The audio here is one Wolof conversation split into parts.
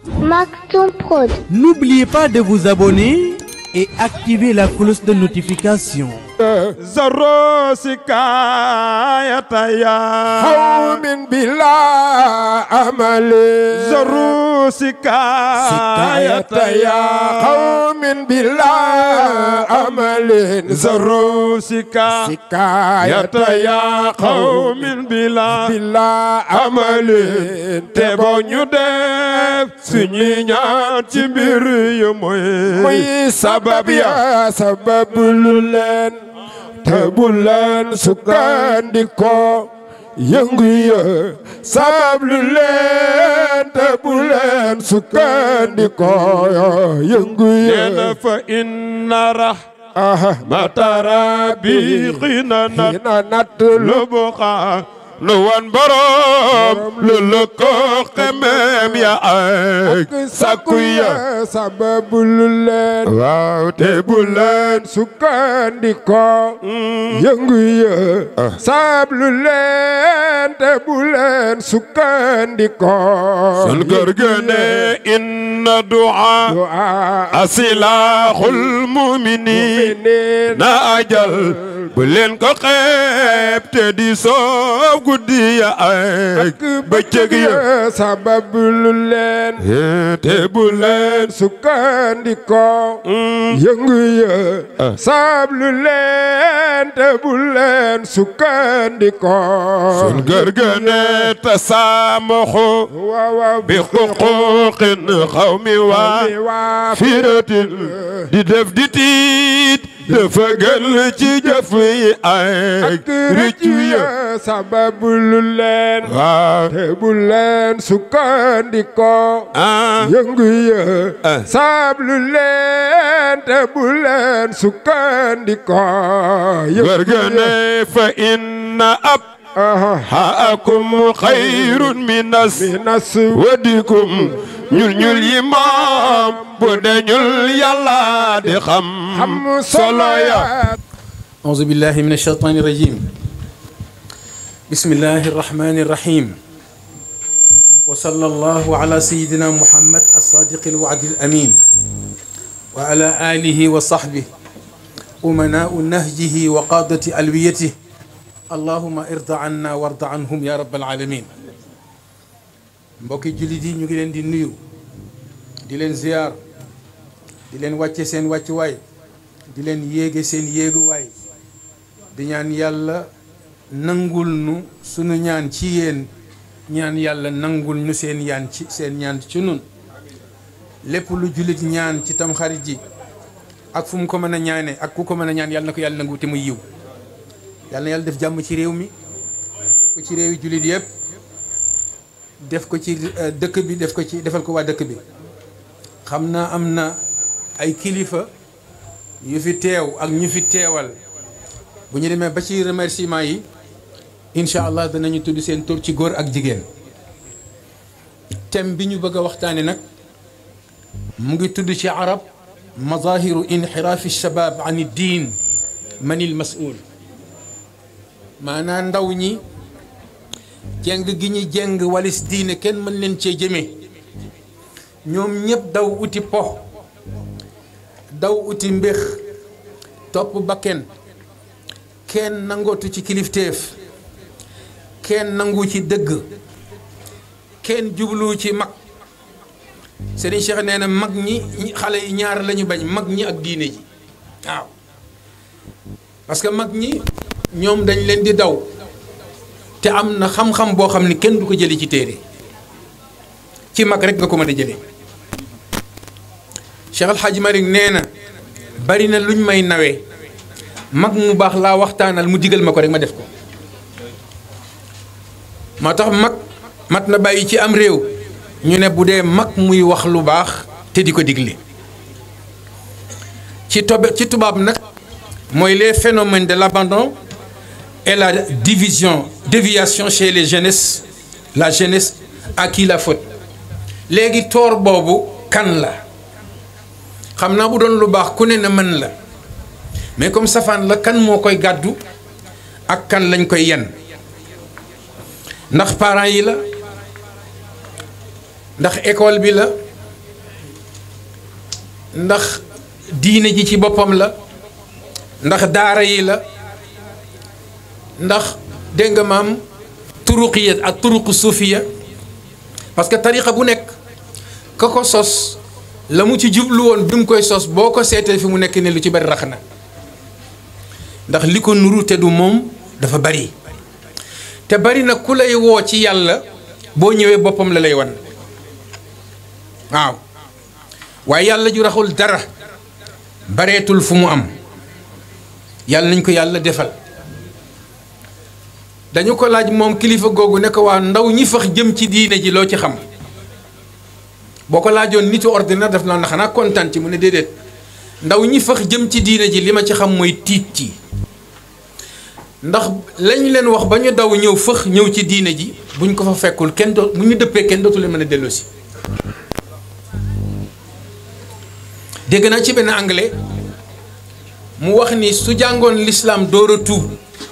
Maktoum Prod. N'oubliez pas de vous abonner et activer la cloche de notification. zaro sikayataya qawmin bila amali zaro sikayataya qawmin bila amalin zaro sikayataya qawmin bila bila amalin te boo ñu def suñuy ñaan ci mbir yu mooy muy sabab ya sabablu leen te bu leen sukkandikoo yëngu ya sabablu leen te bu leen sukkandikoo yëngu ya neena fa inna aha rahmata rabbi xina nat ina natt lu lu buqa lu wan borom lu lu ko xemem ya ak sakku ya sabablu leen waaw te bu leen sukkandikoo yëngu ya sablu leen te bu leen sukkandikoo sun kër ga ne inna du'a asilaaxul muminin na ajal bu leen ko xeeb te di soob guddi ya ak bëccëg ya sabablu leen te bu leen sukkandikoo yëngu ya sablu leen te bu leen sukkandikoo sun kër ga ne tasaamaxu waaw waaw bi xuquuqin xawmi waa firatin di def di tiit dafa gën ci jëf yi ak rëccu ya sabablu leen waaw te bu leen sukkandikoo ah yëngu ya Ah. sablu leen te bu leen sukkandikoo yëngu kër ga ne fa inna ab aha haakum xayrun minas minas wadikum ñul ñul yi moom bu deñul yàlla di xam xam solo ya أعوذ بالله من الشيطان الرجيم بسم الله الرحمن الرحيم وصلى الله على سيدنا محمد الصادق الوعد الأمين وعلى آله وصحبه أمناء نهجه وقادة ألويته اللهم ارض عنا وارض عنهم يا رب العالمين mbokki jullit yi ñu ngi leen di nuyu di leen ziyaar di leen wàcce seen wàccuwaay di leen yéege seen yéeguwaay di ñaan yàlla nangul nu sunu ñaan ci yéen ñaan yàlla nangul nu seen yaan ci seen ñaan ci nun lépp lu jullit ñaan ci tamxarit ji ak fu mu ko mën a ñaane ak ku ko mën a ñaan yàlla na ko yàlla nangu te muy yiw yàlla na yàlla def jàmm ci réew mi def ko ci réewi jullit yëpp def ko ci euh, dëkk bi def ko ci defal ko waa dëkk bi xam naa am na ay kilifa yu fi teew ak ñu fi teewal bu ñu demee ba ci remerciement yi incha allah danañu tudd seen tur ci góor ak jigéen thème bi ñu bëgg a waxtaane nag mu ngi tudd ci arab mazahiru inxiraafi shabab an diin manil masul maanaa ndaw ñi jeng gi ñu jeng walis diine kenn mën leen cee jëmee ñoom ñëpp daw uti po daw uti mbéx topp bakken kenn nangootu ci kilifteef kenn nangu ci dëgg kenn jublu ci mag Serigne Cheikh nee na mag ñi ñi- xale yi ñaar lañu bañ mag ñi ak diine ji waaw parce que mag ñi ñoom dañ leen di daw te am na xam-xam boo xam ni kenn du ko jële ci téere ci mag rek nga ko mën a jëlee Cheikh Al Hadj Malick nee na bari na luñ may nawee mag mu baax laa waxtaanal mu digal ma ko rek ma def ko moo tax mag mat na bàyyi ci am réew ñu ne bu dee mag muy wax lu baax te di ko digle ci tobe ci tubaab nag mooy les phénomènes de l'abandon et la division déviation chez les jeunesses la jeunesse à qui la faute léegi toor boobu kan la xam naa bu doon lu baax ku ne na mën la mais comme safaan la kan moo koy gàddu ak kan lañ koy yen ndax parents yi la ndax école bi la ndax diine ji ci boppam la ndax daara yi la ndax dégg nga maam turuqiya ak turuqu suufiya parce que tariqa bu nekk ka ko sos la mu ci jublu woon bi mu koy sos boo ko seetee fi mu nekk ne lu ci bari rax na ndax li ko nuru te du moom dafa bari te bari na ku lay woo ci yàlla boo ñëwee boppam la lay wan waaw waaye yàlla ju raxul dara bareetul fu mu am yàlla nañ ko yàlla defal dañu ko laaj moom kilifa googu ne ko waa ndaw ñi fax jëm ci diine ji loo ci xam boo ko laajoon nitu ordinaire def na na xanaa kontaan ci mu ne déedéet ndaw ñi fax jëm ci diine ji li ma ci xam mooy tiit ci ndax lañ leen wax ba ñu daw ñëw fëx ñëw ci diine ji buñ ko fa fekkul kenn doo bu ñu dëppee kenn dootu leen mën a delloosi dégg naa ci benn anglais mu wax ni su jàngoon l'islam door a tuub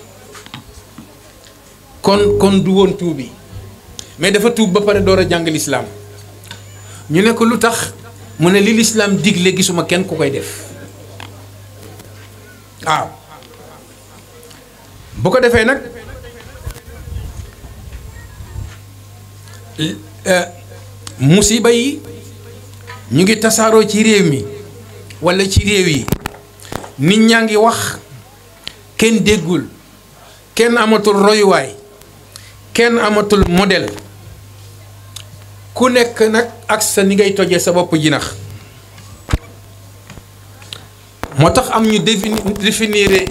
kon kon du woon tuub bi mais dafa tuub ba pare door a jàng l'islam ñu ne ko lu tax mu ne li l'islam digle gisuma kenn ku koy def waaw bu ko defee nag musiba yi ñu ngi tasaaroo ci réew mi walla ci réew yi nit ñaa ngi wax kenn déggul kenn amatul royuwaay kenn amatul modèle ku nekk nag ak sa ni ngay tojee sa bopp jinax moo tax am ñu définir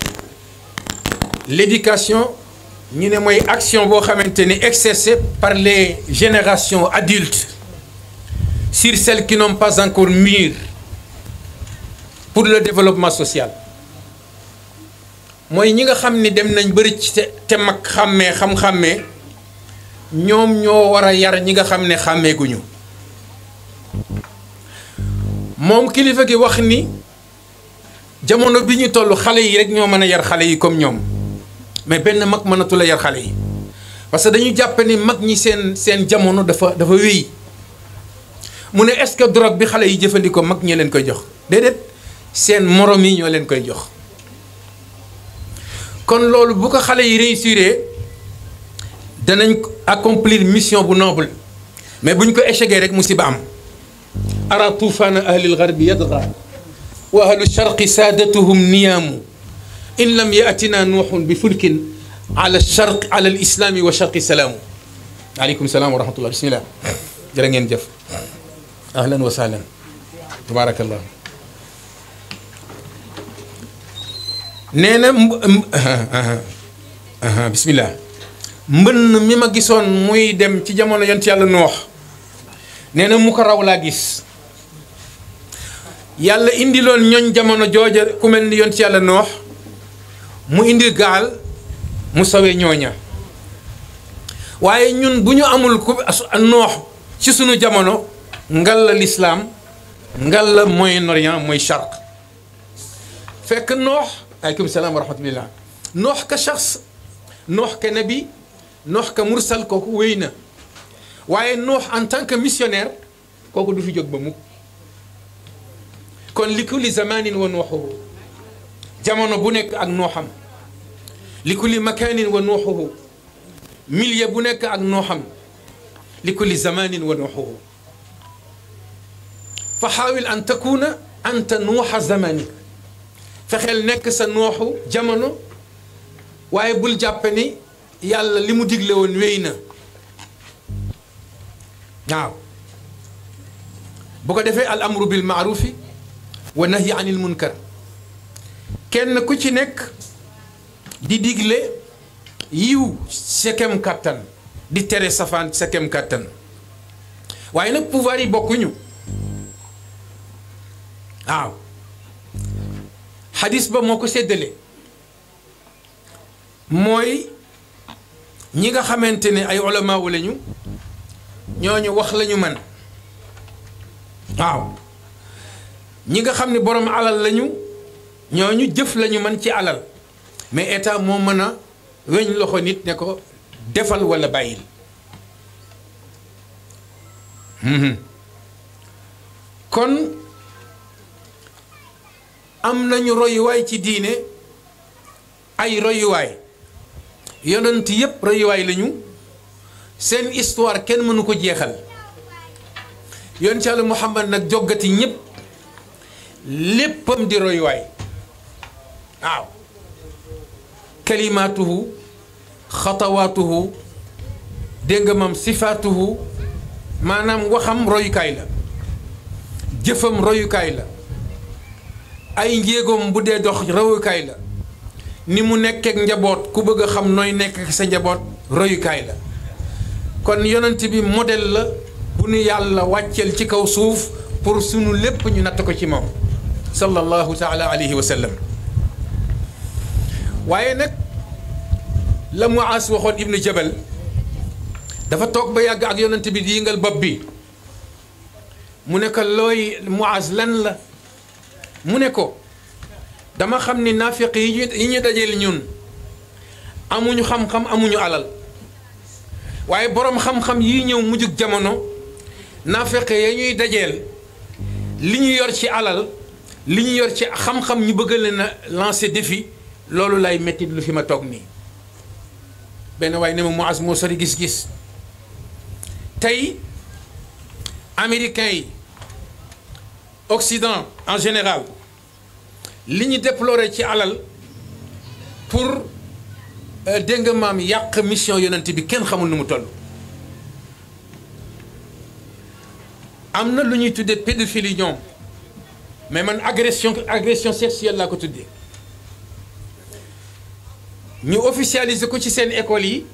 l'éducation ñu ne mooy action boo xamante ni exercée par les générations adultes sur celles qui n'ont pas encore mûr pour le développement social mooy ñi nga xam ni dem nañ bëri ci te mag xàmmee xam-xàmmee ñoom ñoo war a yar ñi nga xam ne xàmmeeguñu moom kilifa gi wax ni jamono bi ñu toll xale yi rek ñoo mën a yar xale yi comme ñoom mais benn mag mënatu la yar xale yi parce que dañu jàpp ni mag ñi seen seen jamono dafa dafa wéy mu ne est-ce que drogue bi xale yi jëfandikoo mag ñi leen koy jox déedéet seen morom yi ñoo leen koy jox kon loolu bu ko xale yi réussir danañ accomplir mission bu noble mais buñ ko échecgee rek musiba am ara tuufaana ahlil garbi yadga wa ahlu sharqi saadatuhum niyaamu in lam yatina nuuxun bi fulkin ala sharq ala al islaami wa sharqi salaamu aleykum salaam wa rahmatullah bismillah jërë ngeen jëf ahlan wa sahlan tabaarakallah nee na bismillah mbënn mi ma gisoon muy dem ci jamono yont yàlla noox nee na mu ko raw laa gis yàlla indiloon ñooñ jamono jooja ku mel ni yont yàlla noox mu indi gaal mu sawee ñooña waaye ñun bu ñu amul ku noox ci sunu jamono ngal la lislaam ngal la Moyen-Orient mooy charq fekk noox aleykum salaam wa rahmatullah noox ka shaxs noox ka nabi noox ka mursal kooku wéy na waaye noox en tant que missionnaire kooku du fi jóg ba mukk kon li kulli zamanin wa nooxuhu jamono bu nekk ak nooxam li kulli makanin wa nooxuhu milieu bu nekk ak nooxam li kulli zamanin wa nooxuhu fa xaawil an takuna anta nuuxa zamanik fexeel nekk sa nooxu jamono waaye bul jàppe ni yàlla li mu digle woon wéy na waaw bu ko defee al amru bil maarufi wa nahyi anil munkar kenn ku ci nekk di digle yiw sa kem kàttan di tere safaan sa kem kàttan waaye nag pouvoir yi bokkuñu waaw xadis ba moo ko séddale mooy ñi nga xamante ne ay ulama wu lañu ñooñu wax lañu man waaw ñi nga xam ne borom alal lañu ñooñu jëf lañu man ci alal mais état moo mën a weñ loxo nit ne ko defal walla bàyyil kon am nañu royuwaay ci diine ay royuwaay yonent yépp royuwaay lañu seen histoire kenn mënu ko jeexal yoon ci Yàlla Muhammad nag joggati ñépp léppam di royuwaay waaw kalimaatuhu xatawaatuhu dégg nga mam sifaatuhu maanaam waxam royukaay la jëfam royukaay la ay njéegoom bu dee dox royukaay la ni mu nekkeek njaboot ku bëgg a xam nooy nekk ak sa njaboot royukaay la kon yonent bi modèle la bu nu yàlla wàcceel ci kaw suuf pour sunu lépp ñu natt ko ci moom sallallahu taala alayhi wa sallam waaye nag la Muaas waxoon ibnu Jabal dafa toog ba yàgg ak yonent bi di yëngal bopp bi mu ne ko looy Muaas lan la mu ne ko dama xam ni naafiq yi ñu yi ñu dajeel ñun amuñu xam-xam amuñu alal waaye boroom xam-xam yi ñëw mujjug jamono naafiq ya ñuy dajeel li ñu yor ci alal li ñu yor ci xam-xam ñu bëgg leen a lancer défi loolu lay metti lu fi ma toog nii benn waaye ne ma Muaas moo sori gis-gis tey américains yi Occident en général li ñu déploré ci alal pour dégg nga maam yàq mission yonent bi kenn xamul nu mu toll am na lu ñuy tuddee pédophilie ñoom mais man agression agression sexuelle laa ko tuddee ñu officialiser ko ci seen école yi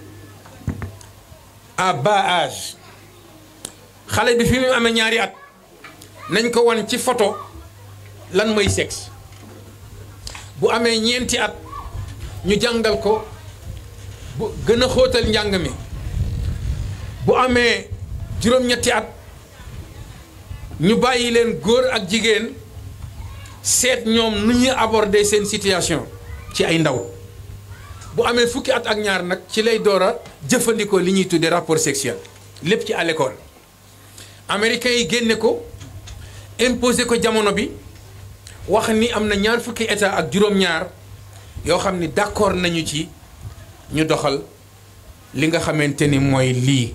à bas âge xale bi fi mu amee ñaari at nañ ko wan ci photo lan mooy sexe bu amee ñeenti at ñu jàngal ko bu gën a xóotal njàng mi bu amee juróom-ñetti at ñu bàyyi leen góor ak jigéen seet ñoom nu ñuy aborder seen situation ci ay ndaw bu amee fukki at ak ñaar nag ci lay door a jëfandikoo li ñuy tuddee rapport sexuel lépp ci à l'école américains yi génne ko imposé ko jamono bi wax ni am na ñaar fukki état ak juróom-ñaar yoo xam ni d'accord nañu ci ñu doxal li nga xamante ni mooy lii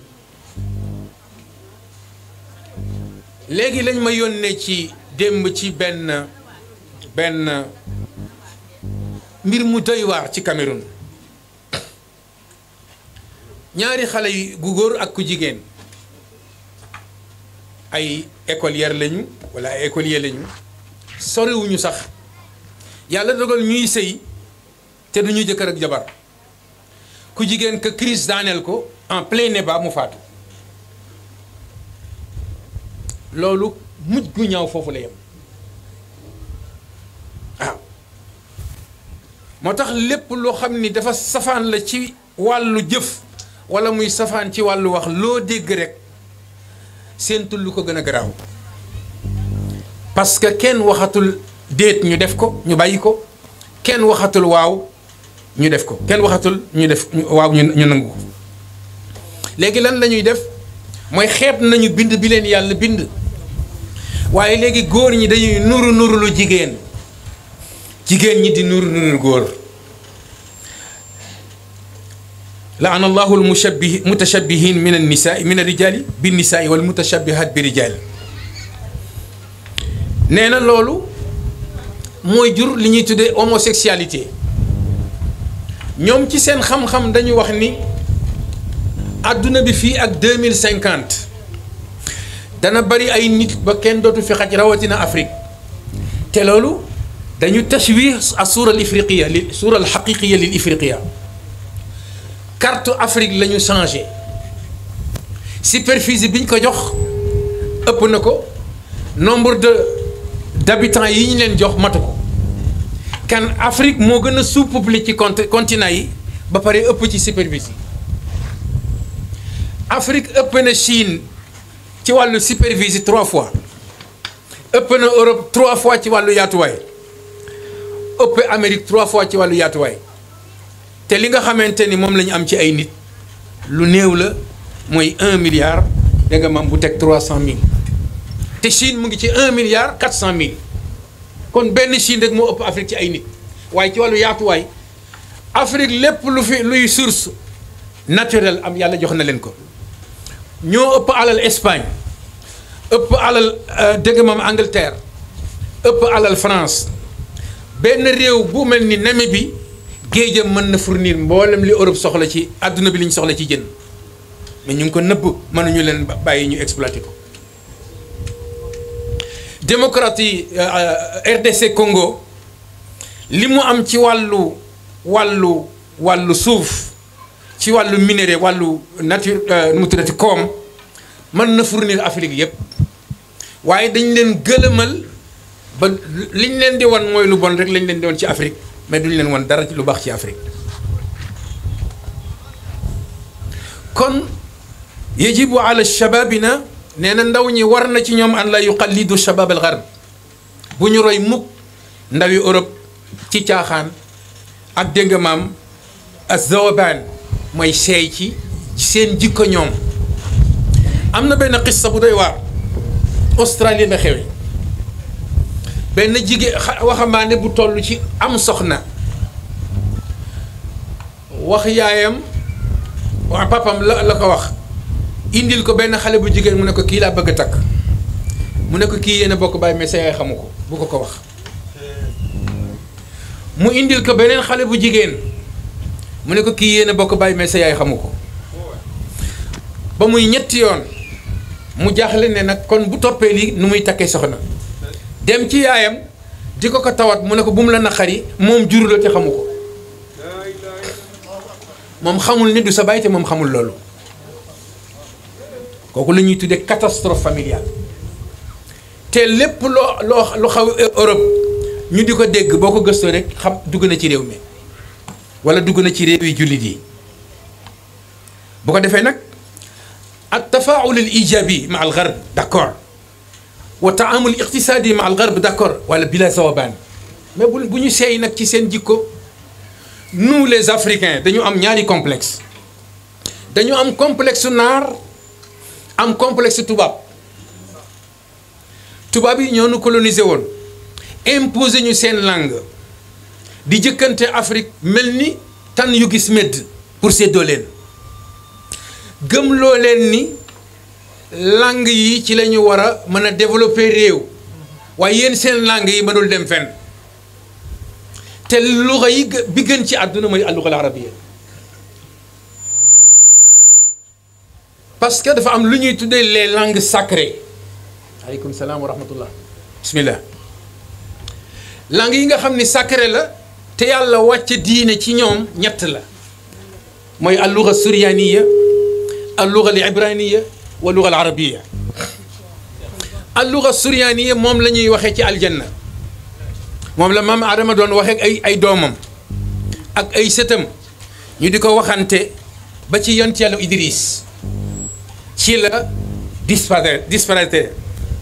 léegi lañ ma yónnee ci démb ci benn benn mbir mu doy waar ci Cameroun ñaari xale yu gu góor ak ku jigéen ay écolière lañu walla ay écolier lañu soriwuñu sax yàlla dogal ñuy sëy te duñu jëkkër ak jabar ku jigéen que crise daaneel ko en plein débat mu faatu loolu mujj gu ñaaw foofu la yem waaw moo tax lépp loo xam ni dafa safaan la ci wàllu jëf walla muy safaan ci wàllu wax loo dégg rek séentul lu ko gën a garaaw parce que kenn waxatul déet ñu def ko ñu bàyyi ko kenn waxatul waaw ñu def ko kenn waxatul ñu def waaw ñu ñu nangu ko léegi lan la ñuy def mooy xeeb nañu bind bi leen yàlla bind waaye léegi góor ñi dañuy nuru nuru lu jigéen jigéen ñi di nuru nuru góor laana allahu al mushabbih mutashabbihin min an nisaai min ar-rijaali bin nisaai wal mutashabbihaat bi rijaal nee na loolu mooy jur li ñuy tuddee homosexualité ñoom ci seen xam-xam dañu wax ni àdduna bi fii ak deux mille cinquante dana bari ay nit ba kenn dootu fi xaj rawatina Afrique te loolu dañu tashwih a suura al ifriqiya li suura al xaqiqiya lil ifriqiya carte Afrique la ñu changé superficie bi ñu ko jox ëpp na ko nombre de d'habitants yi ñu leen jox matu ko kan Afrique moo gën a sous-peuplé ci cont continent yi ba pare ëpp ci superficie Afrique ëpp na Chine ci wàllu superficie trois fois ëpp na Europe trois fois ci wàllu yaatuwaay ëpp Amérique trois fois ci wàllu yaatuwaay te li nga xamante ni moom la ñu am ci ay nit lu néew la mooy un milliard da nga mam bu teg trois cent mille te Chine mu ngi ci un milliard quatre cent mille kon benn Chine rek moo ëpp Afrique ci ay nit waaye ci wàllu yaatuwaay Afrique lépp lu fi luy source naturelle am yàlla jox na leen ko ñoo ëpp alal Espagne ëpp alal dégg moom Angleterre ëpp alal France benn réew bu mel ni Namibie géejam mën na fournir mboolem li Europe soxla ci àdduna bi li ñu soxla ci jën mais ñu ngi ko nëbb mënuñu leen bàyyi ñu exploité ko démocratie RDC Congo li mu am ci wàllu wàllu wàllu suuf ci wàllu minerai wàllu nature nu mu tuddati koom mën na fournir Afrique yépp waaye dañ leen gëlëmal ba liñ leen di wan mooy lu bon rek lañ leen di wan ci Afrique mais duñ leen wan dara ci lu baax ci Afrique kon yajibu ala shababina nee na ndaw ñi war na ci ñoom an la yuqallidu shabab al gharb bu ñu roy mukk ndawi Europe ci caaxaan ak dégg nga maam azawabaan mooy seey ci seen jikko ñoom am na benn xissa bu doy waar Australie la xewe benn jigéen waxambaane bu toll ci am soxna wax yaayam waa papam la la ko wax indil ko benn xale bu jigéen mu ne ko kii laa bëgg a takk mu ne ko kii yéen a bokk bàyyi mais sa yaay xamu ko bu ko ko wax mu indil ko beneen xale bu jigéen mu ne ko kii yéen a bokk bàyyi mais sa yaay xamu ko ba muy ñetti yoon mu jaaxle ne nag kon bu toppee lii nu muy takkee soxna dem ci yaayam di ko ko tawat mu ne ko bu mu la naqari moom juru la te xamu ko moom xamul ni du sa baay te moom xamul loolu kooku la ñuy tuddee catastrophe familiale te lépp loo loo lu xaw Europe ñu di ko dégg boo ko gëstoo rek xam dugg na ci réew mi wala dugg na ci réew yi jullit yi bu ko defee nag at tafaul al ijabi ma al garb d' accord wa taamul iqtisadi ma al garb d' accord wala bila zawabaan mais bu bu ñu seey nag ci seen jikko nous les africains dañu am ñaari complexe dañu am complexe naar am complexe tubaab tubaab yi ñoo nu colonisé woon imposé ñu seen langue di jëkkante Afrique mel ni tan yu gis medd pour séddoo leen gëmloo leen ni langue yi ci la ñu war a mën a développer réew waaye yéen seen langue yi mënul dem fenn te luxa yi bi gën ci àdduna mooy alluxa al arabiya parce que dafa am lu ñuy tuddee les langues sacrées aleykum salaam wa rahmatullah bismillah langues yi nga xam ni sacré la te yàlla wàcce diine ci ñoom ñett la mooy alluxa suryaniya alluxa al ibraniya wa luxa al arabiya alluxa suryaniya moom la ñuy waxee ci aljanna moom la maam Adama doon waxee ay ay doomam ak ay sëtam ñu di ko waxante ba ci yont yàlla Idris ci la disparaître disparaître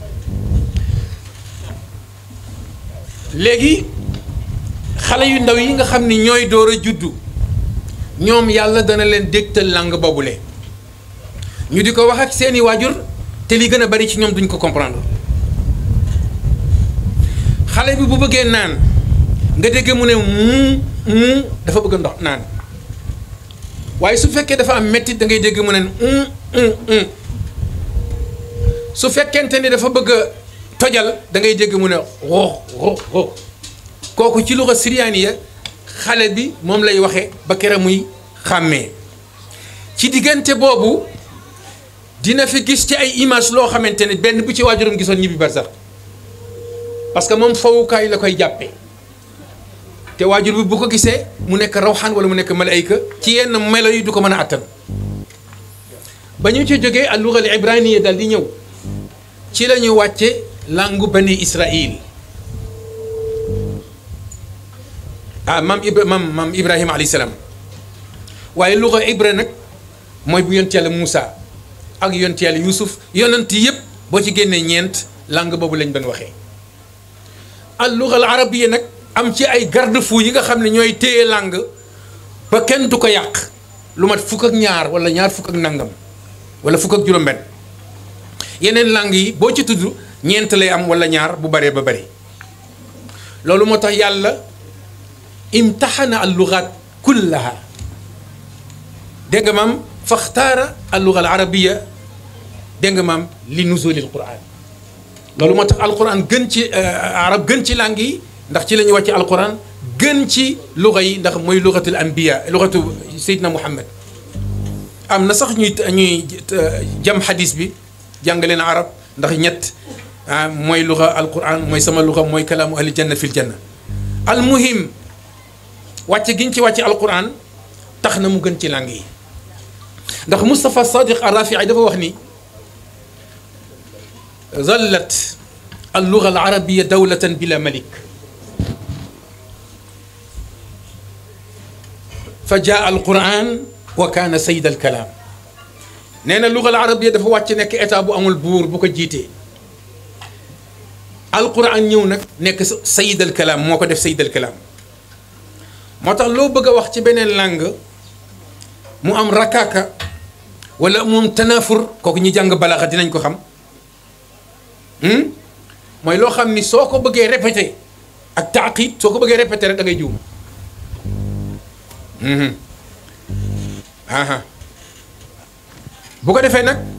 léegi xale yu ndaw yi nga xam ni ñooy door a juddu ñoom yàlla dana leen dégtal langue boobule ñu di ko wax ak seeni waajur te li gën a bari ci ñoom duñ ko comprendre xale bi bu bëggee naan nga dégg mu ne mu mu dafa bëgg ndox naan waaye su fekkee dafa am mettit da ngay dégg mu ne su fekkente ni dafa bëgg a tojal da ngay dégg mu ne ro ro ro kooku ci luxa siriyaaniya xale bi moom lay waxee ba kere muy xàmmee ci diggante boobu dina fi gis ci ay image loo xamante ne benn bu ci waajuram gisoon ñibbi bar sax parce que moom fowukaay la koy jàppee te waajur bi bu ko gisee mu nekk rawxaan wala mu nekk malayka ci yenn melo yi du ko mën a attan ba ñu ci jógee al luga al ibraniya dal di ñëw ci la ñu wàcce langu bani israil ah maam ibra maam maam ibrahima alayhi salaam waaye luga ibra nag mooy bu yont yàlla Moussa ak yont yàlla Youssouf yonent yëpp boo ci génnee ñeent langue boobu lañ doon waxee al luga al arabiya nag am ci ay garde-fou yi nga xam ne ñooy téye langue ba kenn du ko yàq lu mat fukk ak ñaar wala ñaar fukk ak nangam wala fukk ak juróom-benn yeneen langue yi boo ci tudd ñeent lay am wala ñaar bu baree ba bari loolu moo tax yàlla imtaxana al lugaat kullaha dégg nga maam faxtaara al luga al arabiya dégg nga maam li nuzulil quran loolu moo tax alquran gën ci arab gën ci langue yi ndax ci la ñuy wàcce alquran gën ci luga yi ndax mooy lugatul anbiya lugatu Seydina Muhammad am na sax ñuy ñuy jam xadis bi jàngaleen arab ndax ñett ah mooy luga alquran mooy sama luga mooy kalaamu ahli janna fil janna almuhim wàcce giñ ci wàcce alquran tax na mu gën ci langue yi ndax Moustapha Sadiq Arrafii dafa wax ni zallat alluga alarabia dawlatan bila malik fa jaa alquran wa kaana sayid alkalaam nee na luga alarabia dafa wàcc nekk état bu amul buur bu ko jiitee alquran ñëw nag nekk sayid alkalaam moo ko def sayid alkalaam moo tax loo bëgg a wax ci beneen langue mu am rakaaka wala mu am tanafur kooku ñi jàng balaaxa dinañ ko xam mooy loo xam ni soo ko bëggee répété ak taaqid soo ko bëggee répété rek da ngay juum aha bu ko defee nag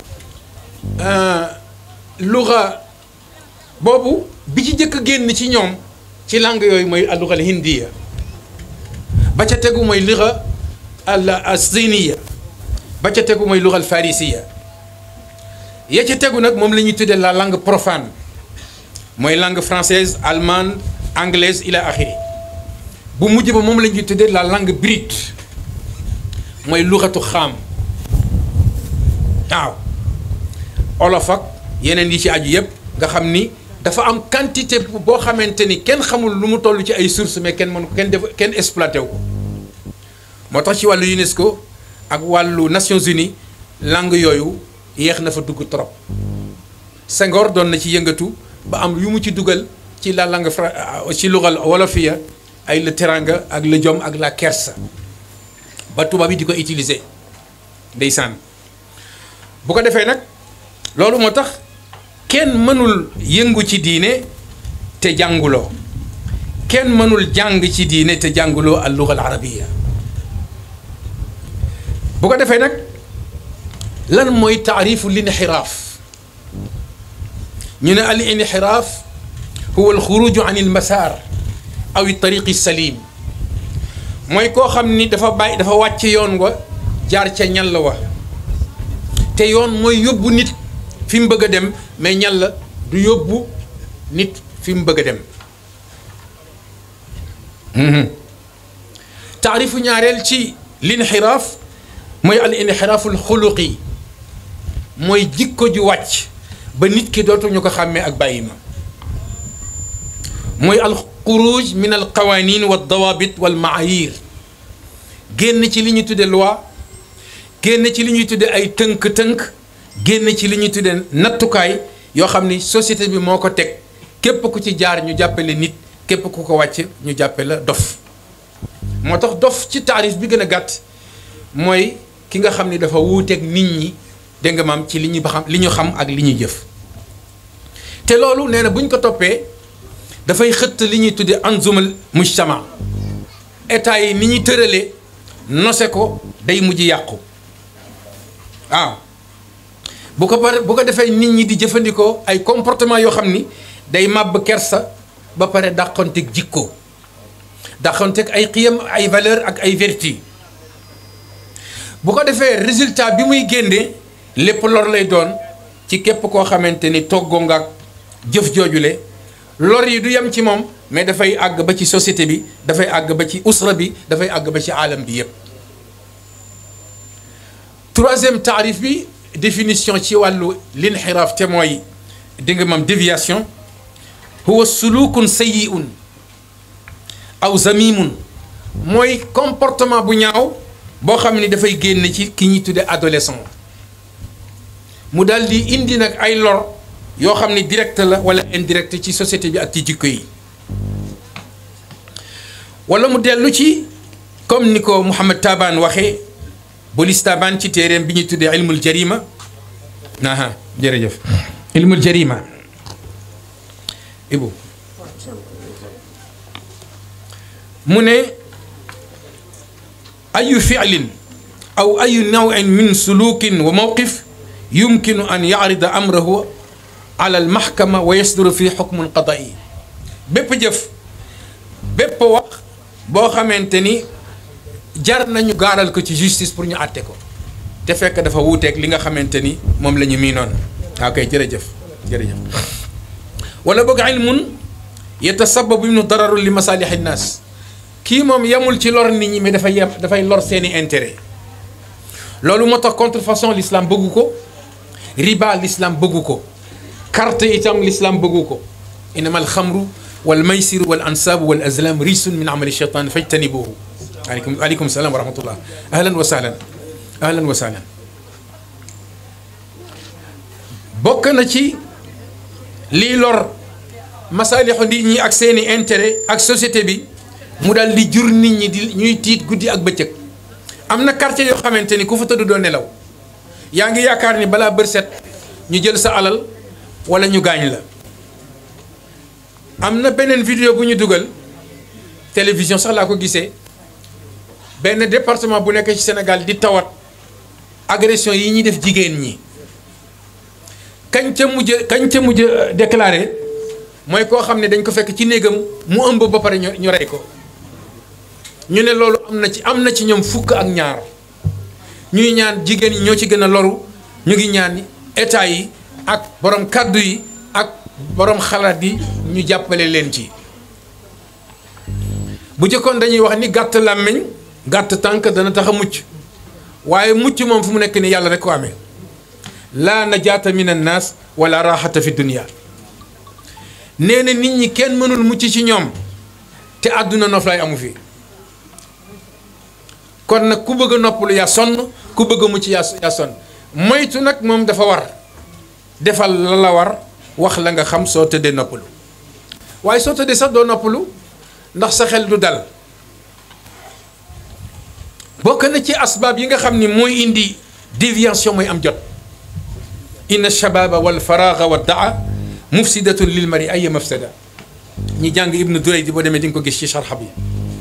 luga boobu bi ci jëkk génn ci ñoom ci langue yooyu mooy alluga al hindiya ba ca tegu mooy luga al asiniya ba ca tegu mooy luga al farisiya ya ca tegu nag moom la ñuy tuddee la langue profane mooy langue française allemande anglaise ila axiri bu mujj ba moom la ñuy tuddee la langue brute mooy luxatu xaam waaw olof ak yeneen yi ci aju yëpp nga xam ni dafa am quantité boo xamante ni kenn xamul lu mu toll ci ay sources mais kenn mënu ko kenn def kenn exploité wu ko moo tax ci wàllu UNESCO ak wàllu Nations Unies langue yooyu yéex na fa dugg trop Senghor doon na ci yëngatu ba am yu mu ci dugal ci la langue fra ci lugal wolofiya ay le teranga ak le jom ak la kersa ba tubaab yi di ko utiliser ndeysaan bu ko defee nag loolu moo tax kenn mënul yëngu ci diine te jànguloo kenn mënul jàng ci diine te jànguloo al luga al arabiya bu ko defee nag lan mooy taarifu linxiraaf ñu ne al inxiraaf huwa alxuruju an ilmasaar aw tariqi salim mooy koo xam ni dafa bàyyi dafa wàcc yoon wa jaar ca ñal wa te yoon mooy yóbbu nit fi mu bëgg a dem mais ñal du yóbbu nit fi mu bëgg a dem taarifu ñaareel ci linxiraaf mooy al inxiraaful xuluqi mooy jikko ju wàcc ba nit ki dootuñu ko xàmmee ak bàyyi ma mooy al xuruj min al qawanin wa dawabit wal maayir génn ci li ñuy tudde loi génn ci li ñuy tudde ay tënk-tënk génn ci li ñuy tudde nattukaay yoo xam ni société bi moo ko teg képp ku ci jaar ñu jàppale nit képp ku ko wàcc ñu jàppe la dof moo tax dof ci taarif bi gën a gàtt mooy ki nga xam ni dafa wuuteeg nit ñi dégg nga maam ci li ñu ba xam li ñu xam ak li ñuy jëf te loolu nee na bu ñu ko toppee dafay xëtt li ñuy tuddee anzumal mujtama état yi ni ñuy tëralee nose ko day mujj yàqu waaw bu ko pare bu ko defee nit ñi di jëfandikoo ay comportement yoo xam ni day màbb kersa ba pare dàqonteeg jikko dàqonteeg ay xiyam ay valeur ak ay vertu bu ko defee résultat bi muy génne lépp lor lay doon ci képp koo xamante ni toggoo nga ak jëf joojule lor yi du yem ci moom mais dafay àgg ba ci société bi dafay àgg ba ci usra bi dafay àgg ba ci aalam bi yépp troisième taarif bi définition ci wàllu linxiraaf te mooy di nga mam déviation huwa sulukun sayyi'un aw zamimun mooy comportement bu ñaaw boo xam ni dafay génn ci ki ñuy tudde adolescent mu daal di indi nag ay lor yoo xam ni direct la wala indirect ci société bi ak ci jikko yi wala mu dellu ci comme ni ko Mouhamed Taban waxee bolis Taban ci téeréem bi ñuy tuddee ilmul jarima aha jërëjëf ilmul jarima ibu mu ne ayu fi'lin aw ayu nawin min sulukin wa mawqif yumkinu an yarida amrahu ala almahkama wa yasduru fi xukmun qadai bépp jëf bépp wax boo xamante ni jar nañu gaaral ko ci justice pour ñu àtte ko te fekk dafa wuuteeg li nga xamante ni moom la ñu miinoon waaw kay jërëjëf jërëjëf wala boog ilmun yatasababu minhu dararu li masalih nnaas kii moom yemul ci lor nit ñi mais dafay yem dafay lor seeni intérêt loolu moo tax contrefaçon l'islam bëggu ko riba l'islam bëggu ko carte itam l'islam bëggu ko innama alxamru wal maysiru wal ansaabu wal azlam risun min amali cheytan fajtanibuhu aleykum aleykum salaam wa rahmatullah ahlan wa sahlan ahlan wa sahlan bokk na ci lii lor masaalixu nit ñi ak seeni intérêt ak société bi mu daal di jur nit ñi di ñuy tiit guddi ak bëccëg am na quartier yoo xamante ni ku fa tëdd doo nelaw yaa ngi yaakaar ni balaa bër set ñu jël sa alal wala ñu gaañ la am na beneen vidéo bu ñu dugal télévision sax laa ko gisee benn département bu nekk ci Sénégal di tawat agression yi ñuy def jigéen ñi kañ ca mujj kañ ca mujj déclaré mooy koo xam ne dañ ko fekk ci néegam mu ëmb ba pare ñu ñu rey ko ñu ne loolu am na ci am na ci ñoom fukk ak ñaar ñuy ñaan jigéen ñi ñoo ci gën a loru ñu ngi ñaan état yi ak borom kàddu yi ak borom xalaat yi ñu jàppale leen ci bu jëkkoon dañuy wax ni gàtt làmmiñ gàtt tànk dana tax a mucc waaye mucc moom fu mu nekk ni yàlla rek ko amee laa najaata min annaas wala raxata fi dunia nee na nit ñi kenn mënul mucc ci ñoom te àdduna noflaay amu fi kon nag ku bëgg a noppalu yaa sonn ku bëgg a mucc yaa yaa sonn moytu nag moom dafa war defal la la war wax la nga xam soo tëddee noppalu waaye soo tëddee sax doo noppalu ndax sa xel du dal bokk na ci asbaab yi nga xam ni mooy indi déviation mooy am jot inna shababa wal faraaga wa daa mufsidatun lil mari ay mafsada ñi jàng ibnu duray di boo demee di nga ko gis ci sharxa bi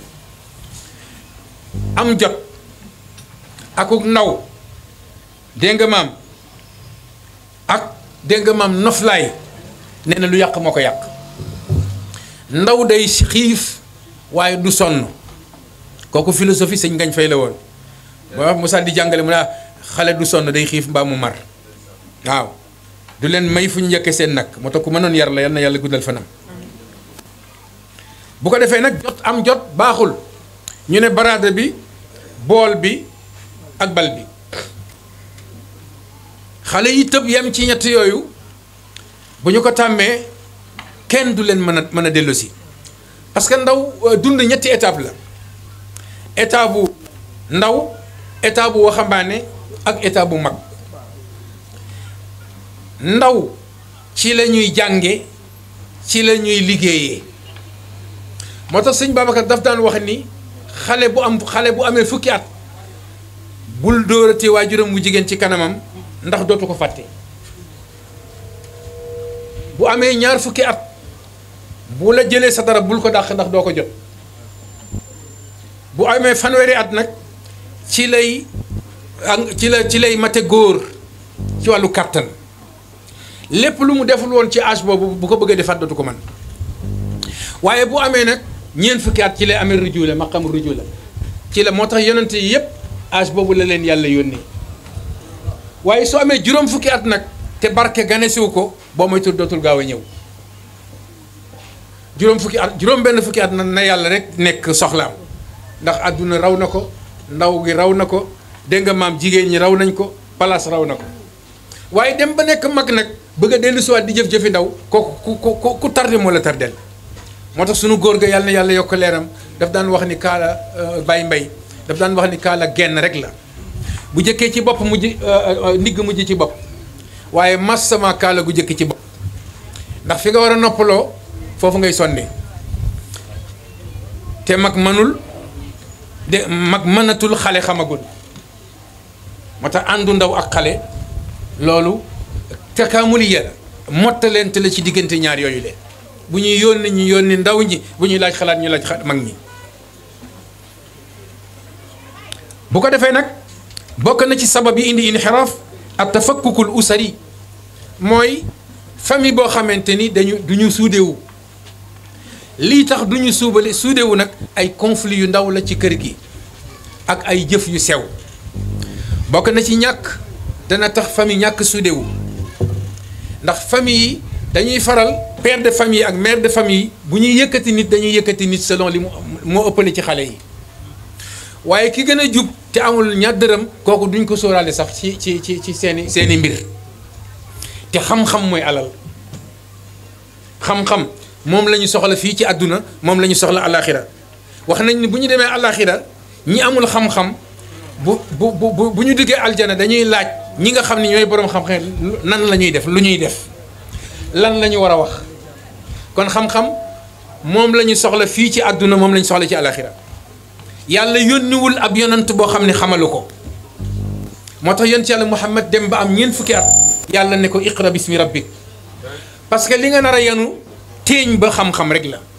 am jot akuk ndaw dégg nga maam ak dégg nga maam noflaay nee na lu yàq moo ko yàq ndaw day xiif waaye du sonn kooku philosophie sëñ ngañ fay la woon ba Moussa di jàngale mu ne xale du sonn day xiif mbaa mu mar waaw du leen may fu ñu njëkkee seen nag moo tax ku mënoon yar la yal na yàlla guddal fanam bu ko defee nag jot am jot baaxul ñu ne baraada bi bool bi ak bal bi xale yi tëb yem ci ñett yooyu bu ñu ko tàmmee kenn du leen mën a mën a dellusi parce que ndaw dund ñetti étape la état bu ndaw état bu waxambaane ak état bu mag ndaw ci la ñuy jànge ci la ñuy liggéeyee moo tax sëñ Babacar daf daan wax ni xale bu am xale bu amee fukki at bul dóorati waajuram bu jigéen ci kanamam ndax dootu ko fàtte bu amee ñaar fukki at bu la jëlee sa dara bul ko dàq ndax doo ko jot bu amee fanweeri at nag ci lay ci la ci lay mate góor ci wàllu kàttan lépp lu mu deful woon ci âge boobu bu ko bëggee defaat dootu ko mën waaye bu amee nag ñeent fukki at ci lay amee rujula maqam rujula ci la moo tax yonent yi yépp âge boobu la leen yàlla yónnee waaye soo amee juróom fukki at nag te barke ganesiwu ko boo moytul dootul gaaw a ñëw juróom fukki at juróom benn fukki at na na yàlla rek nekk soxlaam ndax àdduna raw na ko ndaw gi raw na ko dégg nga maam jigéen ñi raw nañ ko place raw na ko waaye dem ba nekk mag nag bëgg a dellu siwaat di jëf-jëfi ndaw kooku ku ku ku tardé moo la tardel moo tax sunu góor ga yàlla na yàlla yokk leeram daf daan wax ni kaala Baye Mbay daf daan wax ni kaala genn rek la bu jëkkee ci bopp mujj ndigg mujj ci bopp waaye mas sama kaala gu jëkk ci bopp ndax fi nga war a noppaloo foofu ngay sonne te mag mënul de mag mënatul xale xamagul moo tax àndu ndaw ak xale loolu takaamuliya la mottaleente la ci diggante ñaar yooyu leen bu ñuy yónni ñu yónni ndaw ñi bu ñuy laaj xalaat ñu laaj mag ñi bu ko defee nag bokk na ci sabab yi indi inxiraaf ak tafakkukul usari mooy famille boo xamante ni dañu du ñu suudewu lii tax du ñu suubale suudewu nag ay conflit yu ndaw la ci kër gi ak ay jëf yu sew bokk na ci ñàkk dana tax famille ñàkk suudewu ndax famille yi dañuy faral père de famille ak mère de famille bu ñuy yëkkati nit dañuy yëkkati nit selon li mu moo ëppale ci xale yi waaye ki gën a jub te amul ñaar dërëm kooku duñ ko sóoraale sax ci ci ci ci seeni seeni mbir te xam-xam mooy alal xam-xam moom la ñu soxla fii ci àdduna moom la ñu soxla alaxira wax nañ ni bu ñu demee alaxira ñi amul xam-xam bu bu bu bu ñu duggee aljana dañuy laaj ñi nga xam ne ñooy boroom xam-xam nan la ñuy def lu ñuy def lan la ñu war a wax kon xam-xam moom la ñu soxla fii ci àdduna moom la ñu soxla ci alaxira yàlla yónniwul ab yonant boo xam ne xamalu ko moo tax yonent yàlla Muhammad dem ba am ñeent fukki at yàlla ne ko iqra bismi rabbik parce que li nga nar a yanu téeñ ba xam-xam rek la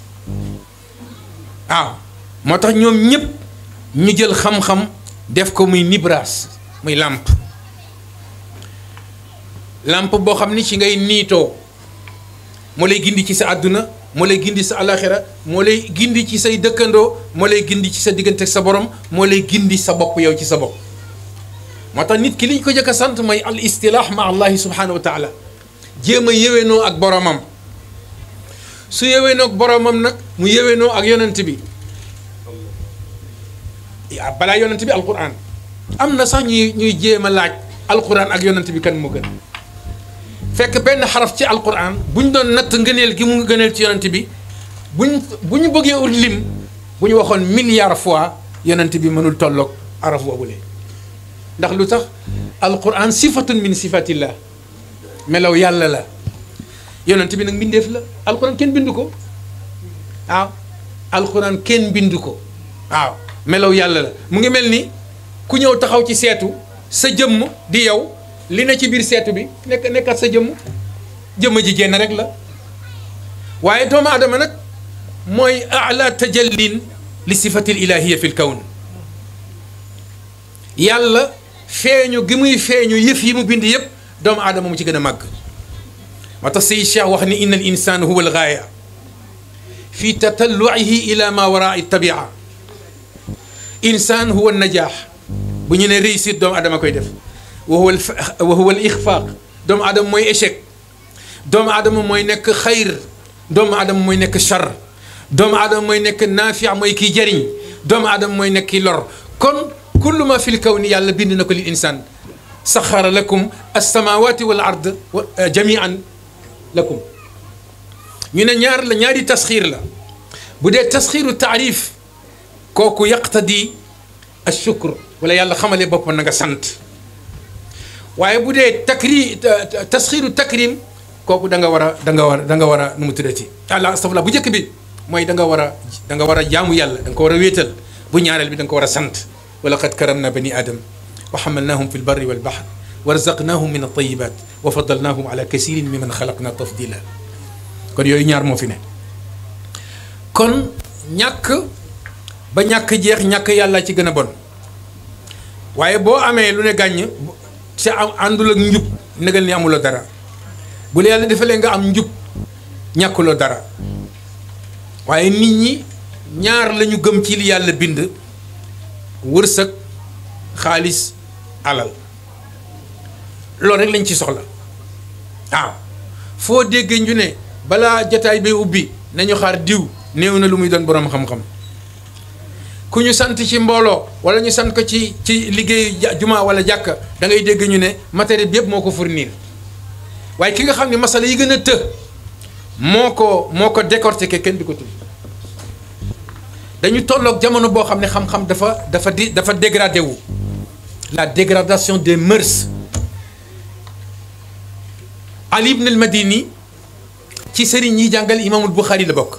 waaw moo tax ñoom ñëpp ñu jël xam-xam def ko muy nibraas muy làmp làmp boo xam ni ci ngay niitoo moo lay gindi ci sa àdduna moo lay gindi sa alaxira moo lay gindi ci say dëkkandoo moo lay gindi ci sa diggante sa borom moo lay gindi sa bopp yow ci sa bopp moo tax nit ki li ñu ko jëkk a sant mooy al istilaax ma allahi subhanahu wa taala jéem a yéwénoo ak boromam su yéwénoo ak boromam nag mu yéwénoo ak yonent bi balaa yonent bi alquran am na sax ñuy ñuy jéem a laaj alquran ak yonent bi kan moo gën fekk benn xaraf ci alquran bu ñu doon natt ngëneel gi mu gëneel ci yonent bi buñ bu ñu bëggee ut lim bu ñu waxoon milliard fois yonent bi mënul tolloog araf boobule ndax lu tax alquran sifatun min sifatillah melaw yàlla la yonent bi nag mbindeef la alquran kenn bindu ko waaw alquran kenn bindu ko waaw melaw yàlla la mu ngi mel ni ku ñëw taxaw ci seetu sa jëmm di yow li na ci biir seetu bi nekk nekkat sa jëmm jëmm ji génn rek la waaye doomu aadama nag mooy ala tajallin li sifatil ilahiya fi l kawn yàlla feeñu gi muy feeñu yëf yi mu bind yëpp doomu aadama mu ci gën a màgg moo tax say cheikh wax ni inna al insan huwa al gaaya fi tatalluihi ila ma waraa tabia insan huwa najaax bu ñu ne réussite doomu aadama koy def wa huwa wa huwa al ixfaaq doomu aadama mooy échec doomu aadama mooy nekk xayr doomu aadama mooy nekk char doomu aadama mooy nekk naafia mooy kiy jëriñ doomu aadama mooy nekk kiy lor kon kullu ma fil kawni yàlla bind na ko lil insaan saxara lakum alsamawati wal ard jamian lakum ñu ne ñaar la ñaari tasxiir la bu dee tasxiiru taarif kooku yaqtadi ashukr wala yàlla xamale boppam na nga sant waaye bu dee takri tasxiiru takrim kooku da nga war a da nga war a da nga war a nu mu tuddati àlla astafurlah bu njëkk bi mooy da nga war a da nga war a jaamu yàlla da nga ko war a wéetal bu ñaareel bi da nga ko war a sant wa laqad karamna bani adam wa xamalnahum fi lbarri walbaxr wa razaqnahum min altayibat wa fadalnahum ala kasirin mimman xalaqna tafdila kon yooyu ñaar moo fi ne kon ñàkk ba ñàkk jeex ñàkk yàlla ci gën a bon waaye boo amee lu ne gàññ te am àndul ak njub negal ni amuloo dara bu la yàlla defalee nga am njub ñàkkuloo dara waaye nit ñi ñaar lañu gëm ci li yàlla bind wërsëg xaalis alal loolu rek lañ ci soxla waaw foo déggee ñu ne balaa jataay bi ubbi nañu xaar diw néew na lu muy doon boroom xam-xam ku ñu sant ci mbooloo wala ñu sant ko ci ci liggéeyu juma wala jàkka da ngay dégg ñu ne matériel bi yëpp moo ko fournir waaye ki nga xam ne masala yi gën a të moo ko moo ko décortiquer kenn du ko tudd dañu tolloog jamono boo xam ne xam-xam dafa dafa di dafa dégradé wu la dégradation des mœurs Ali ibn al Madini ci sëriñ yi jàngal imaamul Buxaari la bokk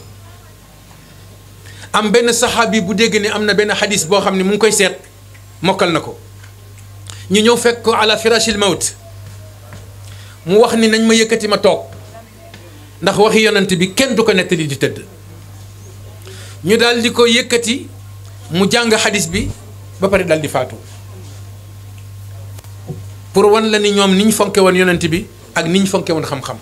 am benn saxaabi bu dégg ne am na benn xadis boo xam ne mu ngi koy seet mokkal na ko ñu ñëw fekk ko ala firashil mawt mu wax ni nañ ma yëkkati ma toog ndax waxi yonent bi kenn du ko nettali di tëdd ñu daal di ko yëkkati mu jàng xadis bi ba pare dal di faatu pour wan la ni ñoom ni ñu fonke woon yonent bi ak ni ñu fonke woon xam-xam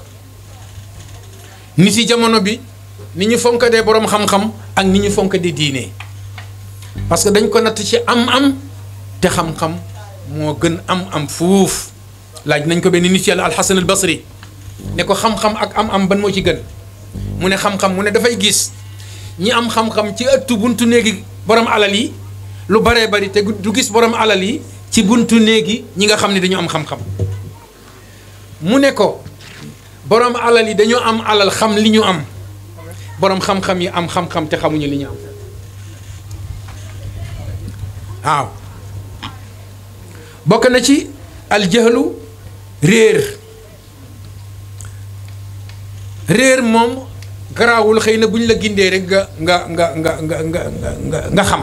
ni ci jamono bi ni ñu fonk dee boroom xam-xam ak ni ñu fonk di diine parce que dañ ko natt ci am-am te xam-xam moo gën am-am fuuf laaj nañ ko benn nit yàlla alxasan al basri ne ko xam-xam ak am-am ban moo ci gën mu ne xam-xam mu ne dafay gis ñi am xam-xam ci ëttu buntu néegi borom alal yi lu baree bari te du gis borom alal yi ci buntu néegi ñi nga xam ne dañu am xam-xam mu ne ko borom alal yi dañoo am alal xam li ñu am borom xam-xam yi am xam-xam te xamuñu li ñu am waaw bokk na ci aljahlu réer réer moom garaawul xëy na bu ñu la gindee rek nga nga nga nga nga nga nga nga xam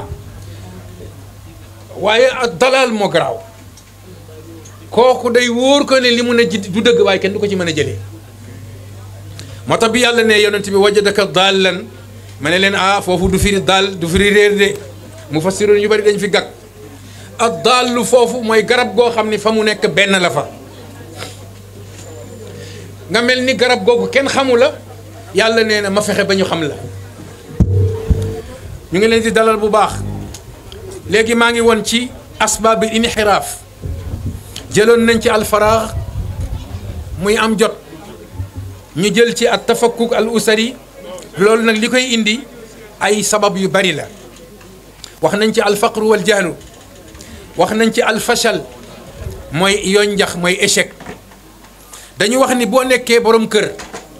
waaye ak dalal moo garaaw kooku day wóor ko ne li mun a ji du dëgg waaye kenn du ko ci mën a jëlee moo tax bi yàlla ne yonent bi wajadaka daallan ma ne leen ah foofu du firi daal du firi réer de mu fassiroon yu bari dañ fi gàgg ak daallu foofu mooy garab goo xam ni fa mu nekk benn la fa nga mel ni garab googu kenn xamu la yàlla nee na ma fexe ba ñu xam la ñu ngi leen di dalal bu baax léegi maa ngi woon ci asbaabi inxiraaf jëloon nañ ci alfaraax muy am jot ñu jël ci at tafakkuk al usari loolu nag li koy indi ay sabab yu bari la wax nañ ci alfaqru wal jahlu wax nañ ci alfashal mooy yoon njax mooy échec dañu wax ni boo nekkee borom kër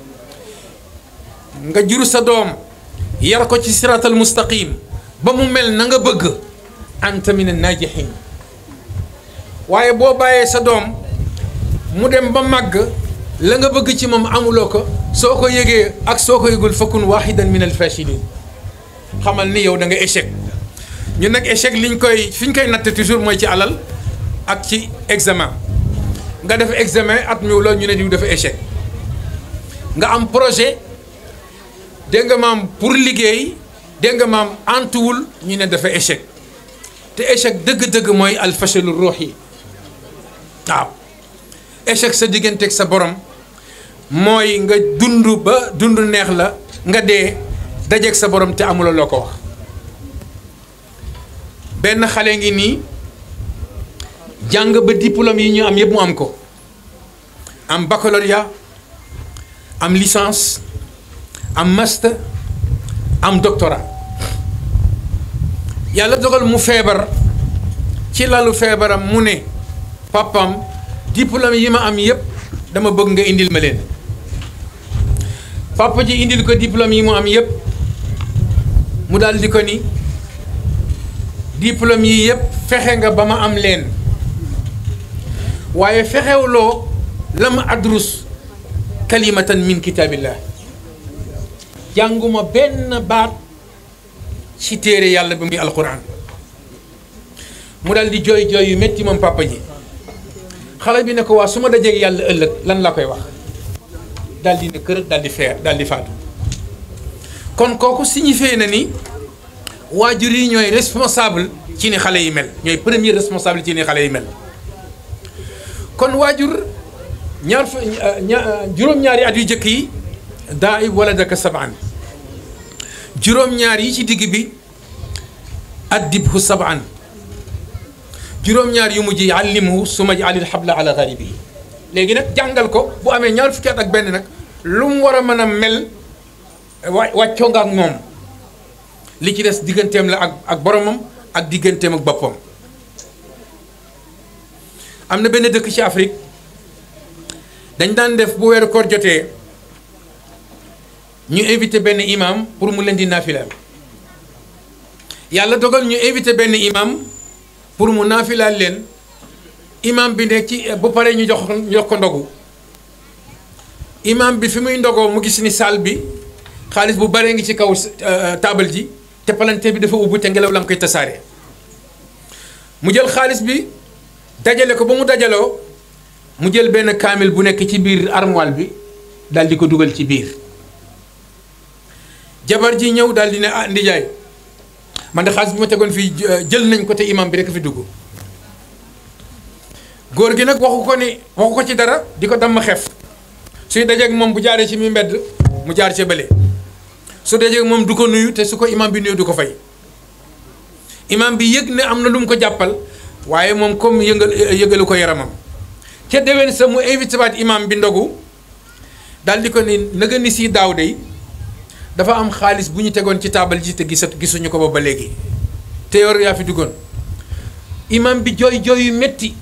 nga jur sa doom yar ko ci siratal mustaqim ba mu mel na nga bëgg anta min an-najihin waaye boo bàyyee sa doom mu dem ba màgg la nga bëgg ci moom amuloo ko soo ko yëgee ak soo ko yëgul fakkun wahidan min al-fashilin xamal ni yow da nga échec ñu nag échec liñ koy fi ñu koy natt toujours mooy ci alal ak ci examen nga def examen at mi loolu ñu ne diw dafa échec nga am projet dégg nga maam pour liggéey dégg nga maam antuwul ñu ne dafa échec te échec dëgg-dëgg mooy alfashalu ruux yi waaw échec sa digganteeg sa borom mooy nga dund ba dund neex la nga dee dajeeg sa borom te amula loo ko wax benn xale ngi nii jàng ba diplôme yi ñu am yëpp mu am ko am baccalauréat am licence am master am doctorat yàlla dogal mu feebar ci lalu feebaram mu ne papam diplôme yi ma am yëpp dama bëgg nga indil ma leen papa ji indil ko diplôme yi mu am yëpp mu daal di ko ni diplôme yi yëpp fexe nga ba ma am leen waaye fexewloo lam adrus kalimatan min kitaabillah jànguma benn baat ci téere yàlla bi muy alquran mu dal di jooy jooy yu métti moom papa ji xale bi ne ko waa su ma dajeeg yàlla ëllëg lan la koy wax dal di ne kër dal di feer dal di faatu kon kooku signifie na ni waajur yi ñooy responsable ci ni xale yi mel ñooy premier responsable ci ni xale yi mel kon waajur ñaar fa juróom-ñaari at yu jëkk yi daa ib wala daka sabaan juróom-ñaar yi ci digg bi addibhu sabaan juróom-ñaar yu mujj yi allimhu suma jaalil xabla ala garibihi léegi nag jàngal ko bu amee ñaar fukki at ak benn nag lu mu war a mën a mel wa wàccoo nga ak moom li ci des digganteem la ak ak boromam ak digganteem ak boppam am na benn dëkk ci Afrique dañ daan def bu weeru koor jotee ñu invité benn imam pour mu leen di naafilaal yàlla dogal ñu invité benn imam pour mu naafilaal leen imam bi ne ci bu paree ñu jox ñu jox ko ndogu imam bi fi muy ndogoo mu gis ni salle bi xaalis bu baree ngi ci kaw taabal ji te palanteer bi dafa ubbi te ngelaw la nga koy tasaare mu jël xaalis bi dajale ko ba mu dajaloo mu jël benn kaamil bu nekk ci biir armoire bi daal di ko dugal ci biir jabar ji ñëw daal di ne ah ndijaay man de xaalis bi ma tegoon fii jël nañ ko te imam bi rek fi dugg góor gi nag waxu ko ni waxu ko ci dara di ko damm xef suy dajeeg moom bu jaaree ci mi mbedd mu jaar ca bële su dajeeg moom du ko nuyu te su ko imam bi nuyu du ko fay imam bi yëg ne am na lu mu ko jàppal waaye moom comme yëngal yëgalu ko yaramam ca déwén sa mu invité waat imam bi ndogu daal di ko ni naga ni si daaw de dafa am xaalis bu ñu tegoon ci taabal ji te gisat gisuñu ko ba ba léegi te yor yaa fi duggoon imam bi jooy jooy yu metti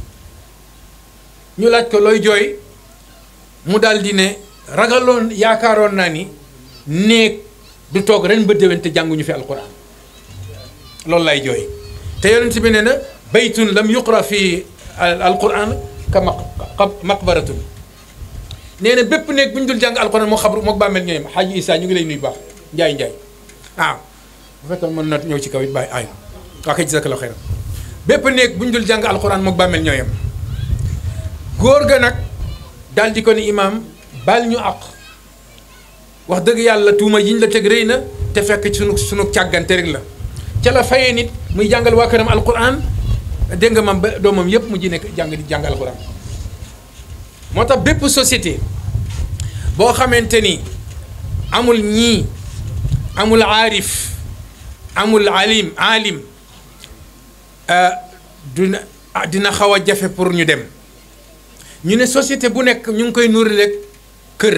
ñu laaj ko looy jooy mu daal di ne ragaloon yaakaaroon naa ni néeg du toog ren ba déwén te jànguñu fi alquran loolu lay jooy te yonent bi ne na baytun lam yuqra fi alquran ka maq maqbaratun nee na bépp néeg bu ñu dul jàng alquran moo xabru moo bàmmeel ñooyam xaaji Issa ñu ngi lay nuyu baax njaay njaay waaw bu fekkoon mën na ñëw ci kaw it bàyyi ay waa kay jazakallahu xayran bépp néeg bu ñu dul jàng alquran moo bàmmeel ñooyam góor ga nag daal di ko ni imaam baal ñu àq wax dëgg yàlla tuuma yiñ la teg rëy na te fekk sunu sunu càggante rek la ca la fayee nit muy jàngal waa këram alquran dégg nga mam ba doomam yépp mu ji nekk jàng di jàng alquran moo tax bépp société boo xamante ni amul ñii amul aarif amul alim alim dina dina xaw a jafe pour ñu dem ñu ne société bu nekk ñu ngi koy nuuri rek kër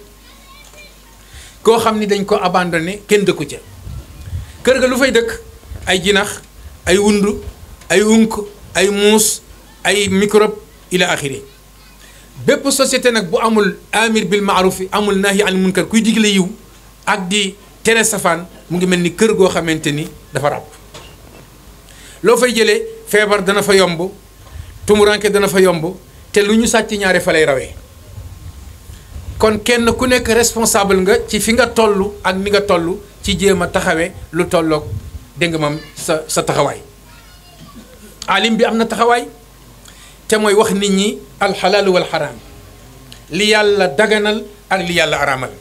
koo xam ni dañ ko abandonné kenn dëkku ca kër ga lu fay dëkk ay jinax ay wundu ay unk ay muus ay microbe ila axiri bépp société nag bu amul amir bil maarufi amul nahi anil munkar kuy digle yiw ak di tere safaan mu ngi mel ni kër goo xamante ni dafa ràbb loo fay jëlee feebar dana fa yomb tumuranke dana fa yomb te lu ñu sàcc ñaare fa lay rawee kon kenn ku nekk responsable nga ci fi nga toll ak ni nga toll ci jéem a taxawee lu tolloog dégg nga moom sa sa taxawaay alim bi am na taxawaay te mooy wax nit ñi alxalaalu wal xaraam li yàlla daganal ak li yàlla araamal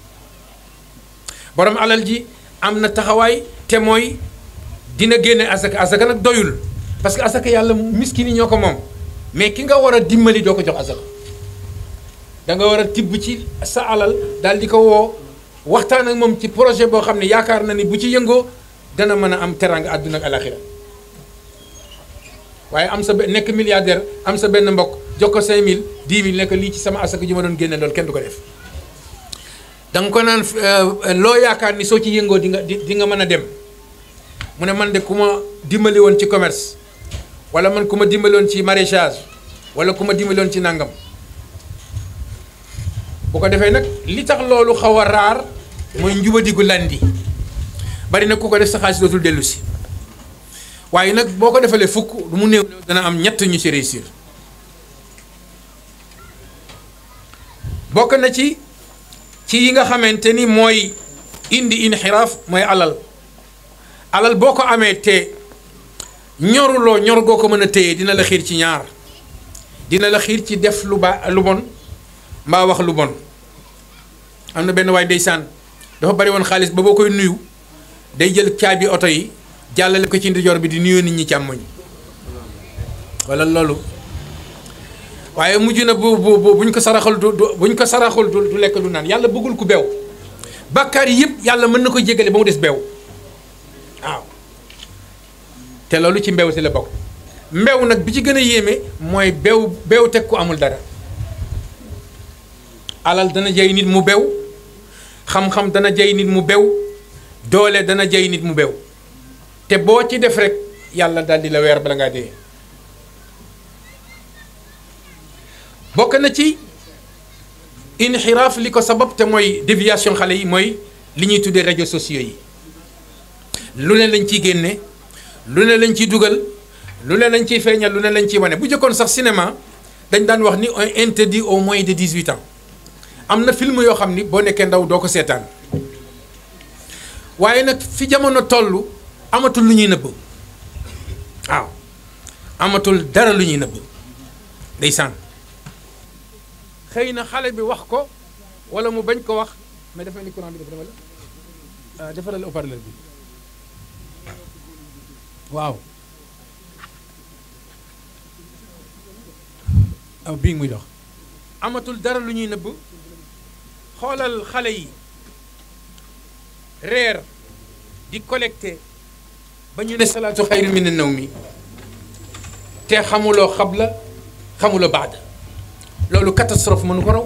borom alal ji am na taxawaay te mooy dina génne asaka asaka nag doyul parce que asaka yàlla miskin yi ñoo ko moom mais ki nga war a dimbali doo ko jox asaka da nga war a tibb ci sa alal daal di ko woo waxtaan ak moom ci projet boo xam ne yaakaar na ni bu ci yëngoo dana mën a am teraanga àdduna ak alaxira waaye am sa nekk milliardaire am sa benn mbokk jox ko 5000 10000 nekk lii ci sama asaka ji ma doon génne loolu kenn du ko def da nga ko naan loo yaakaar ni soo ci yëngoo di nga di nga mën a dem mu ne man de ku ma dimbali woon ci commerce wala man ku ma dimbali woon ci maraîchage wala ku ma dimbali woon ci nangam bu ko defee nag li tax loolu xaw a raar mooy njubadigu landi bari na ku ko def sa xaalis dootul dellu si waaye nag boo ko defalee fukk du mu néew dana am ñett ñu ci réussir bokk na ci ci yi nga xamante ni mooy indi inxiraaf mooy alal alal boo ko amee te ñoruloo ñor goo ko mën a téye dina la xiir ci ñaar dina la xiir ci def lu ba lu bon mbaa wax lu bon am na benn waay ndeysaan dafa bari woon xaalis ba boo koy nuyu day jël caabi oto yi jàllale ko ci ndijoor bi di nuyu nit ñi càmmoñ wala loolu waaye mujj na bu bu buñ ko saraxul du buñ ko saraxul du lekk du naan yàlla bëggul ku beew bàkkaar yi yëpp yàlla mën na ko jégale ba mu des beew waaw te loolu ci mbew si la bokk mbew nag bi ci gën a yéeme mooy beew beew teg ku amul dara alal dana jay nit mu bew xam-xam dana jay nit mu bew doole dana jay nit mu bew te boo ci def rek yàlla daal di la weer bala ngaa dee bokk na ci inxiraaf li ko sabab te mooy déviation xale yi mooy li ñuy tuddee réseaux sociaux yi lu ne lañ ciy génne lu ne lañ ciy dugal lu ne lañ ciy feeñal lu ne lañ ciy wane bu jëkkoon sax cinéma dañ daan wax ni on interdit au moins de 18 ans am na film yoo xam ni boo nekkee ndaw doo ko seetaan waaye nag fi jamono toll amatul lu ñuy nëbb waaw amatul dara lu ñuy nëbb ndeysaan xëy na xale bi wax ko wala mu bañ ko wax mais dafa ni courant bi dafa dama la defaral haut-parleur bi waaw aw bii muy dox amatul dara lu ñuy nëbb xoolal xale yi reer di collecté ba ñu ne salaatu xayru min naw mi te xamuloo xabla xamuloo baada loolu catastrophe mënu ko raw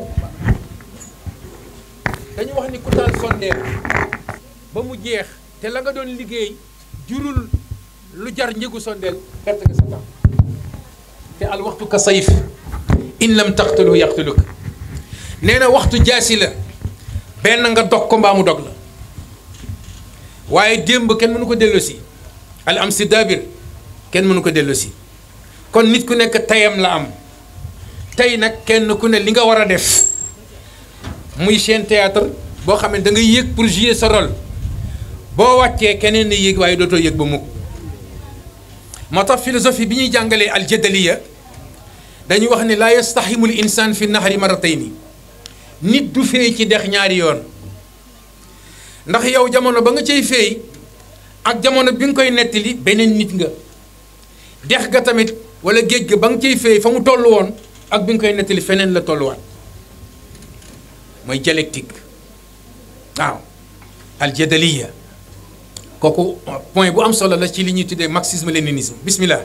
dañu wax ni ku taal sondeel ba mu jeex te la nga doon liggéey jurul lu jar njëgu sondeel perte nga sa temps te al waxtu ka sayf in lam taqtulu yaqtuluk nee na waxtu jaasi la benn nga dog ko mbaa mu dog la waaye démb kenn mënu ko delloosi al am si daabir kenn mënu ko delloosi kon nit ku nekk tayam la am tey nag kenn ku ne li nga war a def muy chaîne théâtre boo xam ne da nga yéeg pour jouer sa rôle boo wàccee keneen ne yéeg waaye dootoo yéeg ba mukk moo tax philosophie bi ñuy jàngalee aljadaliya dañuy wax ne laa yastaximul insaan fi nahari maratayni nit du feey ci dex ñaari yoon ndax yow jamono ba nga cay feey ak jamono bi nga koy nettali beneen nit nga dex ga tamit wala géej ga ba nga cay feey fa mu toll woon ak bi nga koy nettali feneen la tolluwaat mooy dialectique waaw aljadaliya kooku point bu am solo la ci li ñuy tuddee marxisme léninisme bismillah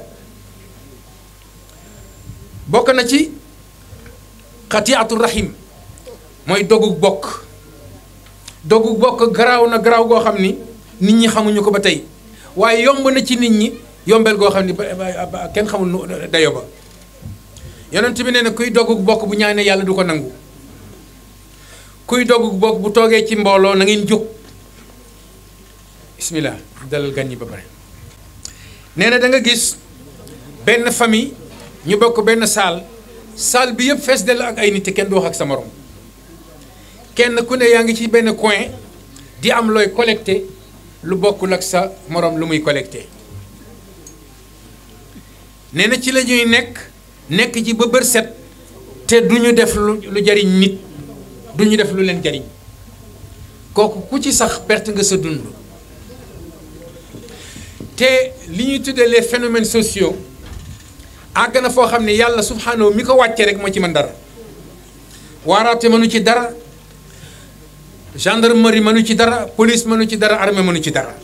bokk na ci xatiatu rahim mooy dogu bokk dogu bokk garaaw na garaaw goo xam ni nit ñi xamuñu ko ba tey waaye yomb na ci nit ñi yombeel goo xam ni ba kenn xamul nu dayo ba yonent bi nee na kuy dogu bokk bu ñaanee yàlla du ko nangu kuy dogu bokk bu toogee ci mbooloo na ngeen jóg bismillah dalal gan ñi ba pare nee na da nga gis benn famille ñu bokk benn saal saal bi yëpp fees dell ak ay nit te kenn du wax ak sa morom kenn ku ne yaa ngi ci benn coin di am looy collecté lu bokkul ak sa morom lu muy collecté nee na ci la ñuy nekk nekk ci ba bër set te du ñu def lu lu jariñ nit du ñu def lu leen jariñ kooku ku ci sax perte nga sa dund te li ñuy tuddee les phénomènes sociaux àgg na foo xam ne yàlla subhanahu mi ko wàcce rek moo ci mën dara waaraate mënu ci dara gendarmerie mënu ci dara police mënu ci dara armée mënu ci dara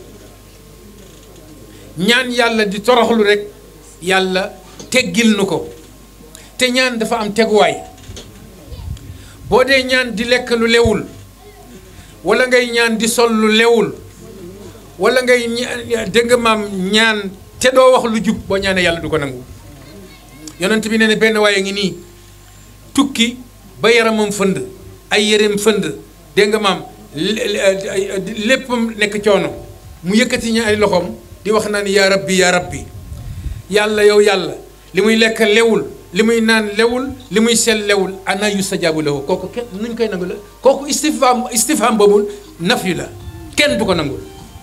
ñaan yàlla di toroxlu rek yàlla teggil nu ko te ñaan dafa am teguwaay boo dee ñaan di lekk lu lewul wala ngay ñaan di sol lu lewul wala ngay dégg nga maam ñaan te doo wax lu jub boo ñaanee yàlla du ko nangu yonent bi nee na benn waaye ngi nii tukki ba yaramam fënd ay yéreem fënd dégg nga maam léppam nekk coono mu yëkkati ña ay loxoom di wax naan yaa rabbi yaa rabbi yàlla yow yàlla li muy lekk lewul li muy naan lewul li muy sel lewul ana yustajaabu lahu kooku kenn nuñ koy nangu la kooku istifham istifham boobu naf yu la kenn du ko nangul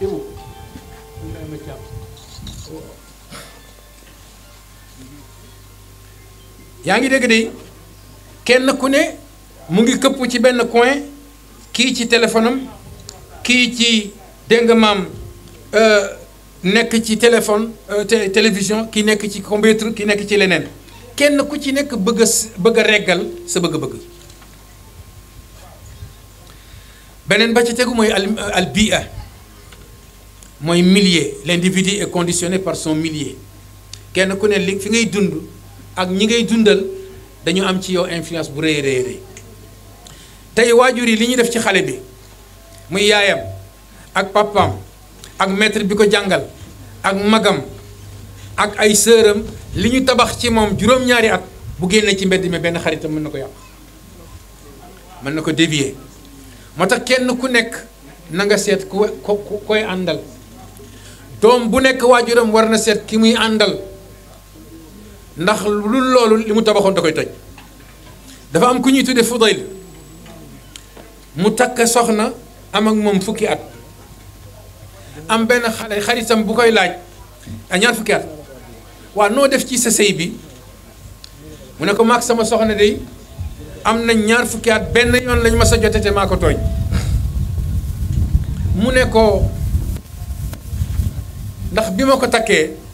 yaa ngi dégg de kenn ku ne mu ngi këpp ci benn coin kii ci téléphone am kii ci dégg nga maam nekk ci téléphone télévision ki nekk ci computer ki nekk ci leneen kenn ku ci nekk bëgg a bëgg a reggal sa bëgg-bëgg beneen ba ci tegu mooy al al bia mooy milieu l'individu est conditionné par son milieu kenn ku ne li fi ngay dund ak ñi ngay dundal dañu am ci yow influence bu rëy rëy rëy tey waajur yi li ñuy def ci xale bi muy yaayam ak papaam ak maître bi ko jàngal ak magam ak ay sëram li ñu tabax ci moom juróom-ñaari at bu génnee ci mbedd mi benn xaritam mën na ko yàq mën na ko dévier moo tax kenn ku nekk na nga seet ku ku koy àndal doom bu nekk waajuram war na seet ki muy àndal ndax lu loolu li mu tabaxoon da koy toj dafa am ku ñuy tudde Fudayl mu takk soxna am ak moom fukki at am benn xale xaritam bu koy laaj a ñaar fukki at waaw noo def ci sa sëy bi mu ne ko maag sama soxna de am na ñaar fukki at benn yoon lañ ma sa jote te maa ko tooñ mu ne ko ndax bi ma ko takkee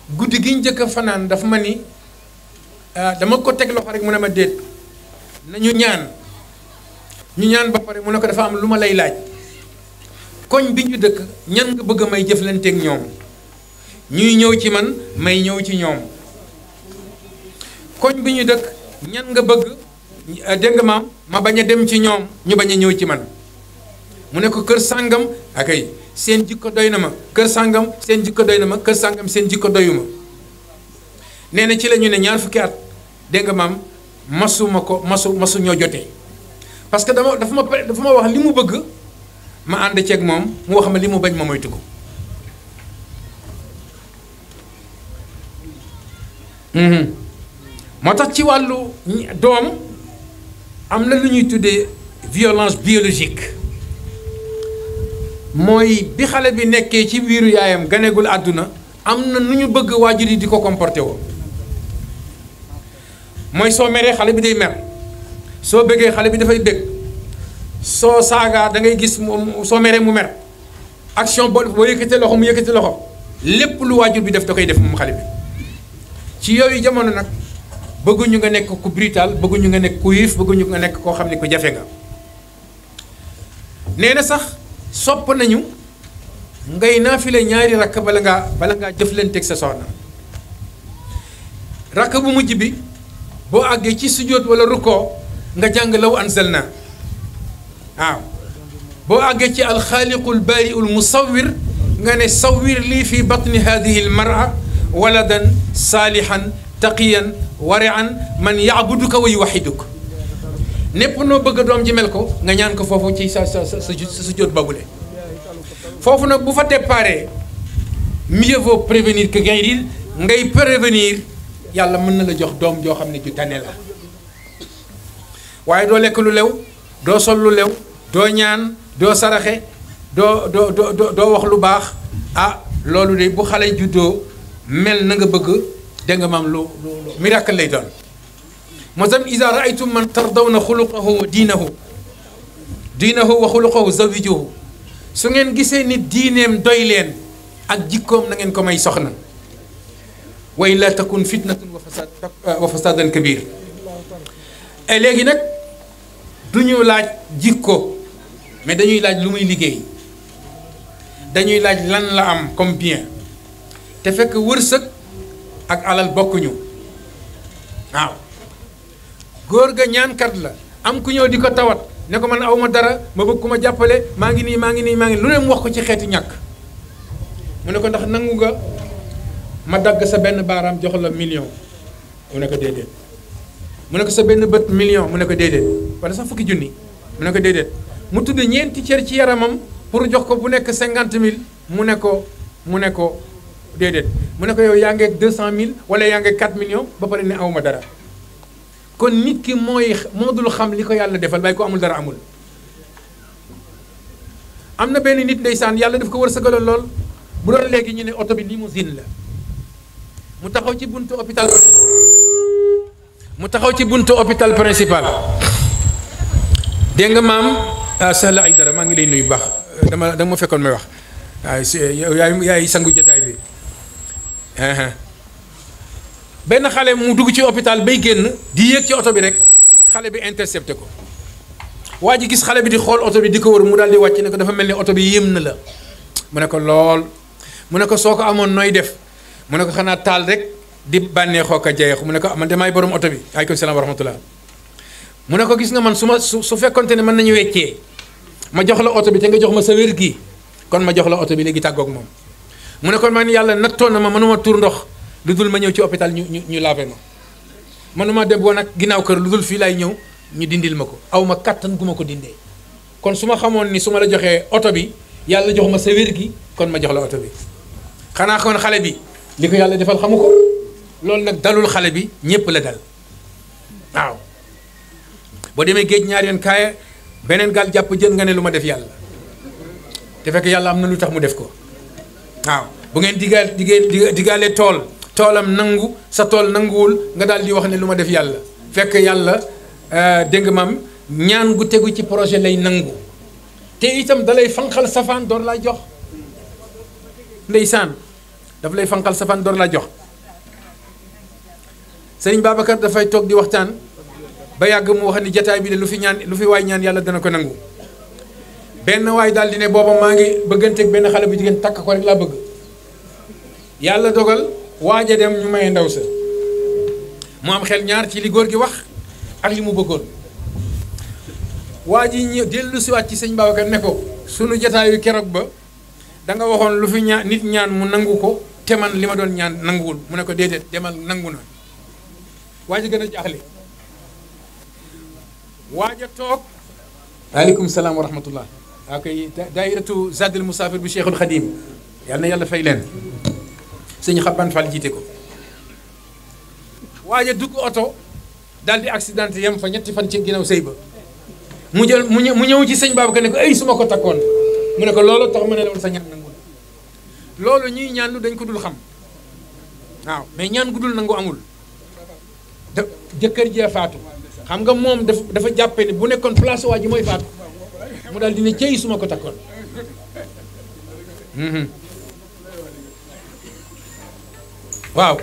guddi gi njëkk a fanaan dafa ma ni dama ko teg loxo rek mu ne ma déet nañu ñaan ñu ñaan ba pare mu ne ko dafa am lu ma lay laaj koñ bi ñu dëkk ñan nga bëgg may jëflanteeg ñoom ñuy ñëw ci man may ñëw ci ñoom koñ bi ñu dëkk ñan nga bëgg dégg nga maam ma bañ a dem ci ñoom ñu bañ a ñëw ci man mu ne ko kër sàngam akay seen jikko doy na ma kër sàngam seen jikko doy na ma kër sàngam seen jikko doyuma nee na ci la ñu ne ñaar fukki at dégg nga maam masuma ko masu masu ñoo jotee parce que dama dafa ma dafa ma wax li mu bëgg ma ànd ceeg moom mu wax ma li mu bañ ma moytu ko moo tax ci wàllu doom am na lu ñuy tuddee violence biologique mooy bi xale bi nekkee ci biiru yaayam ganegul àdduna am na nu ñu bëgg waajur yi di ko comporté woo mooy soo meree xale bi day mer soo bëggee xale bi dafay bëgg soo saagaa da ngay gis moom soo meree mu mer action boo boo yëkkatee loxo mu yëkkati loxo lépp lu waajur bi def da koy def moom xale bi ci yooyu jamono nag bëgguñu nga nekk ku brutal bëgguñu nga nekk ku yiif bëgguñu nga nekk koo xam ne ku jafe nga nee na sax sopp nañu ngay naafile ñaari rakk bala ngaa bala ngaa jëflanteeg sa soxna rakk bu mujj bi boo àggee ci sujjóot wala rukkoo nga jàng law anzalna waaw boo àggee ci alxaaliqul baariul musawwir nga ne sawwir lii fi batni hadihi almara waladan saalihan taqiyan warian man yaabuduka wa yuwaxiduka népp noo bëgg doom ji mel ko nga ñaan ko foofu ci sa sa sa sa sujjóot boobule foofu nag bu fa déparé mieux vaut prévenir que guérir ngay prévenir yàlla mën na la jox doom joo xam ne ju tane la waaye doo lekk lu lew doo sol lu lew doo ñaan doo saraxe doo doo doo doo wax lu baax ah loolu de bu xale juddoo mel na nga bëgg dégg nga maam lu lu miracle lay doon moo tam ida raaytum man tardawna xuluqahu wa diinahu diinahu wa xuluqahu zawijuhu su ngeen gisee ni diineem doy leen ak jikkoom na ngeen ko may soxna wa illa takun fitnatun wa fasad wa fasadan kabir et léegi nag du ñu laaj jikko mais dañuy laaj lu muy liggéey dañuy laaj lan la am comme bien te fekk wërsëg ak alal bokkuñu waaw góor ga ñaankat la am ku ñëw di ko tawat ne ko man aw ma dara ma bëgg ku ma jàppale maa ngi nii maa ngi nii maa ngi lu leen wax ko ci xeeti ñàkk mu ne ko ndax nangu nga ma dagg sa benn baaraam jox la million mu ne ko déedéet mu ne ko sa benn bët million mu ne ko déedéet wala sax fukki junni mu ne ko déedéet mu tudd ñeenti cër ci yaramam pour jox ko bu nekk cinquante mille mu ne ko mu ne ko déedéet mu ne ko yow yaa ngeeg deux cent mille wala yaa ngeeg quatre millions ba pare ne awma dara kon nit ki mooy moo dul xam li ko yàlla defal waaye ko amul dara amul am na benn nit ndeysaan yàlla daf ko wërsëgaloon lool bu doon léegi ñu ne oto bi limousine la mu taxaw ci buntu hôpital mu taxaw ci buntu hôpital principal dégg nga maam Sahla Aïdara maa ngi lay nuyu baax dama dama ma fekkoon may wax waaye si yaay yaay sangu jotaay bi benn xale mu dugg ci hôpital bay génn di yéeg ci oto bi rek xale bi intercepté ko waa ji gis xale bi di xool oto bi di ko wër mu daal di wàcc ne ko dafa mel ni oto bi yéem na la mu ne ko lool mu ne ko soo ko amoon nooy def mu ne ko xanaa taal rek di bànneexoo ko jeexu mu ne ko man damaay borom oto bi aleykum salaam wa rahmatullah mu ne ko gis nga man su ma su su fekkonte ne mën nañu weccee ma jox la oto bi te nga jox ma sa wér gi kon ma jox la oto bi léegi tàggoog moom mu ne ko man yàlla nattoon na ma mënuma tur ndox lu dul ma ñëw ci hôpital ñu ñu ñu laave ma mënuma dem woon ak ginnaaw kër lu dul fii laay ñëw ñu dindil ma ko aw ma kattan gu ma ko dindee kon su ma xamoon ni su ma la joxee oto bi yàlla jox ma sa wér gi kon ma jox la oto bi xanaa kon xale bi li ko yàlla defal xamu ko loolu nag dalul xale bi ñépp la dal waaw boo demee géej ñaar yoon kaaya beneen gaal jàpp jën nga ne lu ma def yàlla te fekk yàlla am na lu tax mu def ko waaw bu ngeen digaal digee digaalee tool toolam nangu sa tool nanguwul nga daal di wax ne lu ma def yàlla fekk yàlla dégg nga maam ñaan gu tegu ci projet lay nangu te itam dalay fanqal safaan door lay jox ndeysaan daf lay fanqal sa fan door la jox sëriñ Babacar dafay toog di waxtaan ba yàgg mu wax ni jataay bi de lu fi ñaan lu fi waay ñaan yàlla dana ko nangu benn waay daal di ne booba maa ngi bëgganteeg benn xale bu jigéen takk ko rek laa bëgg yàlla dogal waaja dem ñu maye ndaw sa mu am xel ñaar ci li góor gi wax ak li mu bëggoon waa ji ñëw dellu siwaat ci sëñ Babacar ne ko sunu jataayu keroog ba da nga waxoon lu fi ñaan nit ñaan mu nangu ko te man li ma doon ñaan nanguwul mu ne ko déedéet demal nangu na waa ji gën a jaaxle waaja toog aleykum salaam wa rahmatullah waa koy daayiratu zadil musafir bu cheikhul xadim yàlla na yàlla fay leen sëñ xaban Fall jiite ko waaja dugg oto daal di accidenté yem fa ñetti fan ci ginnaaw sëy ba mu jël mu ñëw mu ñëw ci sëñ Babacar ne ko ay su ma ko takkoon mu ne ko loolu tax ma ne la sa ñaan nangu loolu ñuy ñaan lu dañ ko dul xam waaw mais ñaan gu dul nangu amul da jëkkër jee faatu xam nga moom dafa dafa jàppe ni bu nekkoon place waa ji mooy faatu mu daal dina cëy su ma ko takkoon waaw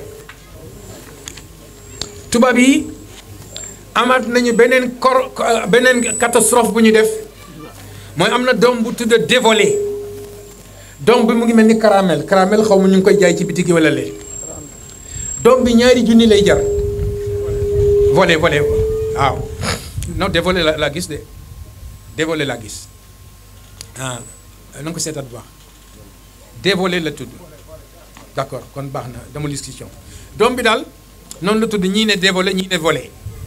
tubaab yi amaat nañu beneen kor beneen catastrophe bu ñu def mooy am na doom bu tudd dévolé doom bi mu ngi mel ni caramel caramel xaw ma ñu ngi koy jaay ci bitig wala lee doom bi ñaari junni lay jar volé volé waaw non dévolé la laa gis de dévolé laa gis ah na nga ko seetaat bu baax dévolé la tudd d'accord kon baax na dama discussion doom bi daal noonu la tudd ñii ne dévolé ñii ne volé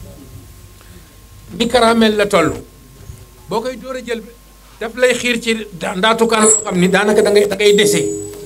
ni caramel la toll boo koy door a jël daf lay xiir ci ndaatukaan xam ni daanaka da ngay da ngay dese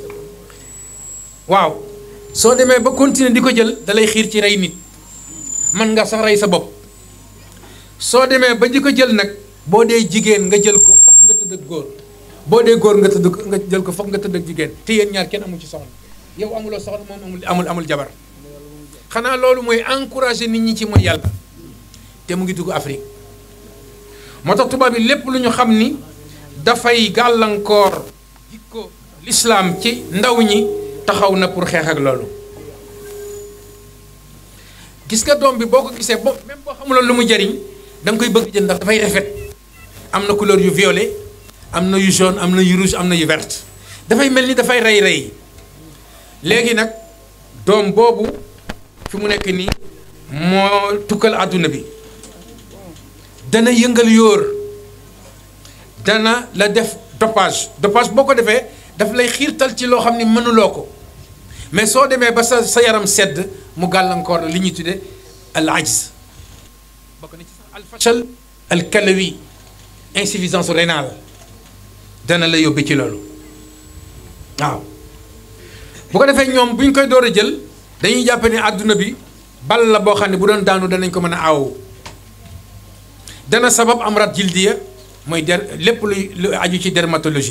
waaw soo demee ba continuer di ko jël da lay xiir ci rey nit man nga sax rey sa bopp soo demee ba di ko jël nag boo dee jigéen nga jël ko fokk nga tëdd ak góor boo dee góor nga tëdd nga jël ko fokk nga tëdd ak jigéen te yéen ñaar kenn amul ci soxna yow amuloo soxna moom amul amul amul jabar xanaa loolu mooy encourager nit ñi ci mooy yàlla te mu ngi dugg Afrique moo tax tubaab yi lépp lu ñu xam ni dafay gàllankoor jikko lislaam ci ndaw ñi taxaw na pour xeex ak loolu gis nga doom bi boo ko gisee bo même boo xamuloon lu mu jariñ da nga koy bëgg jël ndax dafay rafet am na couleur yu violet am na yu jaune am na yu rouge am na yu verte dafay mel ni dafay rey rey léegi nag doom boobu fi mu nekk nii moo tukkal àdduna bi dana yëngal yóor dana la def dopage dopage boo ko defee daf lay xiirtal ci loo xam ni mënuloo ko mais soo demee ba sa sa yaram sedd mu gàllankoor la li ñuy tudde al ajz bokk na ci sax al fachal al kalawi insuffisance rénale dana la yóbbe ci loolu waaw bu ko defee ñoom bu ñu koy door a jël dañuy jàpp ne àdduna bi bal la boo xam ne bu doon daanu danañ ko mën a aaw dana sabab amrat jildiya mooy der lépp luy lu aju ci dermatologie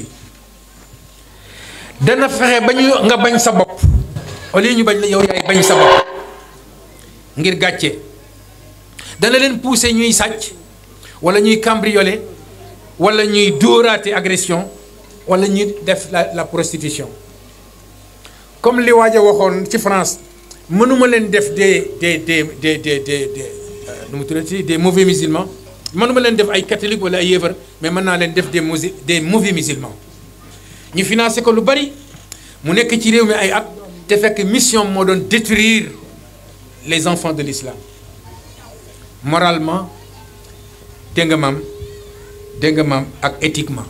dana fexe ba ñu nga bañ sa bopp au lieu ñu bañ la yow yaay bañ sa bopp ngir gàcce dana leen pousser ñuy sàcc wala ñuy cambrioler wala ñuy dóoraate agression wala ñuy def la la prostitution comme li waaj a waxoon ci France mënuma leen def des des des des des des nu mu tuddati des mauvais musulmans mënuma leen def ay catholique wala ay yéefar mais mën naa leen def des musi des mauvais musulmans ñu financé ko lu bari mu nekk ci réew mi ay at te fekk mission moo doon détruire les enfants de l'islam moralement dégg nga maam dégg nga maam ak éthiquement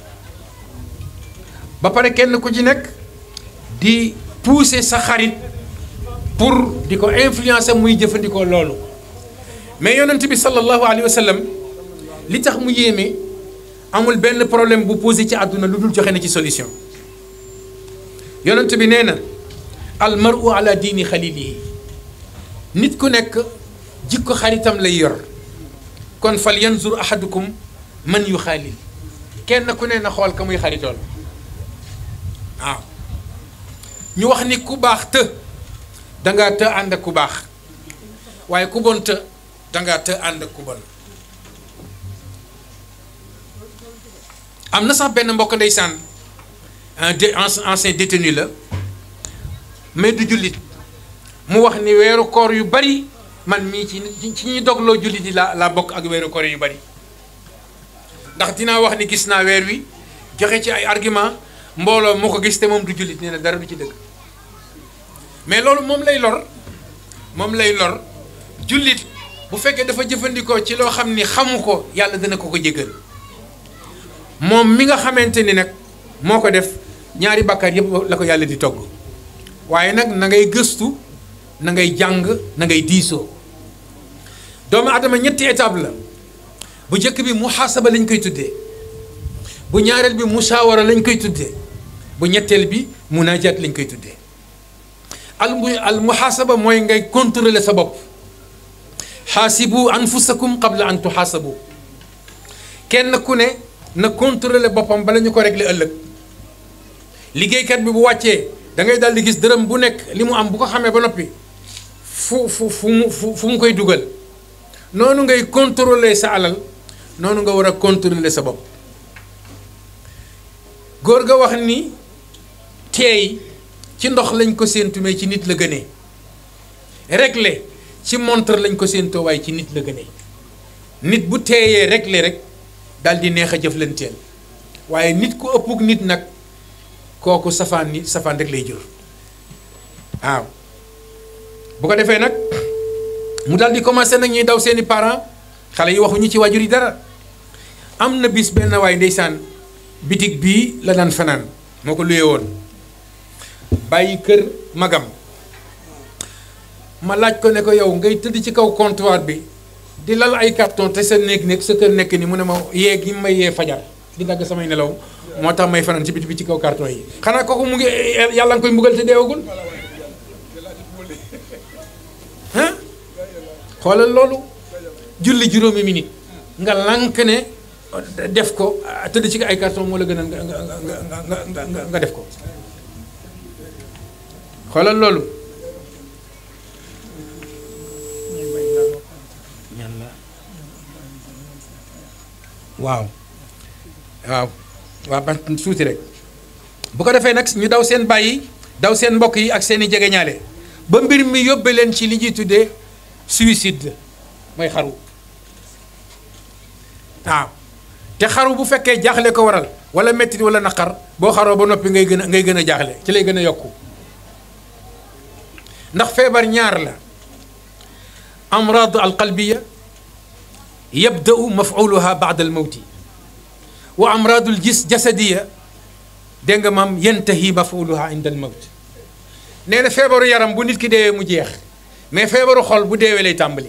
ba pare kenn ku ci nekk di pousser sa xarit pour di ko influencer muy jëfandikoo loolu mais yonent bi sallallahu alayhi wa sallam li tax mu yéeme amul benn problème bu posé ci àdduna lu dul joxe na ci solution yonent bi nee na al maru ala diini xalilihi nit ku nekk jikko xaritam lay yor kon fal yanzur ahadukum man yu xaalil kenn ku ne na xool ka muy xaritool waaw ñu wax ni ku baax të dangaa të ànd ak ku baax waaye ku bon të dangaa të ànd ak ku bon am na sax benn mbokk ndeysaan un ancien détenu la mais du jullit mu wax ni weeru koor yu bari man mii ci ci ñuy dogloo jullit yi laa laa bokk ak weeru koor yu bari ndax dinaa wax ni gis naa weer wi joxe ci ay argument mbooloo moo ko gis te moom du jullit nee na dara du ci dëgg mais loolu moom lay lor moom lay lor jullit bu fekkee dafa jëfandikoo ci loo xam ni xamu ko yàlla dana ko ko jéggal moom mi nga xamante ni nag moo ko def ñaari bàkkaar yëpp la ko yàlla di togg waaye nag na ngay gëstu na ngay jàng na ngay diisoo doomu adama ñetti étape la bu njëkk bi muhaasaba lañ koy tuddee bu ñaareel bi musaawara lañ koy tuddee bu ñetteel bi munaajaat lañ koy tuddee al mu al muhaasaba mooy ngay contrôler sa bopp xaasibu anfusakum qabla an tuxaasabu kenn ku ne na contrôler boppam bala ñu ko régler ëllëg liggéeykat bi bu wàccee da ngay daal di gis dërëm bu nekk li mu am bu ko xamee ba noppi fu fu fu mu fu mu koy dugal noonu ngay contrôler sa alal noonu nga war a contrôler sa bopp góor ga wax ni teey ci ndox lañ ko séentu mais ci nit la gënee régler ci montre lañ ko séentoo waaye ci nit la gënee nit bu teeyee régler rek daal di neex a jëflanteel waaye nit ku ëppug nit nag kooku safaan ni safaan rek lay jur waaw bu ko defee nag mu daal di commencé nag ñuy daw seeni parents xale yi waxuñu ci waajur yi dara am na bis benn waay ndeysaan bitig bii la daan fanaan moo ko luye woon bàyyi kër magam ma laaj ko ne ko yow ngay tëdd ci kaw comptoir bi di lal ay carton te sa néeg nekk sa kër nekk ni mu ne ma yee gi may yee fajar di dagg samay nelaw moo tax may fanaan ci biti bi ci kaw carton yi xanaa kooku mu ngi yàlla nga koy mbugal te deewagul ah xoolal loolu julli juróomi minute nga lànk ne def ko tëdd ci ay carton moo la gën a nga nga nga nga def ko xoolal loolu waaw waaw waaw ba suuti rek bu ko defee nag ñu daw seen bàyyi daw seen mbokk yi ak seen i jegeñaale ba mbir mi yóbbe leen ci li ñuy tuddee suicide mooy xaru waaw te xaru bu fekkee jaaxle ko waral wala mettit wala naqar boo xaroo ba noppi ngay gën a ngay gën a jaaxle ci lay gën a yokku ndax feebar ñaar la amraad alqalbiya yabda'u maf'uluha ba'da al-mawti wa amraadul gis jasadiya dégg nga maam yantahi maf'uluha inda al-mawt nee na feebaru yaram bu nit ki deewee mu jeex mais feebaru xol bu deewee lay tàmbali.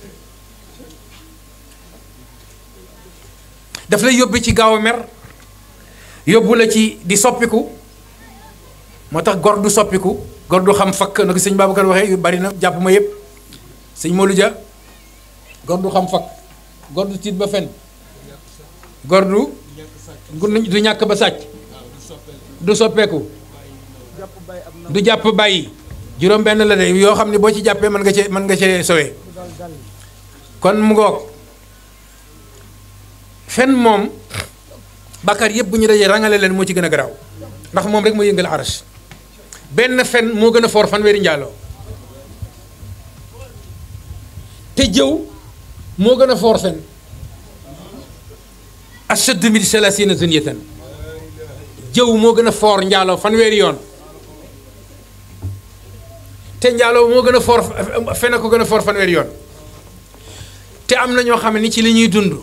daf lay yóbbu ci gaaw a mer yóbbu la ci di soppiku moo tax gor du soppiku gor du xam fakk na ko sëñ Babacar waxee yu bari na jàpp ma yëpp sëñ Modou Dia gor du xam fakk. gor du tiit ba fen gor du du ñàkk ba sàcc du soppeeku du jàpp bàyyi juróom benn la de yoo xam ne boo ci jàppee mën nga cee mën nga cee sowee kon mu ngoog fen moom bàkkaar yëpp bu ñu dajee rangale leen moo ci gën a garaaw ndax moom rek moo yëngal arash benn fen moo gën a foor fanweeri njaaloo te jëw moo gën a foor fen ashaddu min salaasina zunyatan jëw moo gën a foor njaaloo fanweeri yoon te njaaloo moo gën a foor fen a ko gën a foor fanweeri yoon te am na ñoo xam ne ni ci li ñuy dund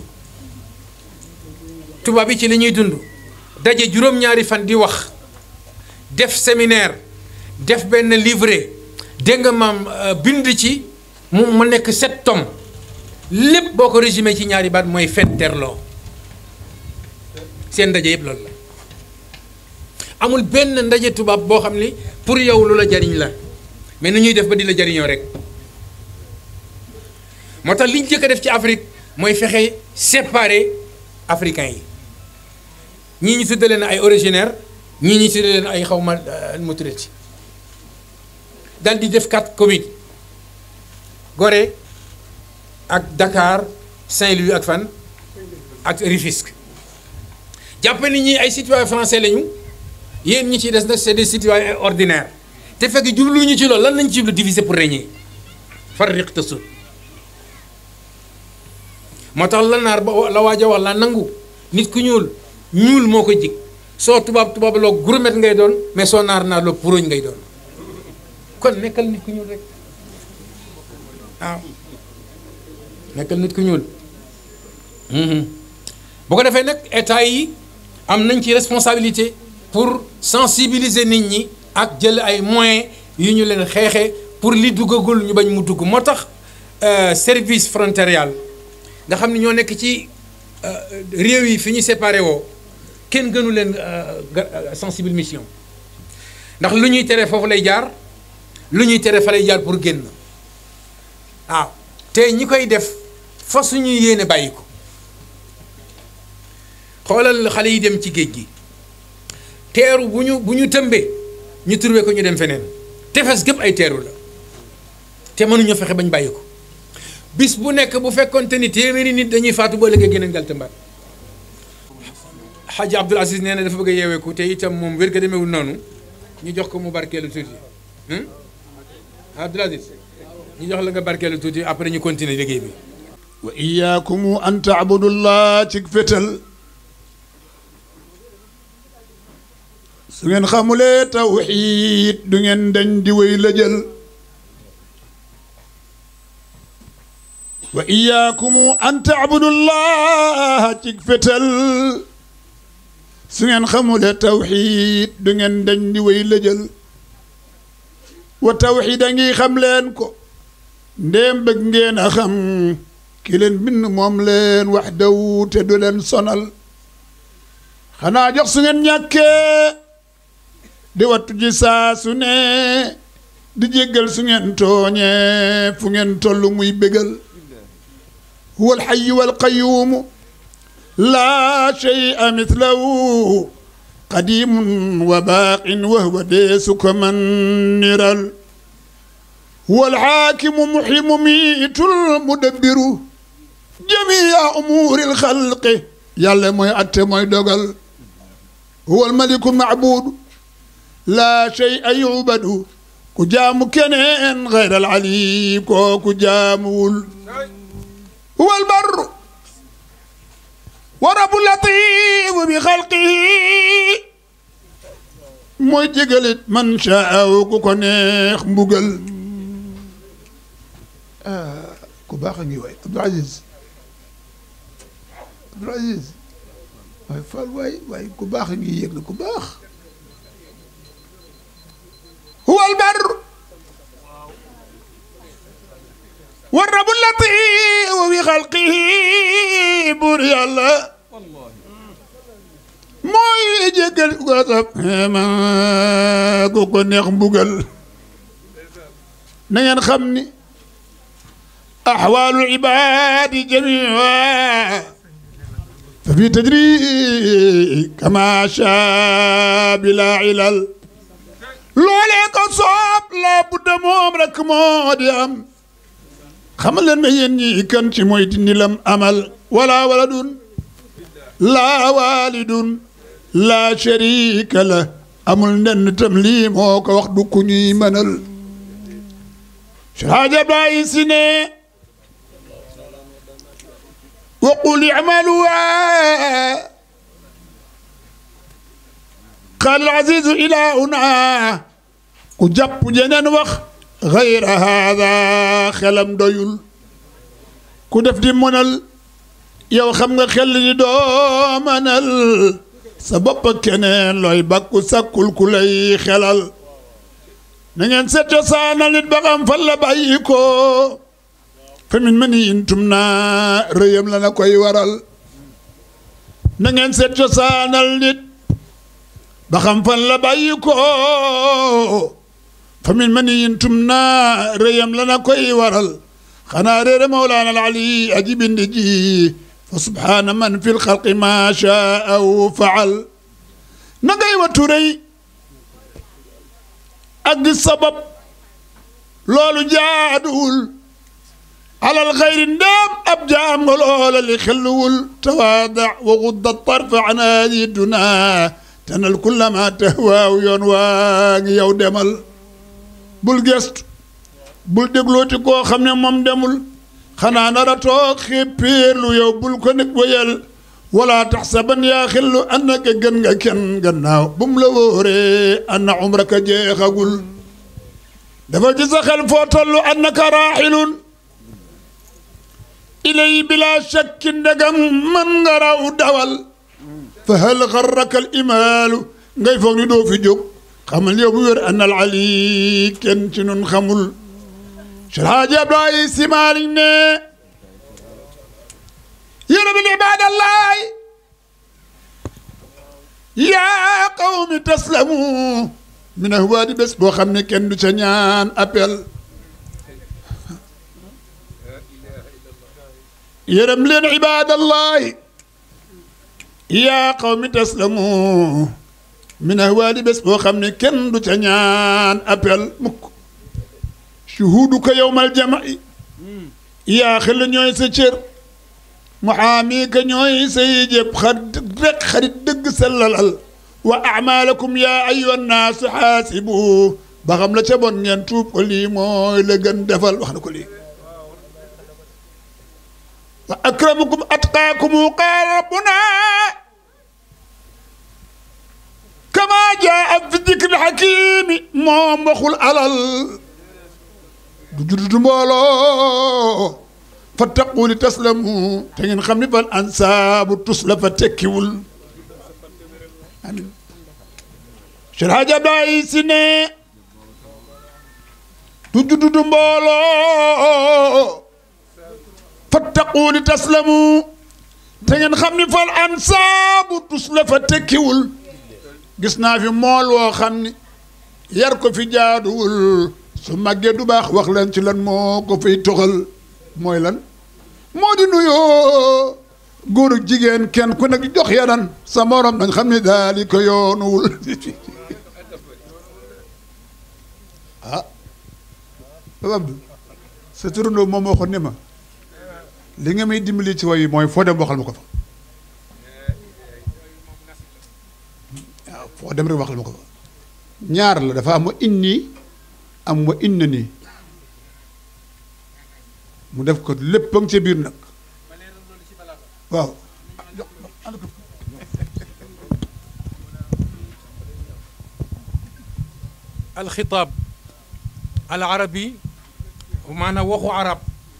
tubaab yi ci li ñuy dund daje juróom-ñaari fan di wax def séminaire def benn livret dégg nga maam bind ci mu mu nekk sept tomes lépp boo ko résumé ci ñaari baat mooy fetterloo seen ndaje yëpp loolu la amul benn ndaje tubaab boo xam ni pour yow lu la jariñ la mais ni ñuy def ba di la jariñoo rek moo tax li ñu jëkk a def ci Afrique mooy fexe séparer africains yi ñii ñu tudde leen ay originaire ñii ñu tudde leen ay xawma mu tuddati dal di def quatre communes Gorée ak Dakar Saint-Louis ak fan ak Rufisque jàpp ni ñi ay citoyens français lañu yéen ñi ciy des nag c'est des citoyens ordinaires te fekk jubluñu ci loolu lan lañ ci jublu diviser pour régner farriq tasud moo tax la naar ba la waaj a wax la nangu nit ku ñuul ñuul moo ko jig soo tubaab tubaab loo gourmet ngay doon mais soo naar naar loo puróñ ngay doon kon nekkal nit ku ñuul rek waaw nekkal nit ku ñuul bu ko defee nag état yi am nañ ci responsabilité pour sensibiliser nit ñi ak jël ay moyens yu ñu leen xeexee pour li duggagul ñu bañ mu dugg moo tax service frontalier nga xam ne ñoo nekk ci réew yi fi ñu séparé woo kenn gënu leen sensible mission ndax lu ñuy tere foofu lay jaar lu ñuy tere fa lay jaar pour génn waaw te ñi koy def fa suñuy yéene bàyyi ko xoolal xale yi dem ci géej gi teeru bu ñu bu ñu tëmbee ñu turbe ko ñu dem feneen tefes gépp ay teeru la te mënuñoo fexe bañ bàyyi ko bis bu nekk bu fekkonte ni téeméeri nit dañuy faatu boo léegi gën a ngal tëmbaat Xaaji Abdul Aziz nee na dafa bëgg a yeeweeku te itam moom wér ga demewul noonu ñu jox ko mu barkeelu tuuti Abdul Aziz ñu jox la nga barkeelu tuuti après ñu continuer liggéey bi wa iyaakum an taabudullah ci fetal su ngeen xamulee tawxiid du ngeen dañ di wéy la jël wa iyaakum an taabudullah ci fetal su ngeen xamulee tawxiid du ngeen dañ di wéy la jël wa tawxiid a ngi xam leen ko ndéem bëgg ngeen a xam ki leen bind moom leen wax daw te du leen sonal xanaa jox su ngeen ñàkkee di wattu ji saa su ne di jéggal su ngeen tooñee fu ngeen toll muy bégal huwa alxayu walqayuumu laa shay'a mithlahu qadimun wa baaqin wa huwa deesu ko man niral huwa alxaakimu muximu miitul mudabbiru jamia umuuri alxalqi yàlla mooy atte mooy dogal huwa almaliku macbuudu laa shay'a yubadu ku jaamu keneen gayra alali kooku jaamuwul huwa albarru wa rabu latifu bi xalqihi mooy jégalit man shaaw ku ko neex mbugal ku baax a ngi waay Abdou Aziz Abdou Aziz waay Fall waay waay ku baax a ngi yëg na ku baax huwa albar wa rabu latif wi xalqihi buur yàlla mooy jégal ko sab ma ku ko neex mbugal na ngeen xam ni أحوال العباد جميعا ففي تجري كما شاء بلا علل loolee ko soob laa budda moom rek moo di am xamal leen ma yéen ñi kan ci mooy dindi lam amal wala waladun laa walidun laa sharika la amul nenn tam lii moo ko wax du ku ñuy mënal Haaji Abdoulaye Si ne وقل اعملوا قال العزيز إلهنا كجب جنن وخ غير هذا خلم doyul ku def di mënal yow xam nga xel ni doo mënal sa bopp keneen looy bakku sakkul ku lay xelal na ngeen seet cosaanal nit ba xam fan la bàyyi ko fa min maniyin tumnaa rëyam la na koy waral na ngeen seet cosaanal nit ba xam fan la bàyyi ko fa min maniyin tumnaa rëyam la na koy waral xanaa réere mawlaana al ali aji bindi ji fa subhaana man fi lxalqi ma shaa aw faal na ngay wattu rëy ak di sabab loolu jaaduwul alal xayri ndéem ab jaam nga loola li xelluwul tawaada wa gudda tarfa an haadi dunaa tanal kulla ma tahwaaw yoon waa ngi yow demal bul gestu bul déglooti koo xam ne moom demul xanaa nara toog xéppiirlu yow bul ko nekk wéyal wala taxsaban yaa xillu annaka gën nga kenn gannaaw bu mu la wóoree anna umraka jeexagul dafa ci sa xel foo tollu annaka raaxilun ilay bila shakki ndegam man nga raw dawal fa hal xarraka al imaalu ngay foog ni doo fi jóg xamal yow bu wér anna al ali kenn ci nun xamul Alhaaji Abdoulaye Sy Malick ne yéen min ibaadallahi yaa qawmi taslamu min ahwaadi bés boo xam ne kenn du ca ñaan appel yërëm leen ibaadallahi yaa qawmi taslamu min ahwaadi bés boo xam ne kenn du ca ñaan appel mukk shuhuduka yowmal jama'i yaa xel ñooy sa cër muhaami ka ñooy say jëpp xarit rek xarit dëgg sellalal wa amalakum yaa ayyuha naasu xaasibu ba xam la ca bon ngeen tuub ko lii mooy la gën defal wax na ko lii wa akramukum atqaakum qaala rabbuna kama jaa fi dikri xakimi moom waxul alal du juddu mbooloo fattaqu li taslamu te ngeen xam ni fal ansaabu tus la fa tekkiwul amin Cheikh Hadj Abdoulaye Sy ne du juddu mbooloo fattaqu li taslamu te ngeen xam ni fal ansaabu tus la fa tekkiwul gis naa fi mool woo xam ni yar ko fi jaaduwul su màggee du baax wax leen ci lan moo ko fay toxal mooy lan moo di nuyoo góor ak jigéen kenn ku nekk jox yanan sa morom nañ xam ne daal di ko yoonuwul ah Papa Abdou sa turandoo moom moo ko ne ma li nga may dimbali ci way mooy foo dem waxal ma ko fa waaw foo dem rek waxal ma ko fa ñaar la dafa am inni am wa inna nii mu def ko lépp ca biir nag waaw alxitaab al arabi maanaam waxu arab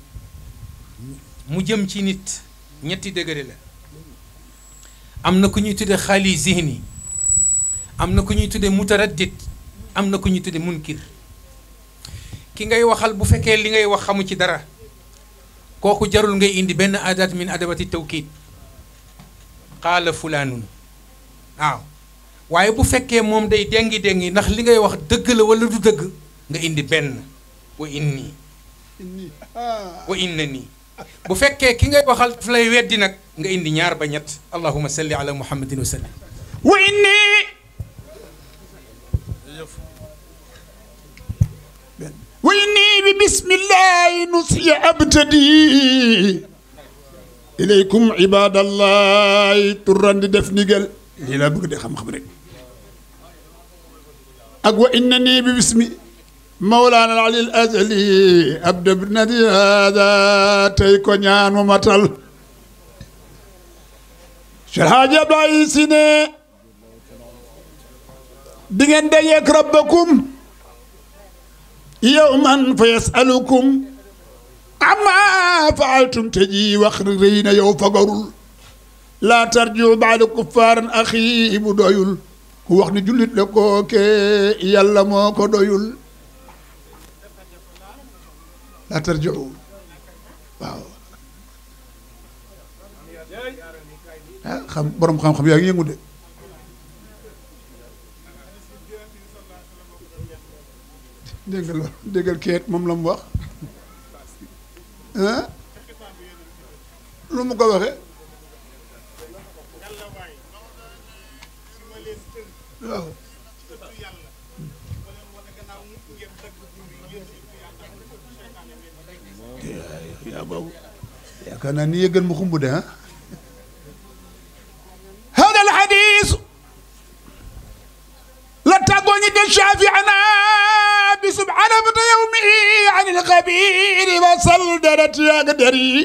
mu jëm ci nit ñetti degré la am na ku ñuy tudde xaali zihni am na ku ñuy tudde mutaraddid am na ku ñuy tudde munkir ki ngay waxal bu fekkee li ngay wax xamu ci dara kooku jarul ngay indi benn adat min adabati tawkiid qaala fulaanun waaw waaye bu fekkee moom day dengi dengi ndax li ngay wax dëgg la wala du dëgg nga indi benn wa inni wa inna nii bu fekkee ki ngay waxal daf lay weddi nag nga indi ñaar ba ñett allahuma salli ala muhammadin wa sallim wa inni wa inni bi bismillahi nusiya abtadi ilaykum ibadallahi turan di def ndigal lii laa bëgg de xam-xam rek ak wa inna nii bi bismi mawlaana al ali al azali abda bnadi hada tey ko ñaan mu matal Cheikh Hadji Abdoulaye Sy ne di ngeen dajeek rabbakum yowman fa yasalukum amma faaltum te ji wax rëy na yow fagarul laa tarjiu baada kuffaaran axi bu doyul ku wax ni jullit la kooke yàlla moo ko doyul laa tarjiu waaw ah xam borom xam-xam yaa ngi yëngu de dégg nga loolu déggal keet moom la mu wax ah lu mu ko waxee waaw yaa boobu yaakaar naa ni yëggal mu xumb de ah hada al hadis la tàggoo ñi del shafiana bi subhana biiri wasal deret yaag der yi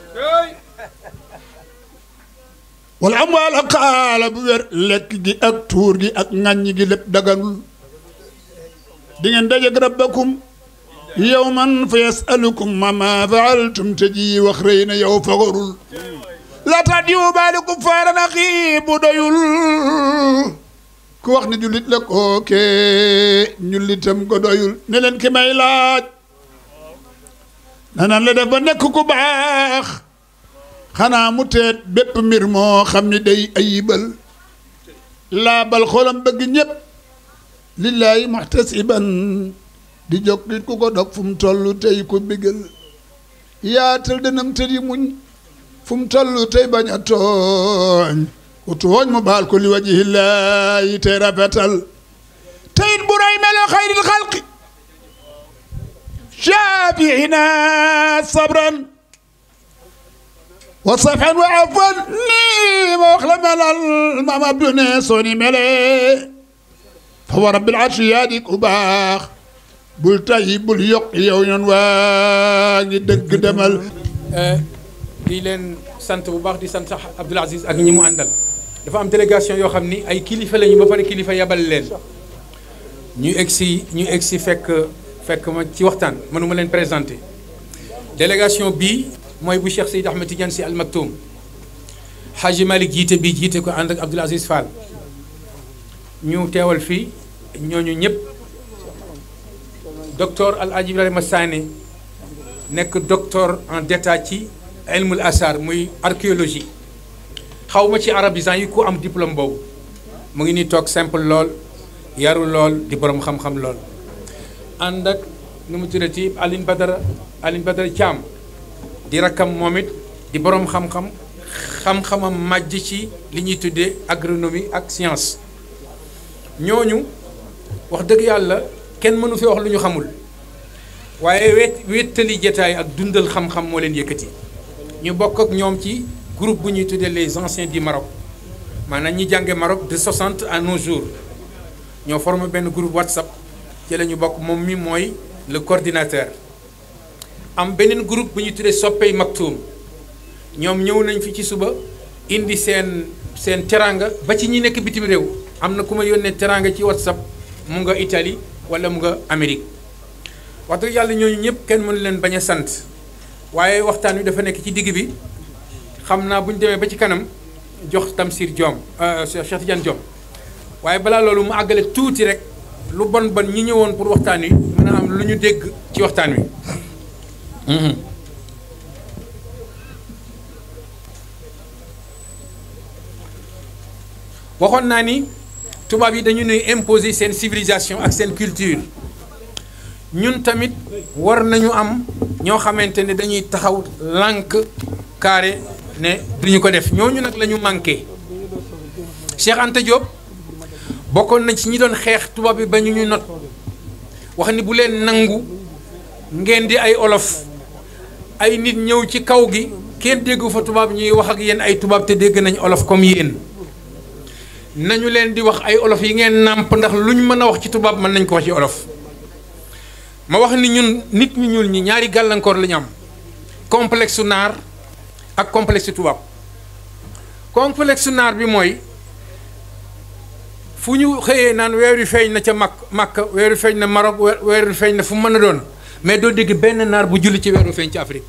wala am waala xaala bu wér lekk gi ak tuur gi ak ŋàññ gi lépp daganul di ngeen dajeg rabbakum yawman fa yasalukum mama faaltum te ji wax rëy na yow fagarul la tax diwu baalikum faarana xii bu doyul ku wax ne jullit la kooke ñullitam ko doyul ne leen ki may laaj nanan la def ba nekk ku baax xanaa mu teet bépp mbir moo xam ni day ayibal laabal xolam bëgg ñépp lillaahi muhtasiban di jóg nit ku ko dog fu mu toll tey ko bégal yaatal dënam te di muñ fu mu toll tey bañ a tooñ ku tooñ mu baal ko li wajihillaahi tey rafetal teyit bu roy melo xayril xalqi shaafiina sabran wa safan wa afwan nii ma wax la melal maam Abdou ne soo ni melee fa wa rabbil arshi yaa di ku baax bul tay bul yokk yow ñoon waa ngi dëgg demal di leen sant bu baax di sant sax Abdoul Aziz ak ñi mu àndal dafa am délégation yoo xam ni ay kilifa lañu ba pare kilifa yabal leen ñu egsi ñu egsi fekk fekk ma ci waxtaan mënuma leen présenté délégation bii mooy bu Cheikh Seyd Ahmed Tidiane Sy Al Maktoum Hadji Malick jiite bii jiite ko ànd ak Abdoul Aziz Fall ñu teewal fii ñooñu ñëpp docteur Al Hadji Ibrahima Sané nekk docteur en d'état ci ilmul asar muy archéologie xaw ma ci arabisant yi ku am diplôme boobu mu ngi nii toog simple lool yaru lool di borom xam-xam lool ànd ak nu mu tuddati Aline Badara Aline Badara Thiam di rakkam moom it di borom xam-xam xam-xamam màjj ci li ñuy tuddee agronomie ak science ñooñu wax dëgg yàlla kenn mënu fi wax lu ñu xamul waaye wet wéttali jataay ak dundal xam-xam moo leen yëkkati ñu bokk ak ñoom ci groupe bu ñuy tuddee les anciens du Maroc maanaam ñi jànge Maroc de 60 à nos jours ñoo formé benn groupe WhatsApp ci la ñu bokk moom mi mooy le coordinateur am beneen groupe bu ñuy tuddee soppey Maktoum ñoom ñëw nañ fi ci suba indi seen seen teranga ba ci ñi nekk bitim réew am na ku ma yónnee teranga ci WhatsApp mu nga Italie wala mu nga Amérique wax dëgg yàlla ñooñu ñëpp kenn mënu leen bañ a sant waaye waxtaan wi dafa nekk ci digg bi xam naa bu ñu demee ba ci kanam jox Tamsir Diom Cheikh Tidiane Diom waaye balaa loolu mu àggale tuuti rek lu bon bon ñi ñëwoon pour waxtaan wi mën a am lu ñu dégg ci waxtaan wi. waxoon naa ni tubaab yi dañu nuy imposer seen civilisation ak seen culture ñun tamit war nañu am ñoo xamante ne dañuy taxaw lànk carré ne duñu ko def ñooñu nag la ñu manqué Cheikh Anta Diop bokkoon nañ ci ñi doon xeex tubaab bi ba ñu ñu not wax ni bu leen nangu ngeen di ay olof ay nit ñëw ci kaw gi kenn déggu fa tubaab ñuy wax ak yéen ay tubaab te dégg nañ olof comme yéen nañu leen di wax ay olof yi ngeen nàmp ndax luñ mën a wax ci tubaab mën nañ ko wax ci olof ma wax ni ñun nit ñu ñuul ñi ñaari gàllankoor la ñu am complexe su naar ak complexe tubaab complexe su naar bi mooy fu ñu xëyee naan weer wi feeñ na ca mag Makka weer wi feeñ na Maroc weer wi feeñ na fu mu mën a doon mais doo dégg benn naar bu julli ci weer wi feeñ ci Afrique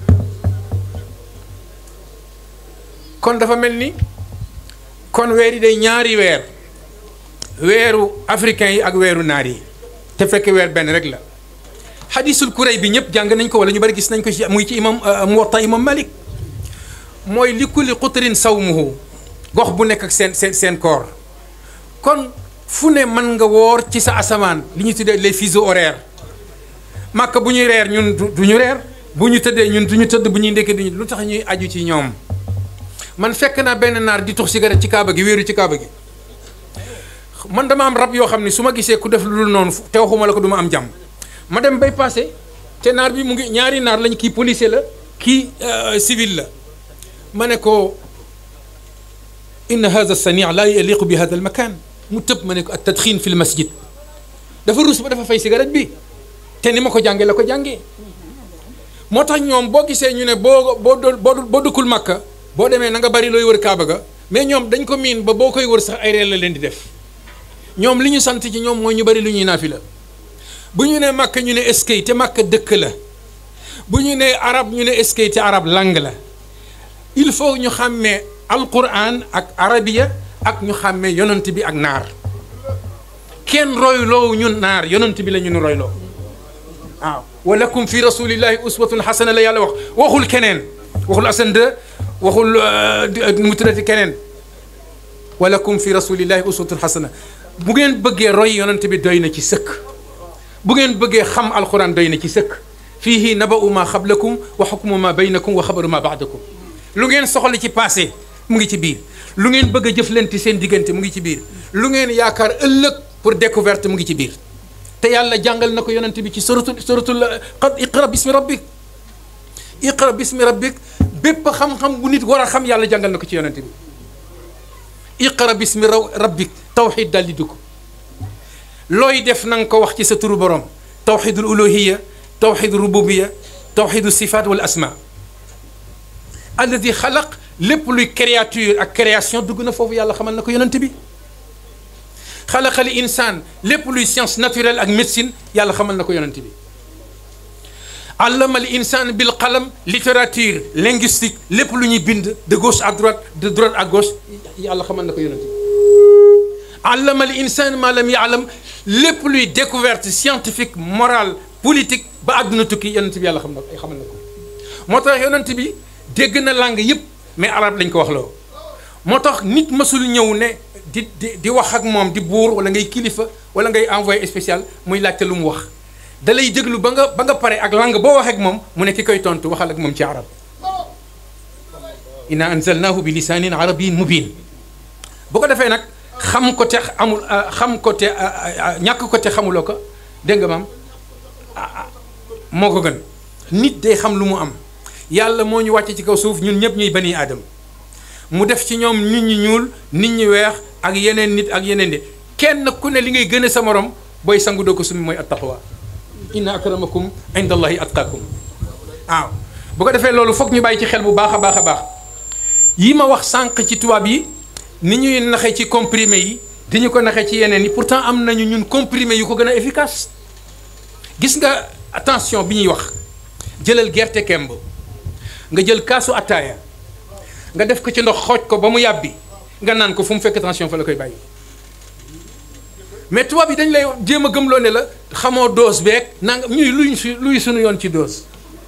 kon dafa mel ni kon weer yi day ñaari weer weeru africain yi ak weeru naar yi te fekk weer benn rek la xadisul kuréy bi ñëpp jàng nañ ko wala ñu bari gis nañ ko ci muy ci imam muwatta imam malik mooy li kulli xutrin sawmuhu gox bu nekk ak seen seen seen koor kon fu ne mën nga woor ci sa asamaan li ñuy tuddee les fuseaux horaires màkk bu ñuy reer ñun du ñu reer bu ñu tëddee ñun du ñu tëdd bu ñuy ndekki duñu lu tax ñuy aju ci ñoom man fekk naa benn naar di tux cigarette ci kaaba gi wéeru ci kaaba gi man dama am rab yoo xam ne su ma gisee ku def lu dul noonu te waxuma la ko du ma am jàmm ma dem bay passé te naar bi mu ngi ñaari naar lañ kii policier la kii civil la ma ne ko inna hada sani la yaliqu bi hada al makan mu tëb ma ne ko at tadxin fi l masjid dafa rus ba dafa fay cigarette bi te ni ma ko jàngee la ko jàngee moo tax ñoom boo gisee ñu ne boo boo boo boo dëkkul makka boo demee na nga bari looy wër kaaba ga mais ñoom dañ ko miin ba boo koy wër sax ay reel la leen di def ñoom li ñu sant ci ñoom mooy ñu bari lu ñuy naafila bu ñu ne makka ñu ne eskay te makka dëkk la bu ñu ne arab ñu ne eskay te arab langue la il faut ñu xàmmee alquran ak arabiya ak ñu xàmmee yonent bi ak naar kenn royloo ñun naar yonent bi la ñu nu royloo waaw walakum fi rasulillahi uswatun xasana la yàlla wax waxul keneen waxul asan de waxul mu tuddati keneen walakum fi rasulillahi uswatun xasana bu ngeen bëggee roy yonent bi doy na ci sëkk bu ngeen bëggee xam alquran doy na ci sëkk fiihi naba'u ma xablakum wa xukmu ma baynakum wa xabaru ma baadakum lu ngeen soxla ci passé mu ngi ci biir lu ngeen bëgg a jëflante seen diggante mu ngi ci biir lu ngeen yaakaar ëllëg pour découverte mu ngi ci biir te yàlla jàngal na ko yonent bi ci suratul suratul qad iqra bismi rabbik iqra bismi rabbik bépp xam-xam bu nit war a xam yàlla jàngal na ko ci yonent bi iqra bismi raw rabbik tawxid daal di dugg looy def na nga ko wax ci sa turu borom tawxidul uluhiya tawxidu rububiya tawxidu sifaat wal asma alladi xalaq lépp luy créature ak création dugg na foofu yàlla xamal na ko yonent bi xalaqal insaan lépp luy science naturelle ak médecine yàlla xamal na ko yonent bi allamal insaan bil qalam littérature linguistique lépp lu ñuy bind de gauche à droite de droite à gauche yàlla xamal na ko yonent bi allamal insaan ma lam yaalam lépp luy découverte scientifique morale politique ba àdduna tukki yonent bi yàlla xam na ko xamal na ko moo tax yonent bi dégg na langue yëpp mais arabe lañ ko wax loo moo tax nit mësul ñëw ne di di di wax ak moom di buur wala ngay kilifa wala ngay envoyé spécial muy laajte lu mu wax da lay déglu ba nga ba nga pare ak langue boo waxee ak moom mu ne ki koy tontu waxal ak moom ci arab inna anzalnahu bi lisaanin arabiyin mubin bu ko defee nag xam ko te amul xam ko te ñàkk ko te xamuloo ko dégg nga maam moo ko gën nit day xam lu mu am yàlla moo ñu wàcce ci kaw suuf ñun ñëpp ñuy bani aadam mu def ci ñoom nit ñi ñuul nit ñi weex ak yeneen nit ak yeneen nit kenn ku ne li ngay gën a sa morom booy sangu doo ko sumi mooy attaqwa inna akramakum inda allahi atqakum waaw bu ko defee loolu foog ñu bàyyi ci xel bu baax a baax a baax yi ma wax sànq ci tubaab yi ni ñuy naxee ci comprimé yi di ñu ko naxee ci yeneen yi pourtant am nañu ñun comprimé yu ko gën a efficace gis nga attention bi ñuy wax jëlal gerte kemb nga jël kaasu attaaya nga def ko ci ndox xooj ko ba mu yàbbi nga naan ko fu mu fekk tension fa la koy bàyyi mais tubaab yi dañ lay jéem a gëmloo ne la xamoo dose beeg nanga ñuy luñ su luy suñu yoon ci dose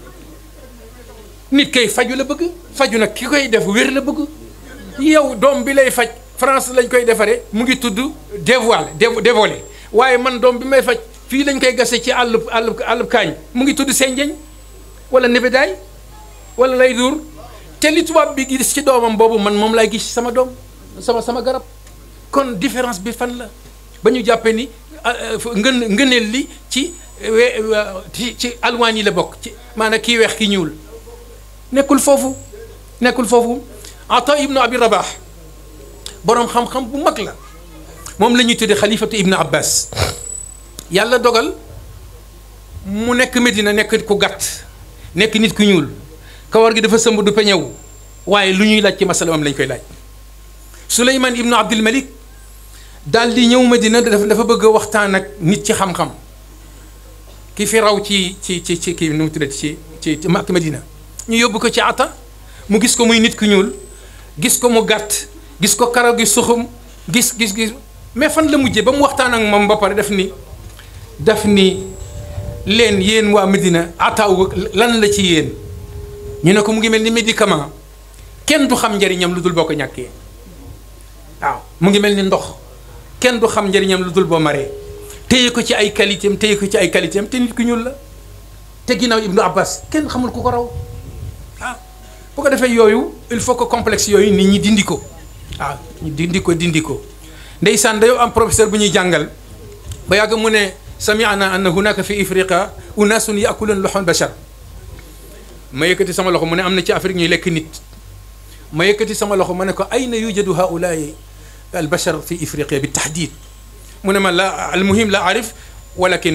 nit kay faju la bëgg faju nag ki koy def wér la bëgg yow doom bi lay faj France lañ koy defaree mu ngi tudd dévoile dévolé waaye man doom bi may faj fii lañ koy gase ci àllub àllub àllub kaañ mu ngi tudd senjeñ wala nebedaay wala lay duur te li tubaab bi gis ci doomam boobu man moom lay gis sama doom sama sama garab kon différence bi fan la ba ñu jàppee ni ngën ngëneel li ci we ci ci alwaan yi la bokk ci maanaam kii weex ki ñuul nekkul foofu nekkul foofu ata ibnu abi rabax boroom xam-xam bu mag la moom la ñuy tuddee xalifatu ibnu abbas yàlla dogal mu nekk Medina nekk ku gàtt nekk nit ku ñuul kawar gi dafa sëmb du peñewu waaye lu ñuy laaj ci masala moom lañ koy laaj Suleymaan ibnu Abdul Malik daal di ñëw Medina dafa dafa bëgg a waxtaan ak nit ci xam-xam ki fi raw ci ci ci ci kii nu mu tuddati ci ci ci Makka Medina ñu yóbbu ko ci ata mu gis ko muy nit ku ñuul gis ko mu gàtt gis ko karaw gi suxum gis gis gis mais fan la mujjee ba mu waxtaan ak moom ba pare def ni daf ni leen yéen waa Medina ataaw lan la ci yéen ñu ne ko mu ngi mel ni médicament kenn du xam njëriñam lu dul boo ko ñàkkee waaw mu ngi mel ni ndox kenn du xam njëriñam lu dul boo maree téye ko ci ay qualité am téye ko ci ay qualité am te nit ku ñuul la te ginnaaw Ibnu Abbas kenn xamul ku ko raw ah bu ko defee yooyu il faut que complexe yooyu nit ñi dindi ko waaw ñu dindi ko dindi ko ndeysaan dañoo am professeur bu ñuy jàngal ba yàgg mu ne sami'na anna hunaka fi ifriqa unasun ya'kuluna luhum bashar ma yëkkati sama loxo mu ne am na ci Afrique ñuy lekk nit ma yëkkati sama loxo ma ne ko ayna yujadu haulaai albashar fi ifriqiya bi tahdid mu ne ma la almuhim la arif walakin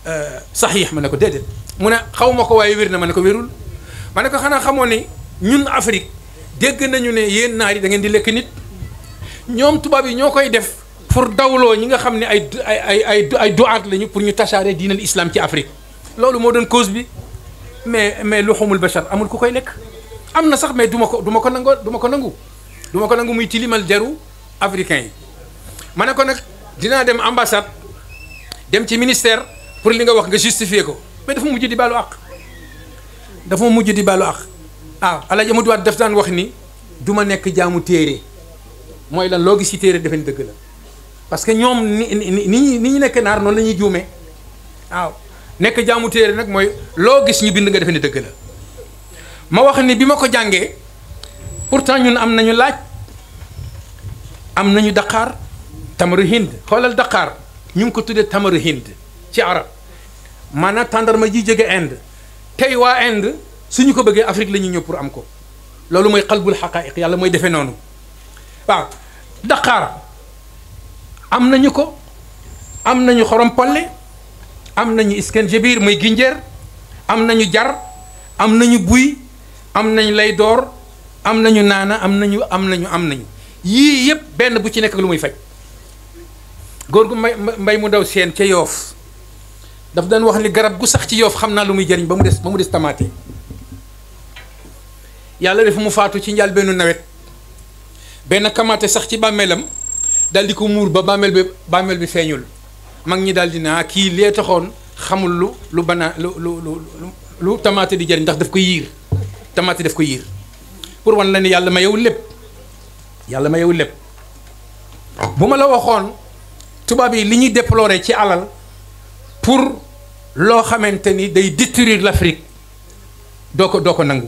saxiix ma ne ko déedéet mu ne xaw ma ko waaye wér na ma ne ko wérul ma ne ko xanaa xamoo ni ñun Afrique dégg nañu ne yéen naar yi da ngeen di lekk nit ñoom tubaab yi ñoo koy def pour dawloo ñi nga xam ne ay ay ay ay ay duwaat lañu pour ñu tasaare diinal islam ci Afrique loolu moo doon cause bi mais mais luxumul bachar amul ku koy lekk am na sax mais du ma ko du ma ko nangoo du ma ko nangu du ma ko nangu muy tilimal deru africain yi ma ne ko nag dinaa dem ambassade dem ci ministère pour li nga wax nga justifier ko mais dafa mujj di baalu àq dafa mujj di baalu àq ah Alaaji Amadu Waat daf daan wax ni du ma nekk jaamu téere mooy lan loo gis ci téere defe ni dëgg la parce que ñoom ni ni ni ni ñu nekk naar noonu la ñuy juumee waaw nekk jaamu téere nag mooy loo gis ñu bind nga defe ni dëgg la ma wax ni bi ma ko jàngee pourtant ñun am nañu laaj am nañu daqaar tamaru hind xoolal daqaar ñu ngi ko tuddee tamaru hind ci arab maanaam tàndarma ji jóge Inde tey waa Inde suñu ko bëggee Afrique la ñuy ñëw pour am ko loolu mooy xalbul xaqaayiq yàlla mooy defee noonu waaw daqaar am nañu ko am nañu xorom polle am nañu iskanjabir muy ginjeer am nañu jar am nañu buy am nañu lay door am nañu naana am nañu am nañu am nañu yii yëpp benn bu ci nekk ak lu muy faj góor gu mbay mbay mu ndaw seen ca yoof daf daan wax ni garab gu sax ci yoof xam naa lu muy jëriñ ba mu des ba mu des tamaate yàlla def mu faatu ci njaal benn nawet benn kamaate sax ci bàmmeelam daal di ko muur ba bàmmeel bi bàmmeel bi feeñul mag ñi daal di naa kii lee taxoon xamul lu lu banaa lu lu lu lu tamaate di jëriñ ndax daf ko yiir tamaate daf ko yiir pour wan la ni yàlla ma yow lépp yàlla ma yow lépp bu ma la waxoon tubaab yi li ñuy déplorer ci alal pour loo xamante ni day détruire l'Afrique doo ko doo ko nangu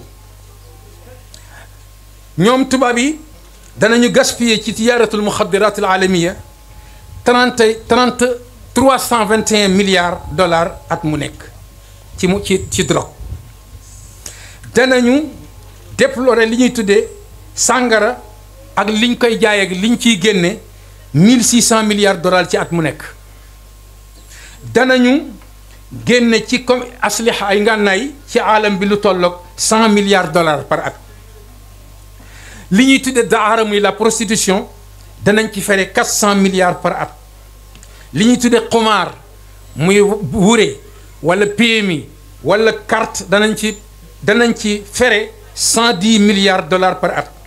ñoom tubaab yi danañu gaspiller ci tijaaratul muxadiraat al alamiya trente trente trois cent vingt et un milliards dollars at mu nekk ci mu ci ci drogue danañu déplorer li ñuy tuddee sàngara ak liñ koy jaay ak liñ ciy génne mille six cent milliards dollars ci at mu nekk danañu génne ci comme asliha ay ngànnaay ci aalam bi lu tolloog cent milliards dollars par at li ñuy tuddee daara muy la prostitution danañ ci fere quatre cent milliards par at li ñuy tuddee xumaar muy wure wala PMI wala carte danañ ci danañ ci fere cent dix milliards dollars par at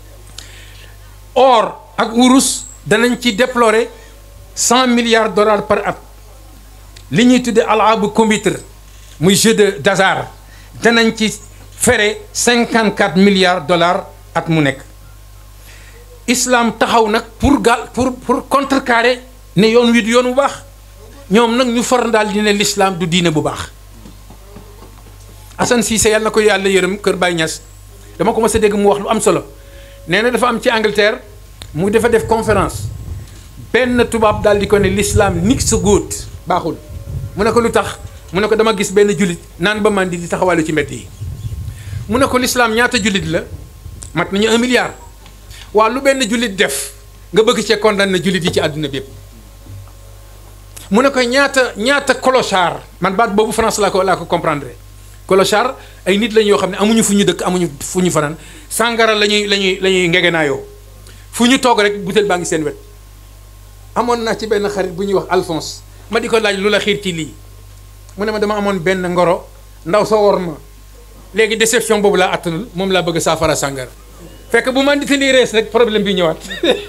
or ak wurus danañ ci déplorer cent milliards dollars par at li ñuy tuddee alaabu computer muy jeu de d'hasard danañ ci fere cinquante quatre milliards dollars at mu nekk islam taxaw nag pour gal pour pour contrecarrer ne yoon wi du yoon bu baax ñoom nag ñu far daal di ne l'islam du diine bu baax Assane Cissé yàlla na ko yàlla yërëm Kër Baye Niass dama ko mës a dégg mu wax lu am solo nee na dafa am ci Angleterre mu dafa def conférence benn tubaab daal di ko ne l'islam nit sa góot baaxul mu ne ko lu tax mu ne ko dama gis benn jullit naan ba mandi di taxawalu ci mbedd yi mu ne ko l'islam ñaata jullit la mat nañu un milliard waa lu benn jullit def nga bëgg cee condamné jullit yi ci àdduna bi yëpp mu ne ko ñaata ñaata clochard man baat boobu France laa ko laa ko comprendre clochard ay nit lañ yoo xam ne amuñu fu ñu dëkk amuñu fu ñu fanaan sàngara la ñuy la ñuy la ñuy ngegenaayoo fu ñu toog rek butéel baa ngi seen wet amoon naa ci benn xarit bu ñuy wax Alphonse ma di ko laaj lu la xiir ci lii mu ne ma dama amoon benn ngoro ndaw soo wor ma léegi déception boobu laa attanul moom laa bëgg saafara sàngara fekk bu man di te lii rees rek problème bi ñëwaat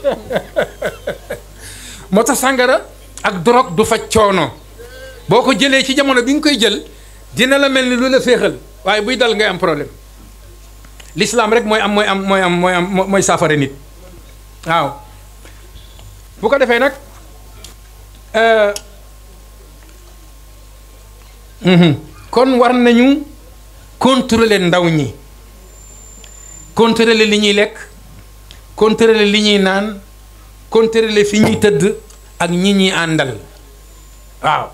moo tax sàngara ak drogue du faj coono boo ko jëlee ci jamono bi nga koy jël dina la mel ni lu la féexal waaye buy dal ngay am problème l'islam rek mooy am mooy am mooy am mooy am mooy saafara nit waaw bu ko defee nag kon war nañu contrôler ndaw ñi contrôler li ñuy lekk contrôler li ñuy naan contrôler fi ñuy tëdd ak ñi ñuy àndal waaw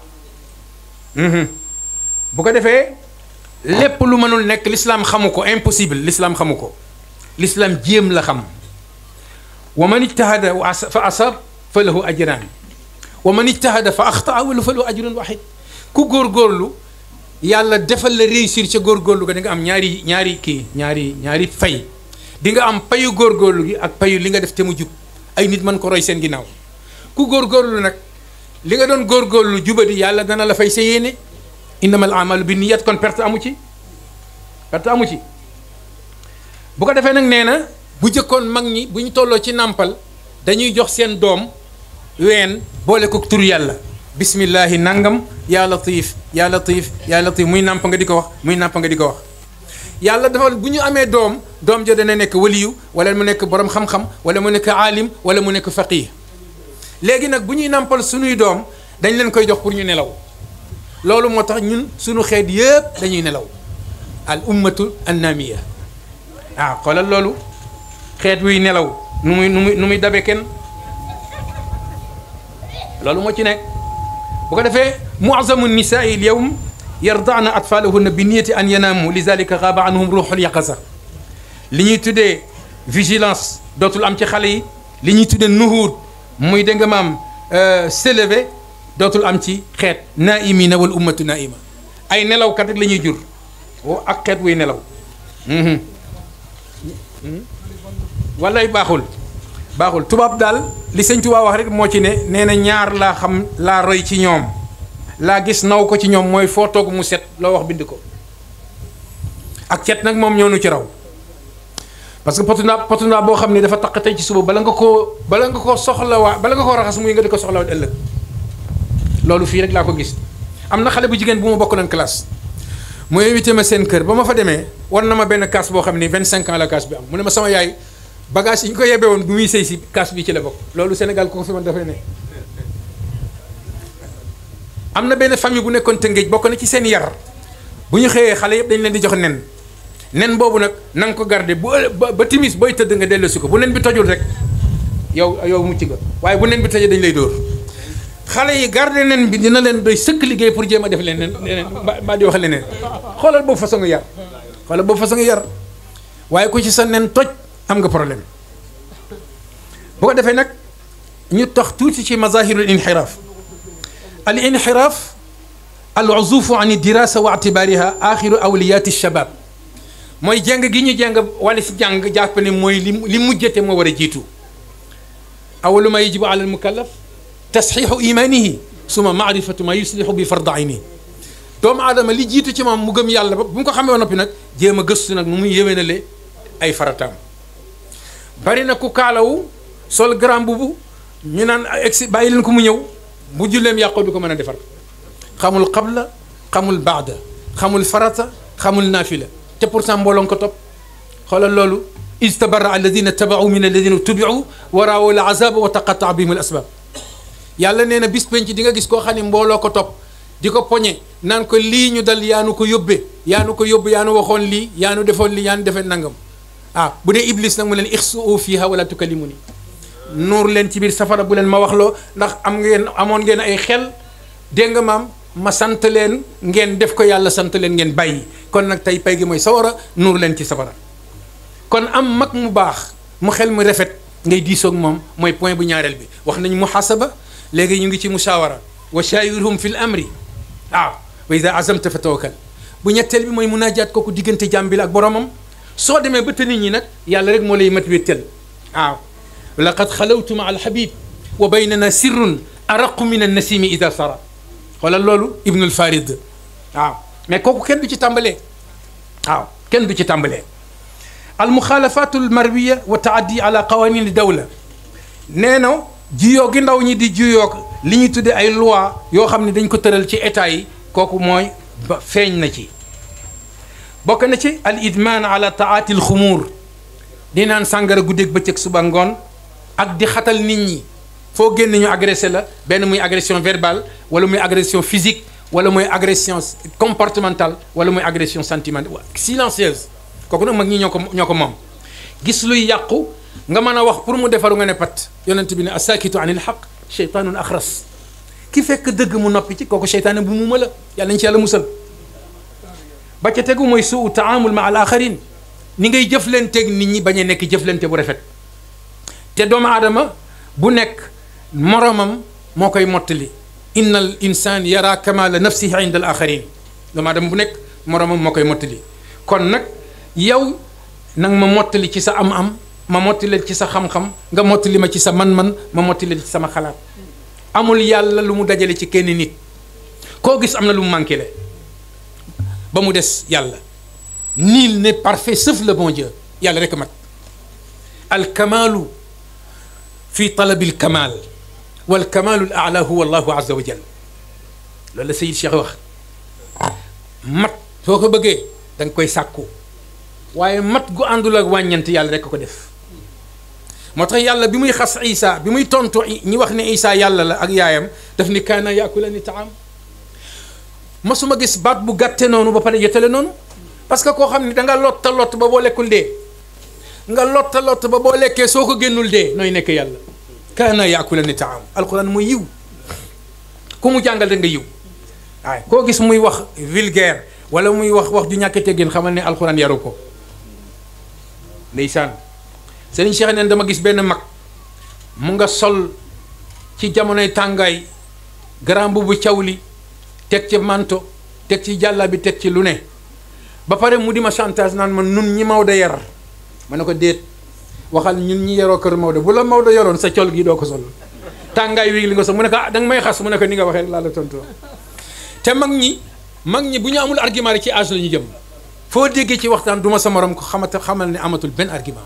bu ko defee lépp lu mënul nekk l'islam xamu ko impossible l'islam xamu ko l'islam jéem la xam wa man ijtahada fa asab fa lahu ajran wa man ijtahada fa axtaa wala fa lahu ajrun waxid ku góorgóorlu yàlla defal la réussir ca góorgóorlu ga di nga am ñaari ñaari kii ñaari ñaari fay di nga am payu góorgóorlu gi ak payu li nga def te mu jub ay nit mën ko roy seen ginnaaw ku góorgóorlu nag li nga doon góorgóorlu jubadi yàlla dana la fay sa yéene innamal amalu bi niyat kon perte amu ci perte amu ci bu ko defee nag nee na bu jëkkoon mag ñi bu ñu tolloo ci nàmpal dañuy jox seen doom ween boole ko tur yàlla bismillahi nangam yaa latif yaa latif yaa latif muy nàmp nga di ko wax muy nàmp nga di ko wax yàlla dafa bu ñu amee doom doom ja dana nekk waliyu wala mu nekk borom xam-xam wala mu nekk aalim wala mu nekk faqih léegi nag bu ñuy nàmpal suñuy doom dañ leen koy jox pour ñu nelaw loolu moo tax ñun suñu xeet yëpp dañuy nelaw al ummatu annamiya ah xoolal loolu xeet wuy nelaw nu muy nu muy nu muy dabe kenn loolu moo ci nekk bu ko defee muazamu nisaai l yawm yardaana atfaalahunna bi niyati an yanaamu lidalika xaaba anhum ruuxul yaqasa li ñuy tuddee vigilance dootul am ci xale yi li ñuy tuddee nuhuud muy dégg nga maam s'élever dootul am ci xeet naaimina wal ummatu naaima ay nelawkat rek la ñuy jur ak xeet wuy nelaw walay baaxul baaxul tubaab daal li sëñ tubaab wax rek moo ci ne nee na ñaar laa xam laa roy ci ñoom laa gis naw ko ci ñoom mooy foo toog mu set loo wax bind ko ak cet nag moom ñoo nu ci raw parce que potu naa potu naa boo xam ne dafa taq tey ci suba bala nga koo bala nga koo soxlawaa bala nga koo raxas muy nga di ko soxlawaat ëllëg loolu fii rek laa ko gis am na xale bu jigéen bu ma bokk nañ classe mu invité ma seen kër ba ma fa demee war na ma benn kaas boo xam ni 25 ans la kaas bi am mu ne ma sama yaay bagage yi ñu ko yebee woon bu muy sëy si kaas bi ci la bokk loolu Sénégal ko fi man dafay ne am na benn famille bu nekkoon Tëngéej bokk na ci seen yar bu ñu xëyee xale yëpp dañ leen di jox nen nen boobu nag na nga ko garder bu ba ba timis booy tëdd nga delloosi ko bu nen bi tojul rek yow yow mucc nga waaye bu nen bi tojee dañ lay dóor xale yi garder nen bi dina leen doy sëkk liggéey pour jéem a def leneen leneen mbaa di wax leneen xoolal boobu façon yar xoolal boobu façon yar waaye ku ci sa nen toj am nga problème bu ko defee nag ñu tax tuuti ci mazahirul inxiraaf al inxiraaf al uzufu an dirasa wa itibaariha axiru awliyaati shabab mooy jàng gi ñu jàng wala si jàng jàpp ne mooy li li mujjate moo war a jiitu awalu ma yajibu ala al mukallaf tasxiixu imaanihi suma maarifatu ma yuslixu bi farda ayni doomu aadama li jiitu ci moom mu gëm yàlla ba bu mu ko xamee ba noppi nag jéem a gëstu nag nu muy yéwénale ay farataam bari na ku kaalawu sol grand bubu ñu naan egsi bàyyi leen ko mu ñëw bu julleem yàqoo du ko mën a defar xamul qabla xamul baada xamul farata xamul naafila te pourtant mbooloo ko topp xoolal loolu istabara alladina tabaau min alladina tubiu wa raawu al azaba wa taqataa bihim al asbab yàlla nee na bis penc di nga gis koo xam ne mbooloo ko topp di ko poñe naan ko lii ñu dal yaa nu ko yóbbee yaa nu ko yóbbu yaa nu waxoon lii yaa nu defoon lii yaa nu defee nangam ah bu dee iblis nag mu leen ixsuu fiha wala tukallimuni nuur leen ci biir safara bu leen ma waxloo ndax am ngeen amoon ngeen ay xel dégg nga maam ma sant leen ngeen def ko yàlla sant leen ngeen bàyyi kon nag tey pay gi mooy sawara nuur leen ci safara kon am mag mu baax mu xel mu rafet ngay diisoog moom mooy point bu ñaareel bi wax nañu muhasaba léegi ñu ngi ci mushawara wa shawirhum fi l amri waaw wa ida azamta fa tawakkal bu ñetteel bi mooy munaajaat kooku diggante jàmm bi la ak boromam soo demee ba te nit ñi nag yàlla rek moo lay mat wéttal waaw laqad xalawtu ma alhabib wa baynana sirrun araqu min annasimi ida sara xoolal loolu ibnul farid waaw mais kooku kenn du ci tàmbalee waaw kenn du ci tàmbalee almuxaalafatu almarwiya wa taaddi ala qawanin dawla nee na juyoo gi ndaw ñi di juyoog li ñuy tuddee ay loi yoo xam ne dañ ko tëral ci état yi kooku mooy ba feeñ na ci bokk na ci al idman ala taati al xumuur di naan sàngara guddeeg bëccëg suba ngoon ak di xatal nit ñi foo génn ñu agressé la benn muy agression verbale wala muy agression physique wala muy agression comportementale wala muy agression sentimentale silencieuse kooku nag mag ñi ñoo ko ñoo ko moom gis luy yàqu nga mën a wax pour mu defaru nga ne pat yonent bi ne asakitu anil xaq cheytaanun axras ki fekk dëgg mu noppi ci kooku cheytaane bu mu ma la yàlla nañ ci yàlla musal ba ca tegu mooy suu taamul ma al axarin ni ngay jëflanteeg nit ñi bañ a nekk jëflante bu rafet te doomu aadama bu nekk moromam moo koy mottali inna al insan yara kamala nafsihi inda al axarin doomu aadama bu nekk moromam moo koy mottali kon nag yow nang ma mottali ci sa am-am ma mottali ci sa xam-xam nga mottali ma ci sa man-man ma mottali ci sama xalaat amul yàlla lu mu dajale ci kenn nit koo gis am na lu mu manqué le ba mu des yàlla nul n'est parfait sauf le bon Dieu yàlla rek mat al kamaalu fi talabil kamaal wal kamaalu al a'la huwa allahu azza wa jal loolu la Sayid Cheikh wax mat soo ko bëggee da nga koy sàkku waaye mat gu àndul ak wàññant yàlla rek ko def moo tax yàlla bi muy xas Isa bi muy tontu ñi wax ne Isa yàlla la ak yaayam daf ni kaana yaakulani taam masuma gis baat bu gàtte noonu ba pare jotale noonu parce que koo xam ne da nga lotta lott ba boo lekkul dee nga lotta lott ba boo lekkee soo ko génnul dee nooy nekk yàlla kaana yaakulani taam alquran muy yiw ku mu jàngal rek nga yiw waaye koo gis muy wax vulgaire wala muy wax wax ju ñàkk teggin xamal ne alquran yaru ko ndeysaan Serigne Cheikh neen dama gis benn mag mu nga sol ci jamonoy tàngaay grand bu cawli teg ci manto teg ci jàlla bi teg ci lu ne ba pare mu di ma chantage naan ma nun ñi Maodo yar ma ne ko déet waxal ñun ñi yaroo kër Maodo bu la Maodo yoroon sa col gi doo ko sol tàngaay wi li nga sol mu ne ko ah danga may xas mu ne ko ni nga waxee laa la tontoo te mag ñi mag ñi bu ñu amul argument rek ci âge la ñu jëm foo déggee ci waxtaan du ma sa morom ko xamata xamal ne amatul benn argument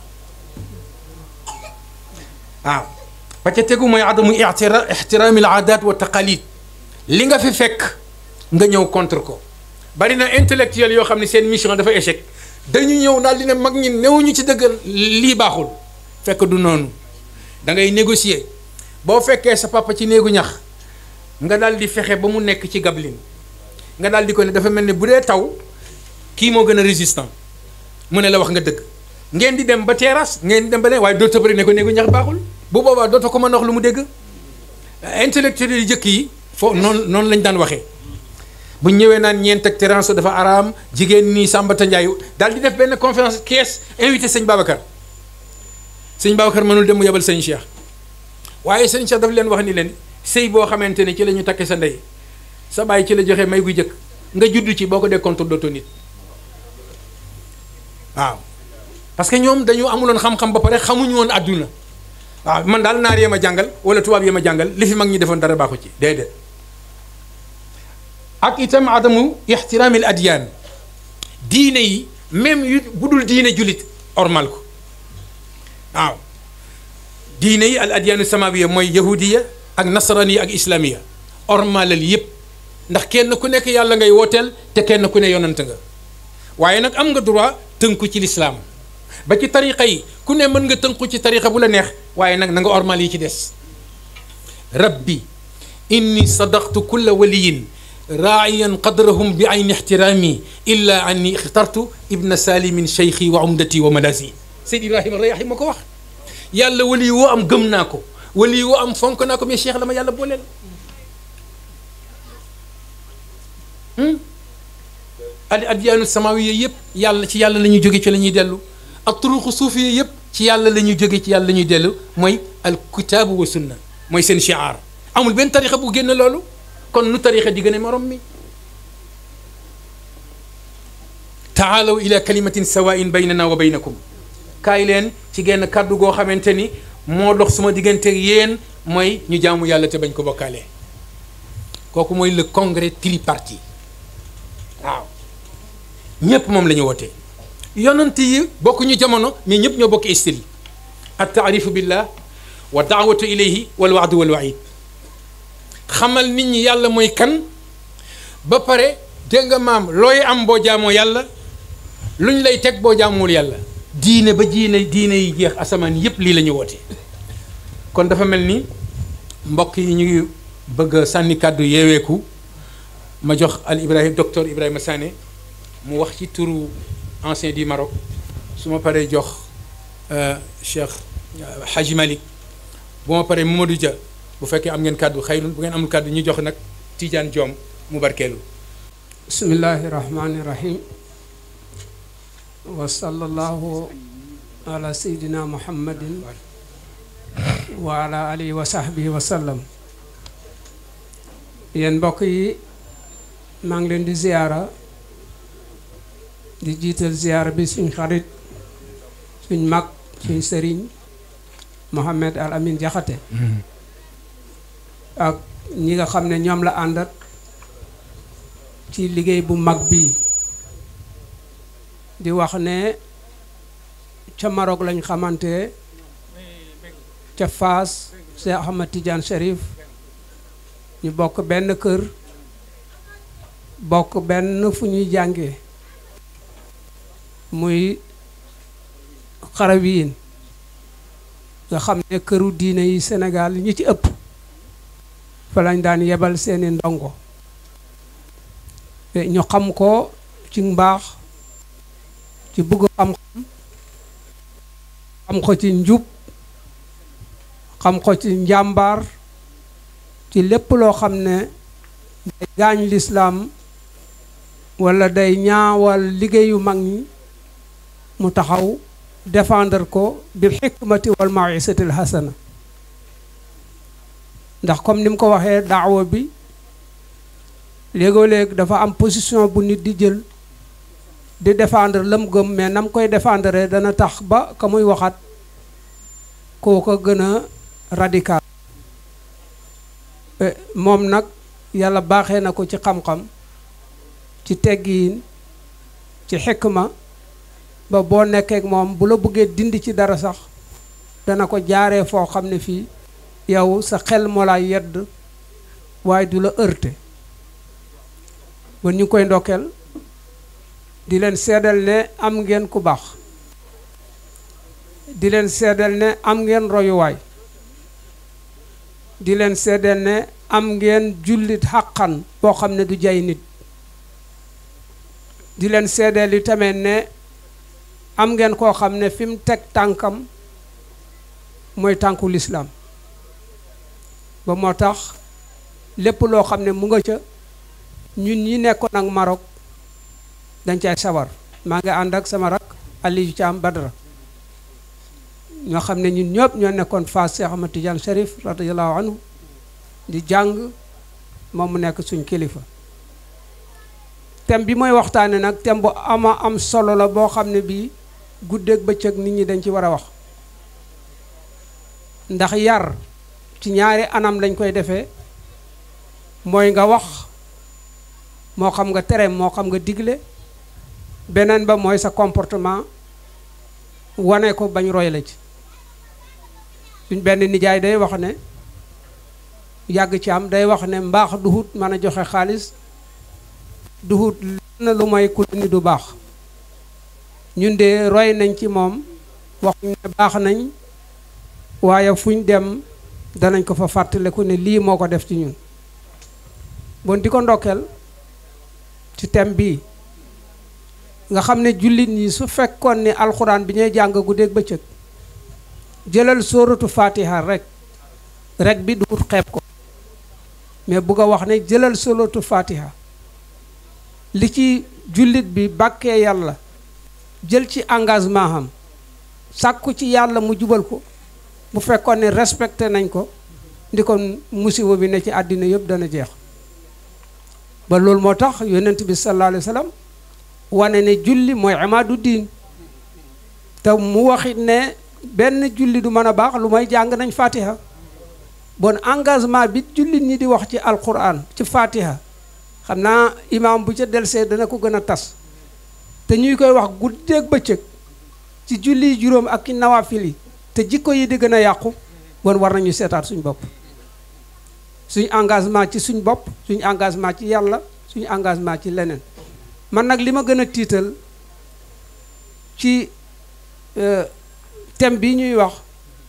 waaw ba ca tegu mooy adamu ixtira ixtiraami al aadaat wa taqalid li nga fi fekk nga ñëw contre ko bari na intellectuel yoo xam ne seen mission dafa échec dañu ñëw daal di ne mag ñi newuñu ci dëgg lii baaxul fekk du noonu da ngay négocier boo fekkee sa papa ci néegu ñax nga daal di fexe ba mu nekk ci gablin nga daal di ko ne dafa mel ne bu dee taw kii moo gën a résistant mu ne la wax nga dëgg ngeen di dem ba terrasse ngeen di dem ba ne waaye dootoo bëri ne ko néegu ñax baaxul bu boobaa dootoo ko mën a wax lu mu dégg intellectuel yu jëkk yi foofu noonu noonu lañ daan waxee bu ñëwee naan ñeent ak terrasse dafa araam jigéen nii Sambata Ndiaye daal di def benn conférence kees invité sëñ Babacar sëñ Babacar mënul dem mu yebal sëñ Cheikh waaye sëñ Cheikh daf leen wax ni leen sëy boo xamante ne ci la ñu takke sa ndey sa bàyyi ci la joxe may gu jëkk nga judd ci boo ko dee contre dootoo nit waaw parce que ñoom dañu amuloon xam-xam ba pare xamuñu woon àdduna waaw man daal naar yee ma jàngal wala tubaab yee ma jàngal li fi mag ñi defoon dara baaxu ci déedéet ak itam adamu ixtiraamil adyaan diine yi même yu bu dul diine julit ormal ko waaw diine yi al adyaanu samawiya mooy yahudiya ak nasraniya ak islamiya ormalal yépp ndax kenn ku nekk yàlla ngay wooteel te kenn ku ne yonant nga waaye nag am nga droit tënku ci lislaam ba ci tariqa yi ku ne mën nga tënku ci tariqa bu la neex waaye nag na nga ormal yi ci des rabbi inni sadaqtu kulla waliyin raa'iyan qadrahum bi ayni ixtiraami illa anni ixtartu ibna salimin cheikhi wa umdati wa malasi Seyd Ibrahima Rayahi ma ko wax yàlla wali woo am gëm naa ko wali woo am fonk naa ko mais cheikh la ma yàlla booleel al adyaanu samawiya yëpp yàlla ci yàlla la ñuy jóge ci la ñuy dellu ak turuqu suufiya yëpp ci yàlla la ñuy jóge ci yàlla la ñuy dellu mooy al kitaabu wa sunna mooy seen shiar amul benn tarixa bu génn loolu kon nu tarixa di gën a morom mi taalaw ila kalimatin sawain baynana wa baynakum kaay leen ci genn kàddu goo xamante ni moo dox suma diggante yéen mooy ñu jaamu yàlla te bañ ko bokkaale kooku mooy le congrès tripartite waaw ñépp moom la ñu wootee yonent yi bokkuñu jamono mais ñëpp ñoo bokk style at taarifu billah wa daawatu ilayhi wal waadu wal waid xamal nit ñi yàlla mooy kan ba pare dégg nga maam looy am boo jaamoo yàlla luñ lay teg boo jaamuwul yàlla diine ba diine diine yi jeex asamaan yépp lii la ñu woote kon dafa mel ni mbokk yi ñu ngi bëgg a sànni kàddu yeeweeku ma jox al Ibrahima docteur Ibrahima Sané mu wax ci turu ancien du Maroc su ma paree jox Cheikh Hadji Malick bu ma paree Mamadou Dia bu fekkee am ngeen kàddu xëy bu ngeen amul kàddu ñu jox nag Tidiane Diom mu barkeelu. bismillahi rahmani rahim wa sallallahu ala sayyidina muhammadin wa ala alihi wa sahbihi wa sallam yéen mbokk yi maa ngi leen di ziyaara di jiital ziyaara bi suñ xarit suñ mag suñ sëriñ Mohamed Al Amin Jaxate ak ñi nga xam ne ñoom la àndat ci liggéey bu mag bi di wax ne ca Maroc lañ xamante ca Faas Cheikh Ahmad Tidiane Cherif ñu bokk benn kër bokk benn fu ñuy jànge muy xarawiyin nga xam ne këru diine yi Sénégal ñi ci ëpp fa lañ daan yebal seeni ndongo ñu xam ko ci mbaax ci bëgg xam-xam xam ko ci njub xam ko ci njàmbaar ci lépp loo xam ne day gaañ lislaam walla day ñaawal liggéeyu mag ñi mu taxaw défendre ko bil xikmati wal mawisatil hasana ndax comme ni mu ko waxee daawa bi léegoo léeg dafa am position bu nit di jël di défendre lam gëm mais nam koy défendre dana tax ba ka muy waxat koo ko gën a radical moom nag yàlla baaxee na ko ci xam-xam ci teggiin ci xikma ba boo nekkee ak moom bu la bëggee dindi ci dara sax dana ko jaaree foo xam ne fii yow sa xel moo laa yedd waaye du la heurté bon ñu ngi koy ndokkeel di leen seedal ne am ngeen ku baax di leen seedal ne am ngeen royuwaay di leen seedal ne am ngeen jullit xàqan boo xam ne du jay nit di leen seedal yi tamit ne am ngeen koo xam ne fi mu teg tànkam mooy tànku lislaam ba moo tax lépp loo xam ne mu nga ca ñun ñi nekkoon ak Maroc dañ cay sawar maa ngi ànd ak sama rak Aliou Thiam Badra ñoo xam ne ñun ñëpp ñoo nekkoon Fass Cheikh Ahmad Tidiane Cherif radiyallahu anhu di jàng moom mu nekk suñ kilifa thème bi mooy waxtaane nag thème bu ama am solo la boo xam ne bii guddeeg bëccëg nit ñi dañ ci war a wax ndax yar ci ñaari anam lañ koy defee mooy nga wax moo xam nga tere moo xam nga digle beneen ba mooy sa comportement wane ko bañ roy la ci suñ benn nijaay day wax ne yàgg ci am day wax ne mbaax duhut mën a joxe xaalis duhut lenn lu mooy ku ni du baax ñun de roy nañ ci moom waxuñ ne baax nañ waaye fuñ dem danañ ko fa fàttaliku ne lii moo ko def ci ñun bon di ko ndokkeel ci thème bii nga xam ne jullit ñi su fekkoon ni alxuraan bi ñuy jàng guddeeg bëccëg jëlal sóoratu fatiha rek rek bi du xeeb ko mais bugg a wax ne jëlal sóoratu fatiha li ci jullit bi bàkkee yàlla jël ci engagement am sàkku ci yàlla mu jubal ko bu fekkoon ne respecté nañ ko ndi kon musiba bi ne ci àddina yëpp dana jeex ba loolu moo tax yonent bi sallallahu alayhi wa sallam wane ne julli mooy imaadu diin te mu waxit ne benn julli du mën a baax lu may jàng nañ fatiha bon engagement bi jullit ñi di wax ci alquran ci fatiha xam naa imaam bu ca delsee dana ko gën a tas te ñuy koy wax guddeeg bëccëg ci julli juróom ak ki nawaafil yi te jikko yi di gën a yàqu bon war nañu seetaat suñ bopp suñ engagement ci suñ bopp suñ engagement ci yàlla suñ engagement ci leneen man nag li ma gën a tiital ci thème bi ñuy wax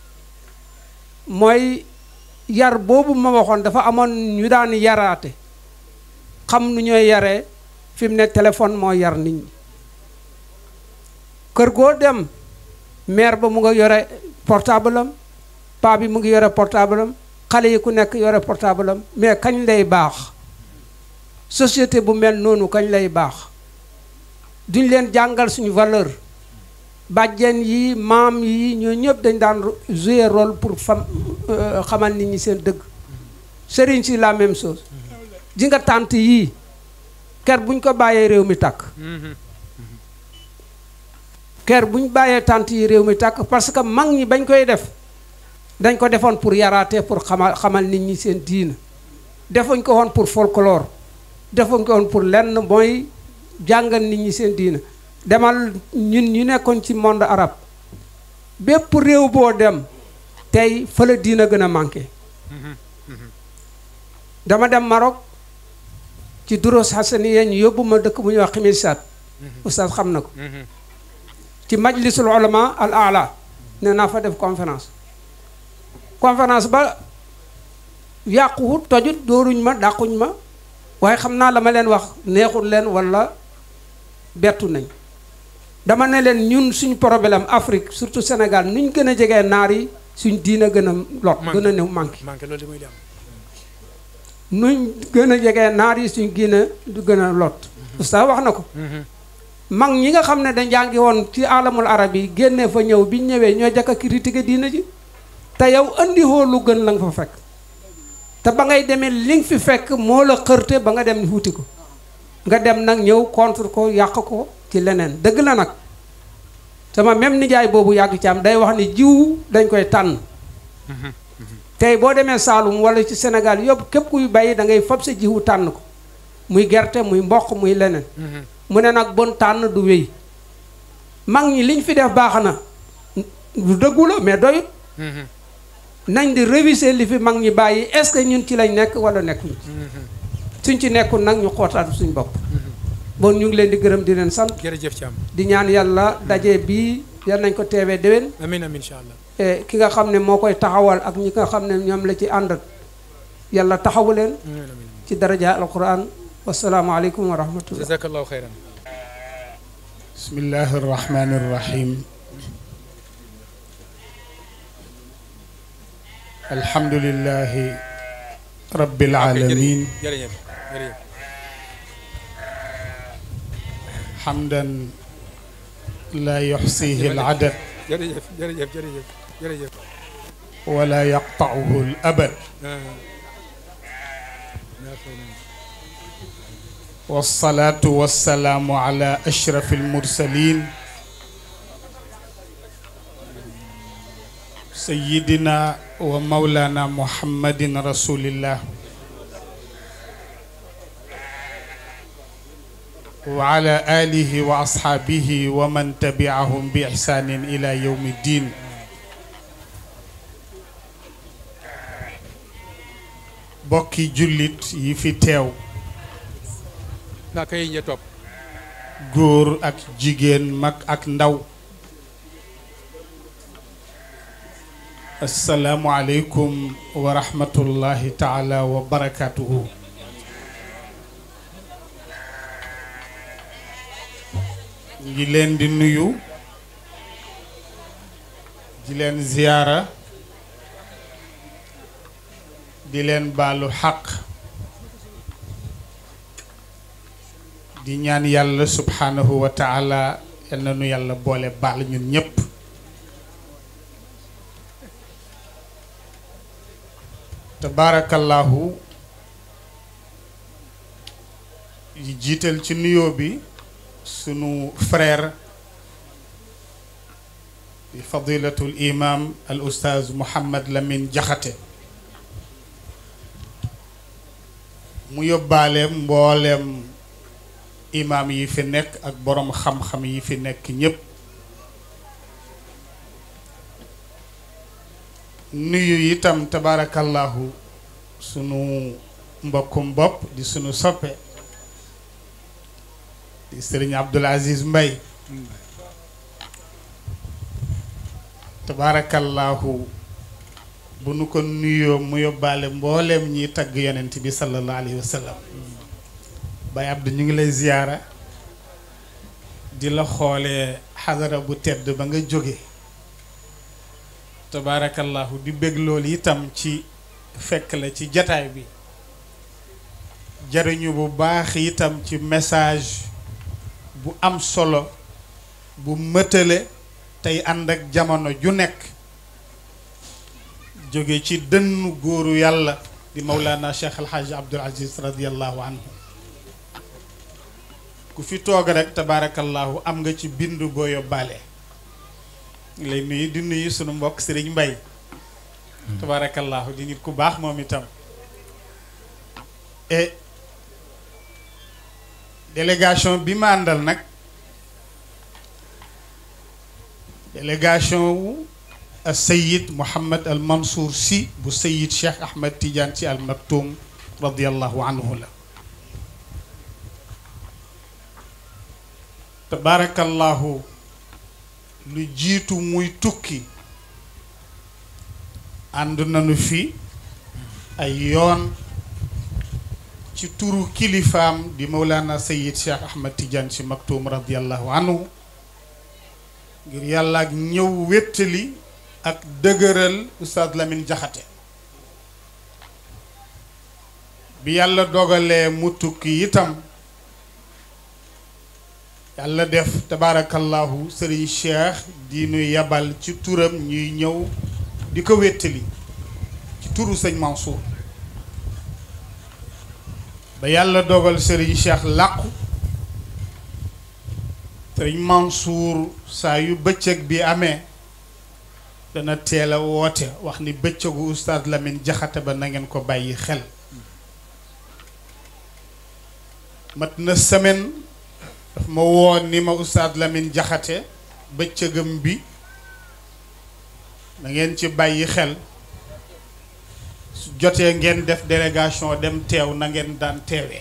mooy yar boobu ma waxoon dafa amoon ñu daan yaraate xam nu ñooy yaree fi mu ne téléphone moo yar nit ñi kër goo dem mère ba mu nga yore portable am paa bi mu ngi yore portable am xale yi ku nekk yore portable am mais kañ lay baax société bu mel noonu kañ lay baax duñ leen jàngal suñu valeur bàjjen yi maam yi ñoo ñëpp dañ daan jouer rôle pour fam xamal nit ñi seen dëgg sëriñ si la même chose ji nga tànt yii ker buñ ko bàyyee réew mi tàkk ker buñ bàyyee tànt yi réew mi tàkk parce que mag ñi bañ koy def dañ ko defoon pour yaraate pour xamal xamal nit ñi seen diina defuñ ko woon pour folklore defuñ ko woon pour lenn mooy jàngal nit ñi seen diina demal ñun ñu nekkoon ci monde arabe bépp réew boo dem tey fa la diina gën a manqué dama dem Maroc ci duros hasaniya ñu yóbbu ma dëkk bu ñuy wax ximisat oustaz xam na ko ci majlisul ulama al ala ne naa fa def conférence conférence ba yàquwut tojut dóoruñ ma dàquñ ma waaye xam naa la ma leen wax neexul leen wala bettu nañ dama ne leen ñun suñ problème Afrique surtout Sénégal nuñ gën a jegee naar yi suñ diina gën a lot gën a néew manqué manqué loolu muy dem nuñ gën a jegee naar yi suñ diina du gën a lot oustaz wax na ko mag ñi nga xam ne dañ jàngi woon ci alamul arab yi génne fa ñëw biñ ñëwee ñoo jëkk a critiquer diina ji te yow andi hoo lu gën la nga fa fekk te ba ngay demee li nga fi fekk moo la xërte ba nga dem wuti ko nga dem nag ñëw contre ko yàq ko ci leneen dëgg la nag sama même nijaay boobu yàgg ci am day wax ni jiw dañ koy tànn tey boo demee Saalum wala ci Sénégal yëpp képp kuy bàyyi da ngay fab sa jiwu tànn ko muy gerte muy mboq muy leneen mu ne nag bon tànn du wéy mag ñi liñ fi def baax na lu dëggu la mais doyut nañ di réviser li fi mag ñi bàyyi est-ce que ñun ci lañ nekk wala nekkuñ suñ ci nekkul nag ñu xootaat suñ bopp bon ñu ngi leen di gërëm di leen sant jërëjëf Thiam di ñaan yàlla daje bii yal nañ ko teewee déwén amin amin incha allah ki nga xam ne moo koy taxawal ak ñi nga xam ne ñoom la ci àndat yàlla taxawu leen amin amin ci daraja alquran wasalaamaaleykum wa rahmatullah jazakallahu xayran bismillahi irrahmani irrahim alhamdulillahi rabbil alamin jërëjëf jërëjëf hamdan la yuxsihi aladad jërëjëf jërëjëf jërëjëf jërëjëf wala yaqtauhu al abad والصلاة والسلام على أشرف المرسلين سيدنا ومولانا محمد رسول الله وعلى آله وأصحابه ومن تبعهم بإحسان إلى يوم الدين bokki jullit yi fi teew naa koy ña topp góor ak jigéen mag ak ndaw asalaamualeykum wa rahmatullahi taala wa barakatuhu ngi leen di nuyu di leen ziyaara di leen baalu xaq di ñaan yàlla subhanahu wa taala yal na nu yàlla boole baal ñun ñépp tabaarakallahu yi jiital ci nuyoo bi sunu frère di fadilatul imam al ustaaz Mouhammad Lamine Jaxate mu yóbbaale mbooleem imaam yi fi nekk ak boroom xam-xam yi fi nekk ñépp nuyu itam tabaarakallahu sunu mbokkum bopp di sunu soppe di sëriñ Abdul Aziz Mbay tabaarakallahu bu nu ko nuyoo mu yóbbaale mbooleem ñiy tagg yonent bi sallallahu alayhi wa sallam Baye Abdou ñu ngi lay ziyaara di la xoolee xadara bu tedd ba nga jóge tabaarakallahu di bég loolu itam ci fekk la ci jataay bi jariñu bu baax itam ci message bu am solo bu mëtale tey ànd ak jamono ju nekk jóge ci dënnu góoru yàlla di Mawlana Cheikh El Hadj Abdoul Aziz radiallahu anhu ku fi toog rek tabaarakallahu am nga ci bindu boo yóbbaale lay nuyu di nuyu sunu mbokk Serigne Mbaye tabaarakallahu di nit ku baax moom itam et délégation bi ma àndal nag délégation wu Sayid Mouhamed Al Mansour si bu Sayid Cheikh Ahmed Tidiane si Al Maktoum radiallahu anhu la tabaarakallahu lu jiitu muy tukki ànd nañu fi ay yoon ci turu kilifaam di Mawlana Sayid Cheikh Ahmed Tidiane si Maktoum radiallahu anhu ngir yàlla ak ñëw wéttali ak dëgëral Oustaz Lamine Jaxate bi yàlla dogalee mu tukki itam yàlla def tabaarakallahu sëriñ Cheikh di nu yabal ci turam ñuy ñëw di ko wéttali ci turu sëñ Mansour ba yàlla dogal sëriñ Cheikh làqu sëriñ Mansour saa yu bëccëg bi amee dana teel a woote wax ni bëccëgu Oustaz Lamine Jaxate ba na ngeen ko bàyyi xel mat na semaine daf ma woo ni ma Oustaz Lamine Jaxate bëccëgam bi na ngeen ci bàyyi xel su jotee ngeen def délégation dem teew na ngeen daan teewee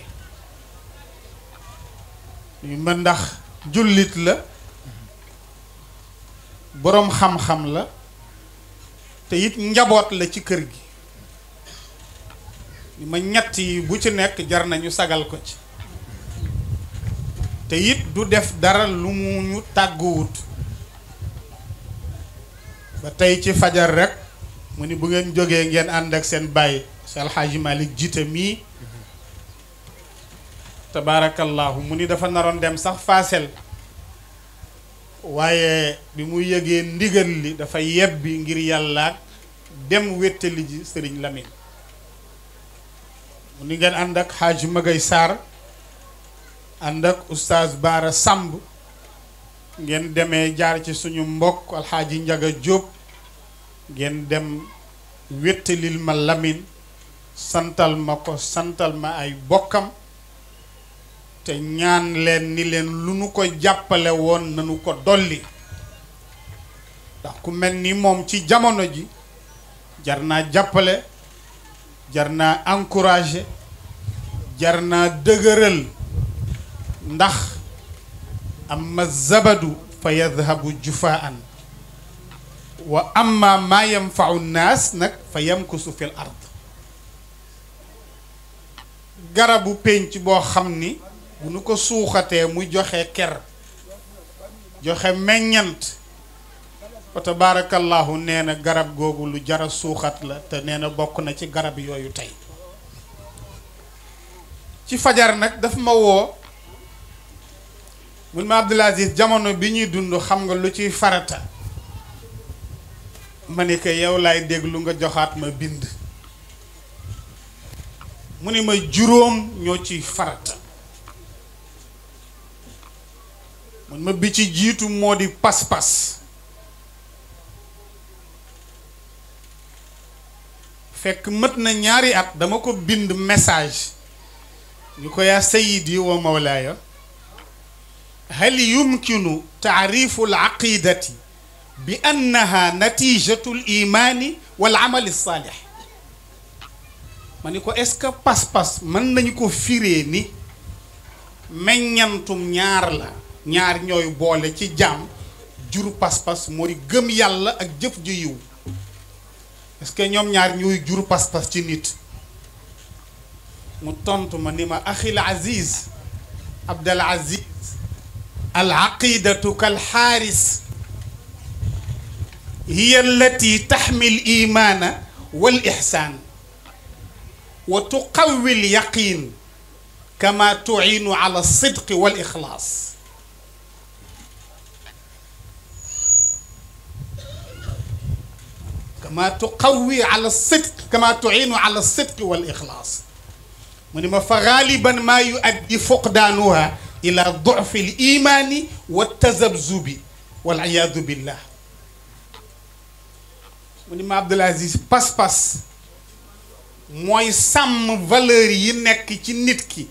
ñu ma ndax jullit la boroom xam-xam la te it njaboot la ci kër gi li ma ñett yi bu ci nekk jar nañu sagal ko ci te it du def dara lu mu ñu tàgguwut ba tey ci fajar rek mu ni bu ngeen jógee ngeen ànd ak seen bàyyi si alxaaji Malick jiite mii tabaarakallahu mu ni dafa naroon dem sax faasel waaye bi mu yëgee ndigal li dafa yebbi ngir yàlla dem wéttali ji sëriñ Lamine mu ni ngeen ànd ak xaaj Magay Sarr ànd ak oustaz Baara Samb ngeen demee jaar ci suñu mbokk alxaaji Njaga Jóob ngeen dem wéttalil ma Lamine santal ma ko santal ma ay bokkam te ñaan leen ni leen lu nu ko jàppale woon nanu ko dolli ndax ku mel ni moom ci jamono ji jar naa jàppale jar naa encouragé jar naa dëgëral ndax amma zabadu fa yadhabu jufaan wa amma maa yanfau nnaas nag fa yamkusu fil ard garabu pénc boo xam ni bu nu ko suuxatee muy joxe ker joxe meññant fa tabaarakallahu nee na garab googu lu jara suuxat la te nee na bokk na ci garab yooyu tey ci fajar nag daf ma woo mun ma Abdoul Aziz jamono bi ñuy dund xam nga lu ciy farata ma ni ko yow laay déglu nga joxaat ma bind mu ni ma juróom ñoo ciy farata mun ma bi ci jiitu moo di pas-pas fekk mët na ñaari at dama ko bind message ñu ko yaa sayidi wa mawlaaya hal yumkinu taarifu al aqidati bi annaha natijatu al imaani wal amali saalix ma ni ko est-ce que pas-pas mën nañu ko firee ni meññantum ñaar la ñaar ñooy boole ci jaam juru pas-pas moo di gëm yàlla ak jëf ju yiw est-ce que ñoom ñaar ñooy juru pas-pas ci nit mu tontu ma ni ma axil aziz abdal aziz al aqidatu kal xaaris hiya allati taxmi al imaana wal ixsaan wa tuqawi al yaqin kama tuinu ala sidqi wal ixlaas kama tuqawi ala sidq kama tuinu ala sidq wal ixlaas mu ni ma fa gaaliban maa yuaddi fuqdaanuha ila dufi l imaani wa tazabzubi wal iyaadu billah mu ni ma Abdul Aziz pas-pas mooy sàmm valeur yi nekk ci nit ki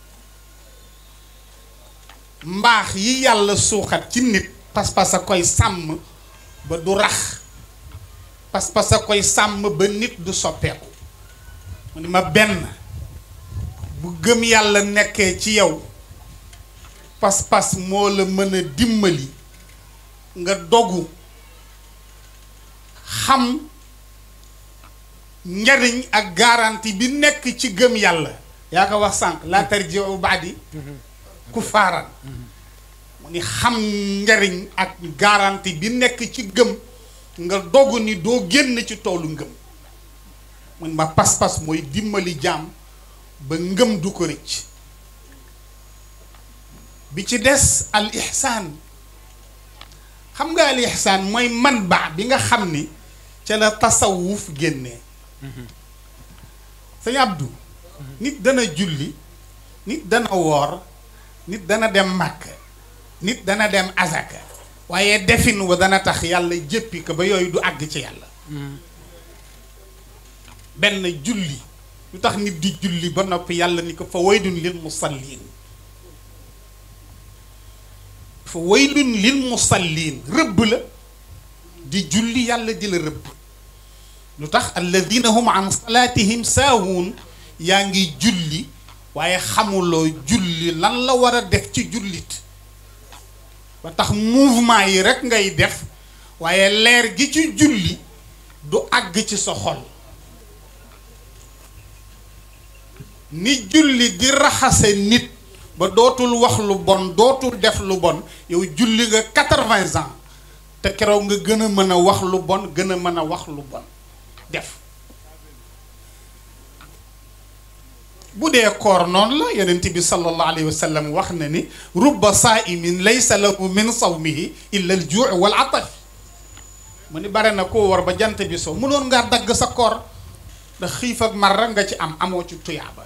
mbaax yi yàlla suuxat ci nit pas-pas a koy sàmm ba du rax pas-pas a koy sàmm ba nit du soppeeku mu ni ma benn bu gëm yàlla nekkee ci yow pas-pas moo la mën a dimbali nga dogu xam njariñ ak garantie bi nekk ci gëm yàlla yaa ko wax sànq laa tarji'u ba'di kuffaaran mu ni xam njariñ ak garantie bi nekk ci gëm nga dogu ni doo génn ci toolu ngëm mun ma pas-pas mooy dimbali jaam ba ngëm du ko rëcc bi ci des al ihsaan xam nga al ihsaan mooy man baax bi nga xam ni ca la tasawuf génnee sëñ Abdou nit dana julli nit dana woor nit dana dem màkk nit dana dem azaka waaye defin wa dana tax yàlla jéppi ko ba yooyu du àgg ci yàlla benn julli lu tax nit di julli ba noppi yàlla ni ko fa waylun lil musallin fa waylun lil musallin rëbb la di julli yàlla di la rëbb lu tax alladina hum an salaatihim saahun yaa ngi julli waaye xamuloo julli lan la war a def ci jullit ba tax mouvement yi rekk ngay def waaye leer gi ci julli du àgg ci sa xol ni julli di raxase nit ba dootul wax lu bon dootul def lu bon yow julli nga quatre-vingts ans te keroog nga gën a mën a wax lu bon gën a mën a wax lu bon def bu dee koor noonu la yonent bi sallallahu alayhi wa sallam wax na ni rubba saa'imin laysa lahu min sawmihi illa al juu' wal ataf mu ni bare na koo war ba jant bi so mënoon ngaa dagg sa koor ndax xiif ak mar rek nga ci am amoo ci tuyaaba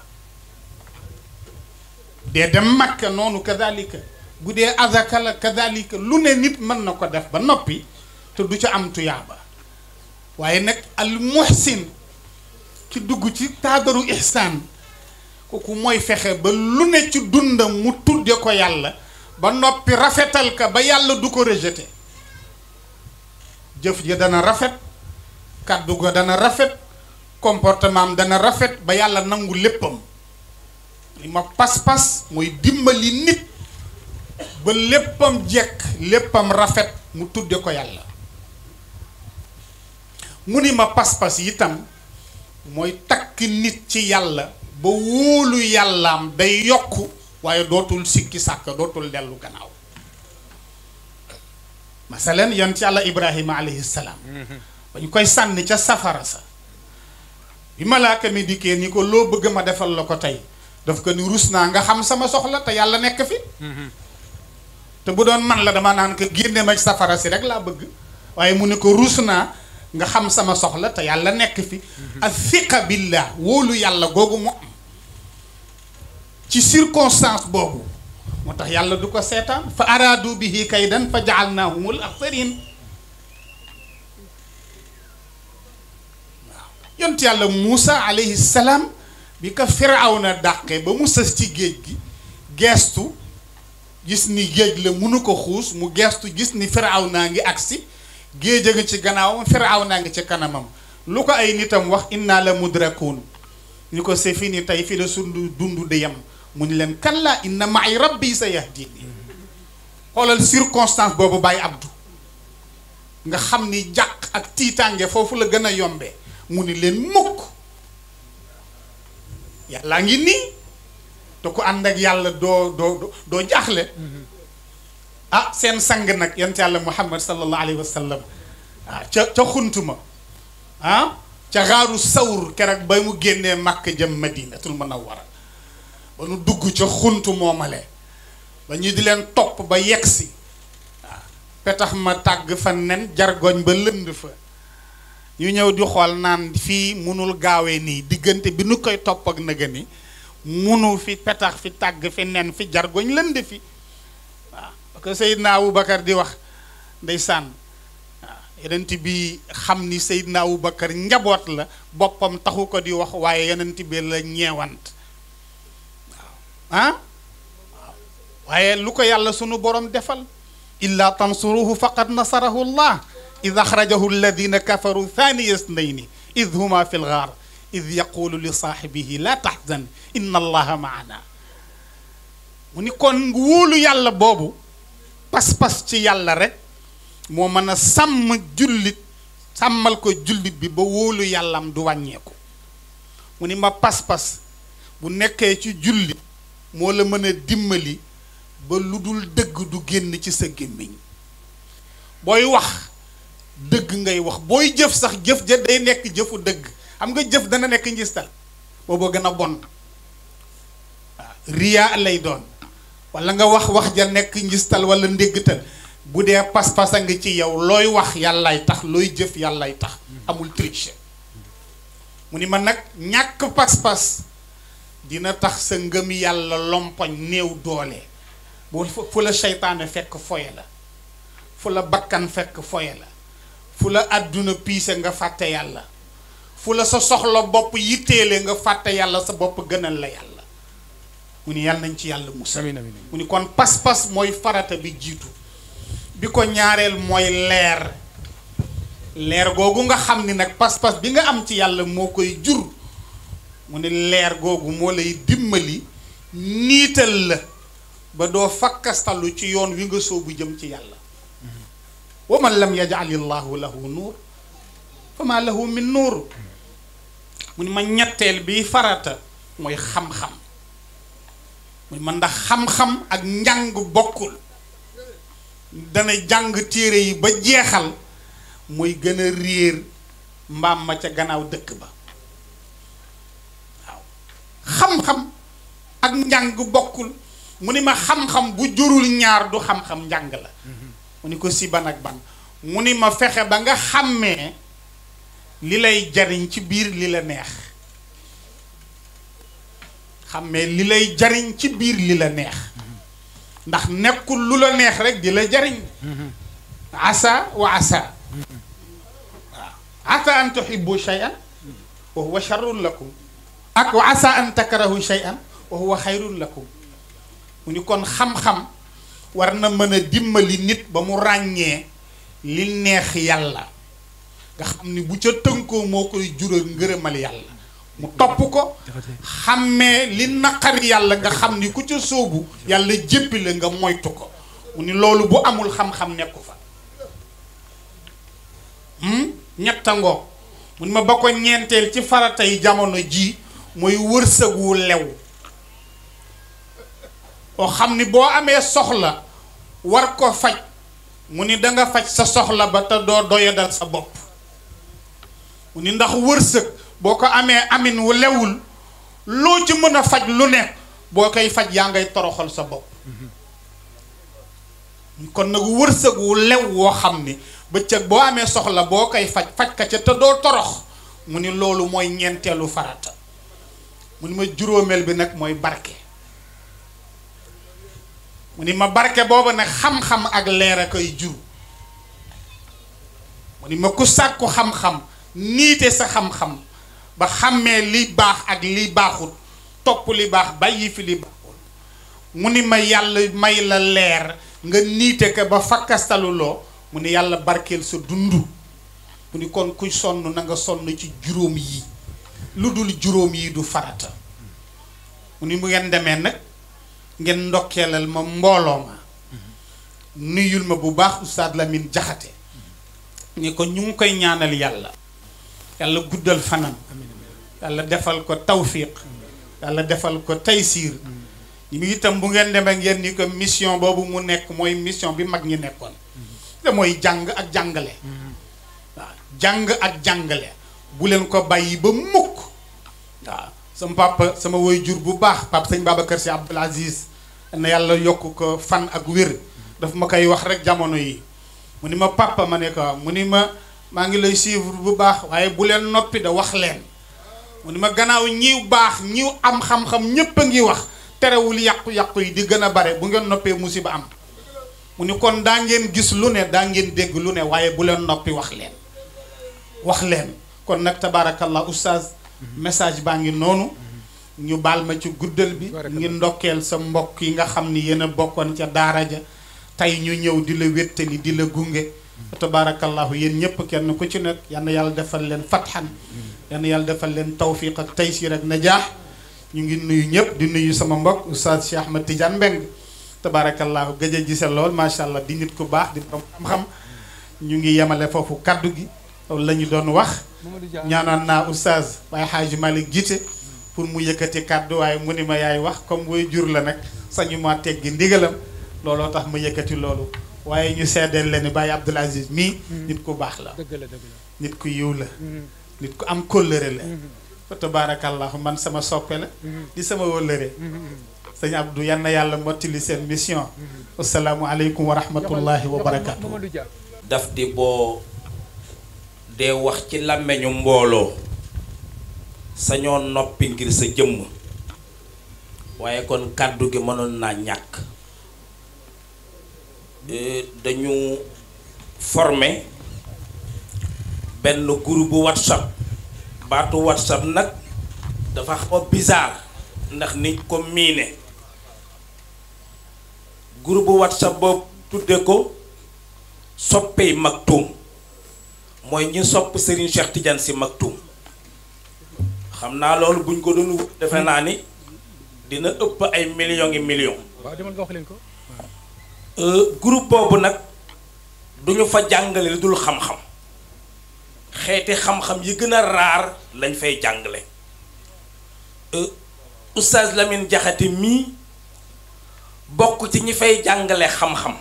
dee dem makka noonu kadalika bu dee azaka la kadalika lu ne nit mën na ko def ba noppi te du ca am tuyaaba waaye nag al muhsin ki dugg ci taadaru ihsaan kooku mooy fexe ba lu ne ci dundam mu tudde ko yàlla ba noppi rafetal ka ba yàlla du ko rejeté jëf ja dana rafet kàddu ga dana rafet comportement am dana rafet ba yàlla nangu léppam li ma pas-pas mooy dimbali nit ba léppam jekk léppam rafet mu tudde ko yàlla mu ni ma pas-pas itam mooy takk nit ci yàlla ba wóolu yàllaam day yokk waaye dootul sikki sàkk dootul dellu gannaaw masalan yont yàlla ibrahima alayhi salaam ba ñu koy sànni ca safara sa bi malaaka mi dikkee ni ko loo bëgg ma defal la ko tey daf ko ni rus naa nga xam sama soxla te yàlla nekk fi te bu doon man la dama naan ko génne ma safara si rek laa bëgg waaye mu ne ko rus naa nga xam sama soxla te yàlla nekk fi ak fiqa billah wóolu yàlla googu mu am ci circonstance boobu moo tax yàlla du ko seetaan fa araadu bihi kaydan fa jaalnaahumul axsarin waaw yont yàlla Muusa alayhi salaam bi ko firawna dàqee ba mu sës ci géej gi geestu gis ni géej la mënu ko xuus mu geestu gis ni firawna ngi agsi géej a ngi ci gannaawam firawna ngi ci kanamam lu ko ay nitam wax inna la mudrakuun ñu ko c'est fini tey fi la sundu dund di yem mu ñu leen kalla inna maay rabbi sa yahdini xoolal circonstance boobu bàyyi abdu nga xam ni jàq ak tiitaange foofu la gën a yombee mu ni leen mukk yàllaa ngi nii te ku ànd ak yàlla doo doo doo jaaxle ah seen sang nag yent yàlla muhammad sallallahu alayhi wa sallam ah ca ca xuntuma ah ca xaaru sawr keroog ba mu génnee màkk jëm madinatul munawwara ba nu dugg ca xuntu moomale ba ñu di leen topp ba yegsi waaw petax ma tàgg fa nen jargoñ ba lënd fa ñu ñëw di xool naan fii munul gaawee nii diggante bi nu koy topp ak nëga ni munu fi petax fi tàgg fi nen fi jargoñ lënd fi waaw parce que Seydina Aboubacar di wax ndeysaan waaw yonent bi xam ni Seydina Aboubacar njaboot la boppam taxu ko di wax waaye yonent bi la ñeewant waaw ah waaw waaye lu ko yàlla sunu borom defal illa tansuruhu faqad nasarahu llah id axrajahu alladina kafaru thaniya snayni id huma fi lgaar id yaqulu li saaxibihi la taxzan inna allaha maana mu ni kon wóolu yàlla boobu pas-pas ci yàlla rek moo mën a sàmm jullit sàmmal ko jullit bi ba wóolu yàllam du wàññeeku mu ni ma pas-pas bu nekkee ci jullit moo la mën a dimbali ba lu dul dëgg du génn ci sa gémmiñ booy wax dëgg ngay wax booy jëf sax jëf ja day nekk jëfu dëgg xam nga jëf dana nekk njistal boobu gën a bon waaw riyaa lay doon wala nga wax wax ja nekk njistal wala ndéggtal bu dee pas-pas a nga ci yow looy wax yàllaay tax looy jëf yàllaay tax amul triche mu ni ma nag ñàkk pas-pas dina tax sa ngëm yàlla lompoñ néew doole bu fu la seytaane fekk foye la fu la bakkan fekk foye la fu la àdduna piise nga fàtte yàlla fu la sa soxla bopp yitteele nga fàtte yàlla sa bopp gënal la yàlla mu ni yàlla nañ ci yàlla musal amiin amiin mu ni kon pas-pas mooy farata bi jiitu bi ko ñaareel mooy leer leer googu nga xam ni nag pas-pas bi nga am ci yàlla moo koy jur mu ni leer googu moo lay dimbali niital la ba doo fakkastalu ci yoon wi nga soobu jëm ci yàlla wa man lam yaj'al illahu lahu nuur fa ma lahu min nuur mu ni ma ñetteel bi farata mooy xam-xam mu ni ma ndax xam-xam ak njàng bokkul dana jàng téere yi ba jeexal mooy gën a réer mbaam ma ca gannaaw dëkk ba waaw xam-xam ak njàng bokkul mu ni ma xam-xam bu jurul ñaar du xam-xam njàng la mu ni ko si ban ak ban mu ni ma fexe ba nga xàmmee li lay jariñ ci biir li la neex xàmmee li lay jariñ ci biir li la neex ndax nekkul lu la neex rek di la jariñ asa wa asa waaw asa an tuhibbu shay'an wa huwa sharrun lakum ak wa asa an takrahu shay'an wa huwa xayrun lakum mu ni kon xam-xam war na mën a dimbali nit ba mu ràññee li neex yàlla nga xam ni bu ca tënkoo moo koy jural ngërëmal yàlla mu topp ko xàmmee li naqari yàlla nga xam ni ku ca sóobu yàlla jéppi la nga moytu ko mu ni loolu bu amul xam-xam nekku fa ñetta ngoog mu ni ma ba ko ñeenteel ci farata yi jamono ji mooy wërsëg wu lew oo xam ni boo amee soxla war ko faj mu ni danga faj sa soxla ba te doo doyadal sa bopp mu ni ndax wërsëg boo ko amee amin wu lewul loo ci mën a faj lu ne boo koy faj yaa ngay toroxal sa bopp kon nag wërsëg wu lew woo xam ni bëccëg boo amee soxla boo koy faj faj ka ca te doo torox mu ni loolu mooy ñeenteelu farata mu ni ma juróomeel bi nag mooy barke mu ni ma barke booba nag xam-xam ak leer a koy jur mu ni ma ku sàkku xam-xam niite sa xam-xam ba xàmmee li baax ak li baaxut topp li baax bàyyi fi li baaxut mu ni ma yàlla may la leer nga niite ko ba fakkastaluloo mu ni yàlla barkeel sa dund mu ni kon kuy sonn na nga sonn ci juróom yi lu dul juróom yi du farata mu ni mu ngeen demee nag ngeen ndokkeelal ma mbooloo ma nuyul ma bu baax Oustaz Lamine Jaxate ni ko ñu ngi koy ñaanal yàlla yàlla guddal fanam yàlla defal ko tawfiq yàlla defal ko taysiir ñu itam bu ngeen demee ngeen ni ko mission boobu mu nekk mooy mission bi mag ñi nekkoon te mooy jàng ak jàngale waaw jàng ak jàngale bu leen ko bàyyi ba mukk waaw sama papa sama woy jur bu baax papa sëñ Babacar Si Abdoul Aziz na yàlla yokk ko fan ak wér daf ma koy wax rek jamono yi mu ni ma papa ma ne ko mu ni ma maa ngi lay suivre bu baax waaye bu leen noppi da wax leen mu ni ma gannaaw ñiw baax ñiw am xam-xam ñépp a ngi wax terewul yàqu-yàqu yi di gën a bare bu ngeen noppee musiba am mu ni kon daa ngeen gis lu ne daa ngeen dégg lu ne waaye bu leen noppi wax leen wax leen kon nag tabaarakallah oustaz message baa ngi noonu ñu baal ma ci guddal bi ngi ndokkeel sa mbokk yi nga xam ni yéen a bokkoon ca daara ja tey ñu ñëw di la wéttali di la gunge tabaarakallahu yéen ñëpp kenn ku ci nekk yal na yàlla defal leen fatxan yal na yàlla defal leen tawfiq ak taysir ak najaax ñu ngi nuyu ñëpp di nuyu sama mbokk oustaz Cheikh Ahmed Tidiane Mbeng tabaarakallahu gëj a gise lool macha allah di nit ku baax di borom xam-xam ñu ngi yemale foofu kaddu gi loolu la ñu doon wax ñaanoon naa oustaz waaye xaaji Malick jiite pour mu yëkkati kàddu waaye mu ni ma yaay wax comme woy jur la nag sañu ma teggi ndigalam looloo tax ma yëkkati loolu waaye ñu seddeel leen ni Baye Abdoul Aziz mii nit ku baax la dëgg la dëgg la nit ku yiw la nit ku am kóllëre la fa tabaarakallahu man sama soppe la di sama wóllëre sëñ Abdou yan na yàlla mottali seen mission asalaamu aleykum wa rahmatullahi wa barakatu Mamadou Dia daf di boo dee wax ci làmmeñu mbooloo sañoo noppi ngir sa jëmm waaye kon kàddu gi mënoon naa ñàkk Euh, dañu formé benn groupe whatsapp baatu whatsapp nag dafa xaw a bizarre ndax nit ko miine groupe whatsapp boobu tudde ko soppey Maktoum mooy ñi sopp Serigne Cheikh Tidiane si Maktoum xam naa loolu buñ ko doon wut defe naa ni dina ëpp ay millions yi millions waaw demal nga wax leen ko Euh, groupe boobu nag duñu fa jàngale lu dul xam-xam xeeti xam-xam yi gën a raar lañ fay jàngale Euh, oustaz Lamine Jaxate mii bokk ci ñi fay jàngale xam-xam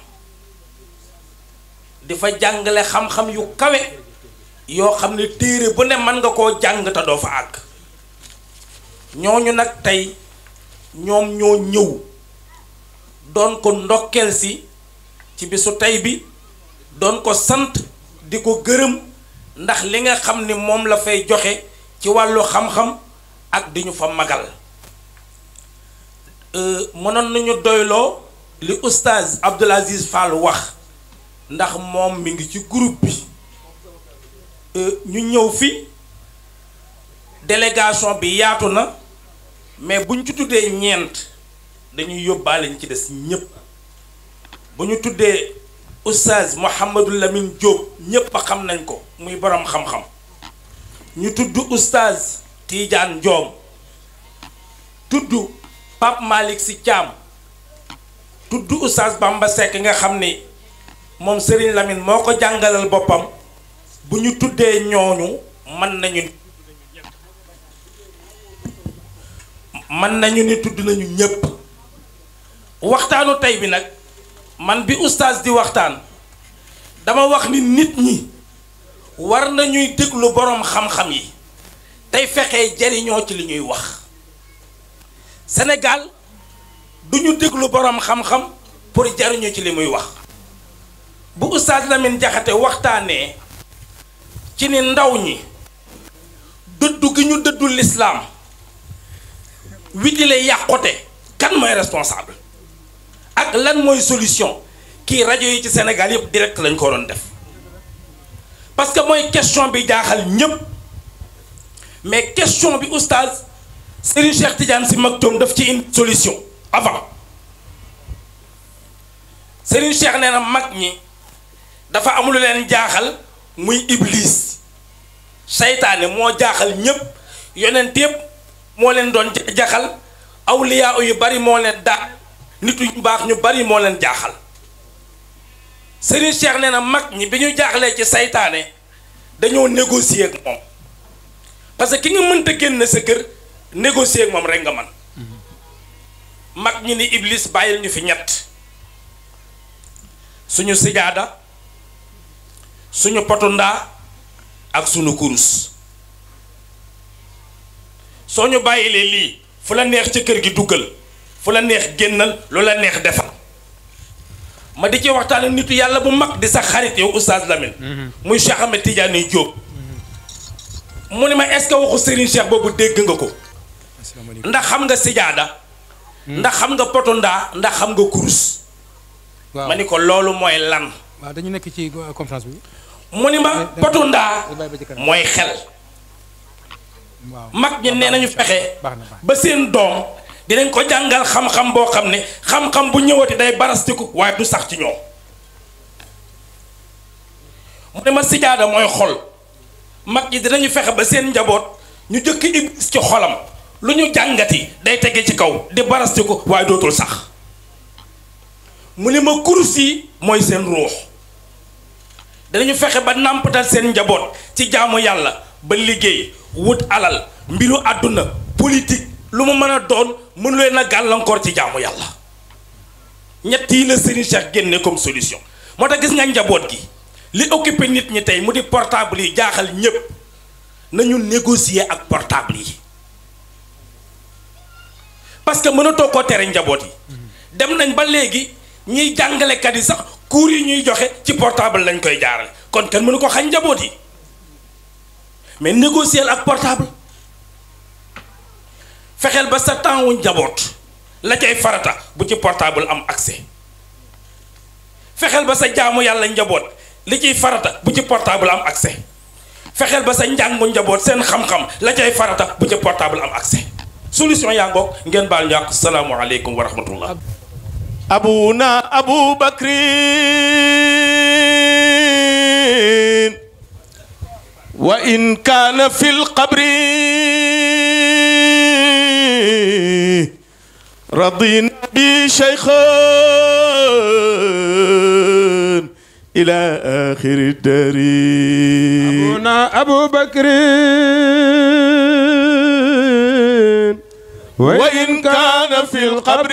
di fa jàngale xam-xam yu kawe yoo xam ne téere bu ne mën nga koo jàng te doo fa àgg ñooñu nag tey ñoom ñoo ñëw doon ko ndokkeel si ci bisu tey bi doon ko sant di ko gërëm ndax li nga xam ni moom la fay joxe ci wàllu xam-xam ak di ñu fa magal Euh, mënoon nañu doyloo li oustaz Abdoul Aziz Fall wax ndax moom mi ngi ci groupe bi Euh, ñu ñëw fi délégation bi yaatu na mais buñ ci tuddee ñeent dañuy yóbbaale ñu ci des ñépp bu ñu tuddee oustaz Mouhamadou Lamine Diop ñépp a xam nañ ko muy borom xam-xam ñu tudd oustaz Tidiane Diom tudd Pape Malick Sy Thiam tudd oustaz Bamba Seck nga xam ni moom Serigne Lamine moo ko jàngalal boppam bu ñu tuddee ñooñu mën nañu mën nañu ni tudd nañu ñépp waxtaanu tey bi nag man bi oustaz di waxtaan dama wax ni nit ñi war nañuy déglu boroom xam-xam yi tey fexee jariñoo ci li ñuy wax Sénégal du ñu déglu boroom xam-xam pour jariñu ci li muy wax bu oustaz Lamine Jaxate waxtaanee ci ni ndaw ñi dëddu gi ñu dëddu lislaam witile yàqote kan mooy responsable ak lan mooy solution kii rajo yi ci Sénégal yëpp direct lañ ko doon def parce que mooy question bi jaaxal ñépp mais question bi oustaz Serigne Cheikh Tidiane Sy Maktoum daf ci une solution avant Serigne Cheikh nee na mag ñi dafa amul leen jaaxal muy iblis seytaane moo jaaxal ñépp yonent yépp moo leen doon jaxal awliyaa yu bari moo leen daa nit yu baax ñu bari moo leen jaaxal Serigne Cheikh nee na mag ñi bi ñu jaaxlee ci seytaane dañoo négocier ak moom parce que ki nga mënta génn sa kër négocier ak moom rek nga man mag ñi ni iblis bàyyil ñu fi ñett suñu sijaada suñu potu ndaa ak suñu kurus soo ñu bàyyilee lii fu la neex ci kër gi duggal fu la neex génnal lu la neex defal ma di ci waxtaan ak nitu yàlla bu mag di sa xarit yow oustaz Lamine muy Cheikh Ahmed Tidiane Diop mu ne ma est-ce que waxu Serigne Cheikh boobu dégg nga ko ndax xam nga sijaada ndax xam nga potondaa ndax xam nga kurus waaw ma ni ko loolu mooy lan waaw dañu nekk ci euh, conférence bi mu ni ma potondaa bàyyi ba ci kanam. mooy xel waaw mag ñi nee nañu fexe baax na baax ba seen doom dinañ ko jàngal xam-xam boo xam ne xam-xam bu ñëwati day barastiku waaye du sax ci ñoom mu ne ma sijaada mooy xol mag ñi dinañu fexe ba seen njaboot ñu jëkk iblis ci xolam lu ñu jàngati day tege ci kaw di barastiku waaye dootul sax mu ne ma kurus yi mooy seen ruux danañu fexe ba nàmpatal seen njaboot ci jaamu yàlla ba liggéey wut alal mbiru àdduna politique lu mu mën a doon mënu leen a gàllankoor ci jaamu yàlla ñett yi la Serigne Cheikh génne comme solution moo tax gis nga njaboot gi li occupé nit ñi tey mu di portable yi jaaxal ñépp nañu négocier ak portable yi parce que mënatoo koo tere njaboot yi dem nañ ba léegi ñiy jàngalekat yi sax cours yi ñuy joxe ci portable lañ koy jaarale kon kenn mënu ko xañ njaboot yi mais négocier ak portable fexeel ba sa temps wu njaboot la cay farata bu ci portable am accès fexeel ba sa jaamu yàlla njaboot li ciy farata bu ci portable am accès fexeel ba sa njàngu njaboot seen xam-xam la cay farata bu ci portable am accès solution yaa ngoog ngeen baal ñu àq salaamualeykum wa rahmatullah أبونا أبو بكر وإن كان في القبر رضينا بشيخا إلى آخر الدار أبونا أبو بكر وإن كان في القبر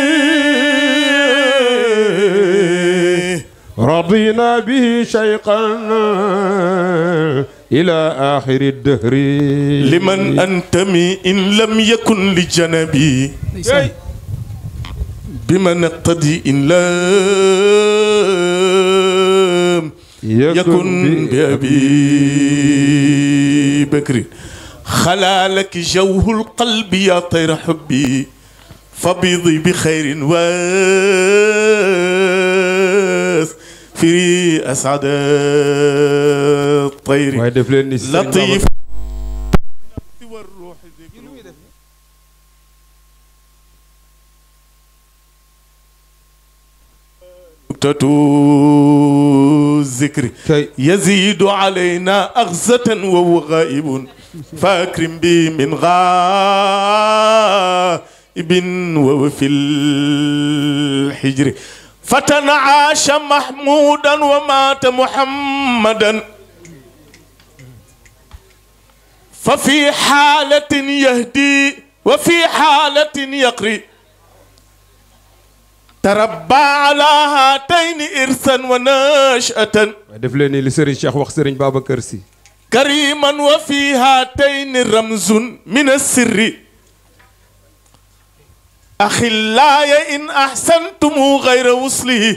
رضينا به شيقا إلى آخر الدهر لمن أنتمي إن لم يكن لجنبي بمن اقتدي إن لم يكن بأبي بكر خلالك جوه القلب يا طير حبي فبيضي بخير واس في أسعد الطير waaye def leen ni Serigne لطيف Babacar- والروح ذكر الذكر kay يزيد علينا أغزة وهو غائب فأكرم به من غائب وهو في الحجر فتنعاش محمودا ومات محمدا ففي حالة يهدي وفي حالة يقري تربى على هاتين إرثا ونشأة waaye def leen ni li Serigne Cheikh wax Serigne Babacar Sy كريما وفي هاتين رمز من السر أخلاي إن أحسنتم غير وصله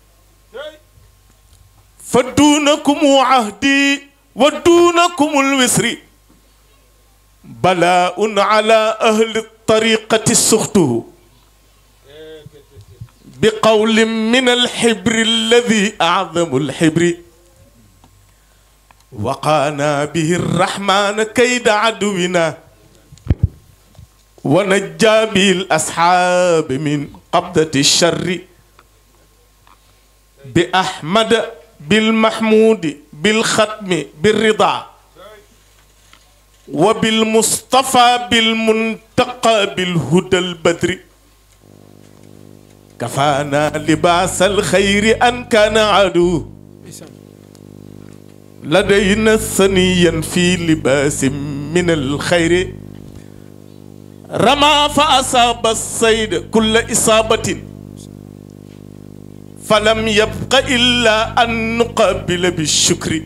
فدونكم عهدي ودونكم الوسر بلاء على أهل الطريقة سخته بقول من الحبر الذي أعظم الحبر وقانا به الرحمن كيد عدونا ونجى به الأصحاب من قبضة الشر بأحمد بالمحمود بالختم بالرضا وبالمصطفى بالمنتقى بالهدى البدر كفانا لباس الخير أن كان عدو لدينا ثنيا في لباس من الخير رمى فأصاب الصيد كل إصابة فلم يبق إلا أن نقابل بالشكر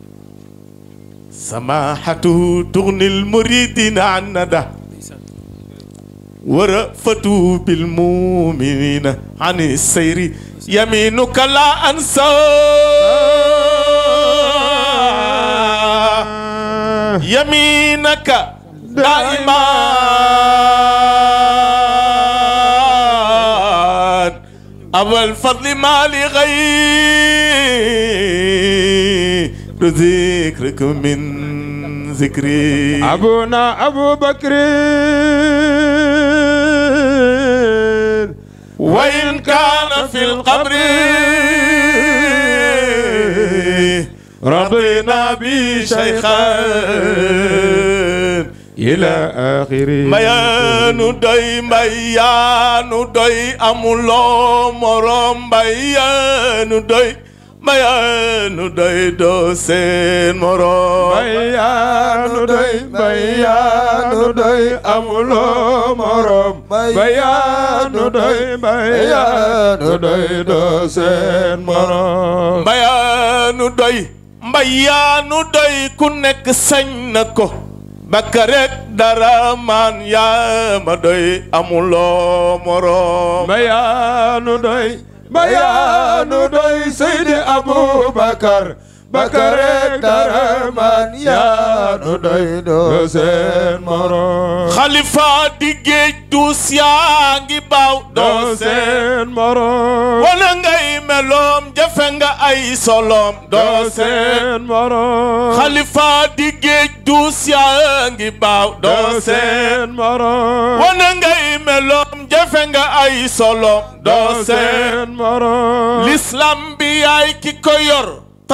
سماحته تغني المريدين عن ندى ورأفته بالمؤمنين عن السير يمينك لا أنسى يمينك دائما أبا الفضل ما لغير ذكرك من ذكري أبونا أبو بكر وإن كان في القبر رضينا بشيخا إلى آخر mbayaanu doy mbayaanu doy amuloo morom mbayaanu doy mbayaanu doy doo seen morom bayaanu doy bayaanu doy amuloo morom bayaanu doy bayaanu doy doo seen morom mbayaanu doy mbayaanu doy ku nekk sañ na ko bakka rek dara maan yaa ma doy amuloo morom bayaanu doy bayaanu doy Seydi Abubakar Bakar dara man yaanu doy doo seen morom xalifa di géej duus yaa ngi baaw doo doo seen seen morom wala ngay meloom jafe nga ay solom doo doo seen seen morom xalifa di géej duus yaa ngi baaw doo doo seen seen morom wana ngay meloom jafe nga ay solom doo doo seen seen morom l'islam bi yaay ki ko yor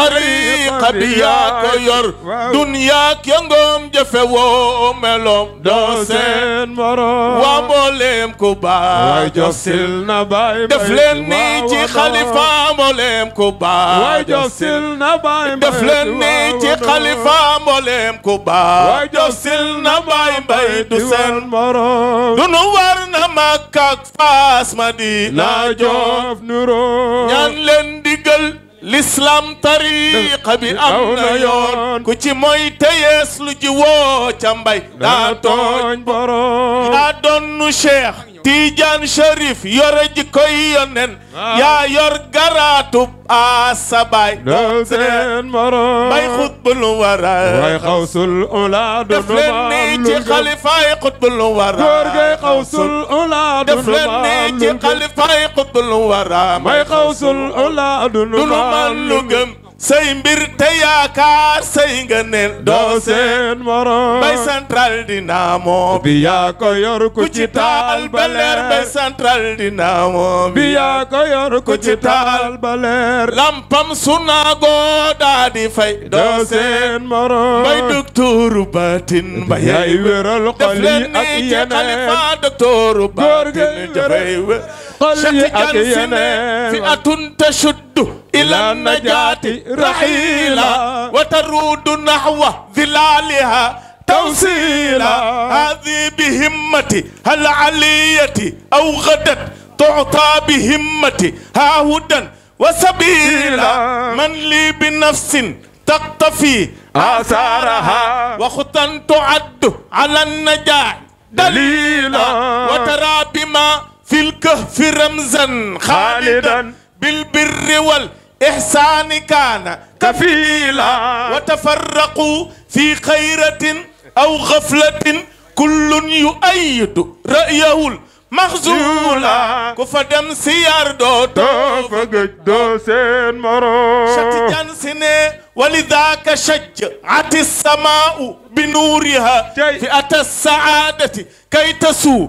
tariqa bi yaa ko yor Waaw. dunyaak yangoom jafe woo meloom doo doo seen seen morom waa mbooleem ku waay baax jox sil na baay def leen nii ci xalifa mbooleem ku waay baax jox sil na baay def leen nii ci xalifa mbooleem ku waay baax jox sil na baay mbay du seen morom dunu war na Makka ak Faas Madina naa jof nuro ñaan leen digal l'islam tariqa bi am na yoon ku ci mooy teyees lu ji woo ca mbay daa tooñ tooñ borom yaa donnu cheikh Tidiane Cherif yore ji koy yonen yaa yor garaatub asabaay doo seen morom bay xutbul wara waay xawsul ula def leen nii ci xalifaay xutbul wara góor gay xawsul ula def leen nii ci xalifaay xutbul wara may xawsul ula dunu dunu man lu gëm say mbir te yaakaar say nga neen doo doo seen seen morom bay central dinamo bi yaa ko yor ku ku ci taal ba leer bay central dinamo bi yaa ko yor ku ci taal ba leer lampam sunaago daa di fay doo doo seen seen morom bay docteuru batin ba yaay yay wéral def xol yi leen ak nii ci yeneen xalifa docteuru Góor gi batin jafay wé xol yi ak Cheikh Tidiane si ne yeneen fi atun tashuddu ila najaati rahila wa taruudu nahwa dhilaliha توصيلا هذه بهمتي هل عليتي أو غدت تعطى بهمتي ها هدى وسبيلا من لي بنفس تقتفي آثارها وخطا تعد على النجاح دليلا وترى بما في الكهف رمزا خالدا بالبر والإحسان كان كفيلا وتفرقوا في خيرة أو غفلة كل يؤيد رأيه المخزولا كفدم سيار دوتو فقد دوسين مرو شتجان سنة ولذاك شجعت السماء بنورها فئة السعادة كي تسوق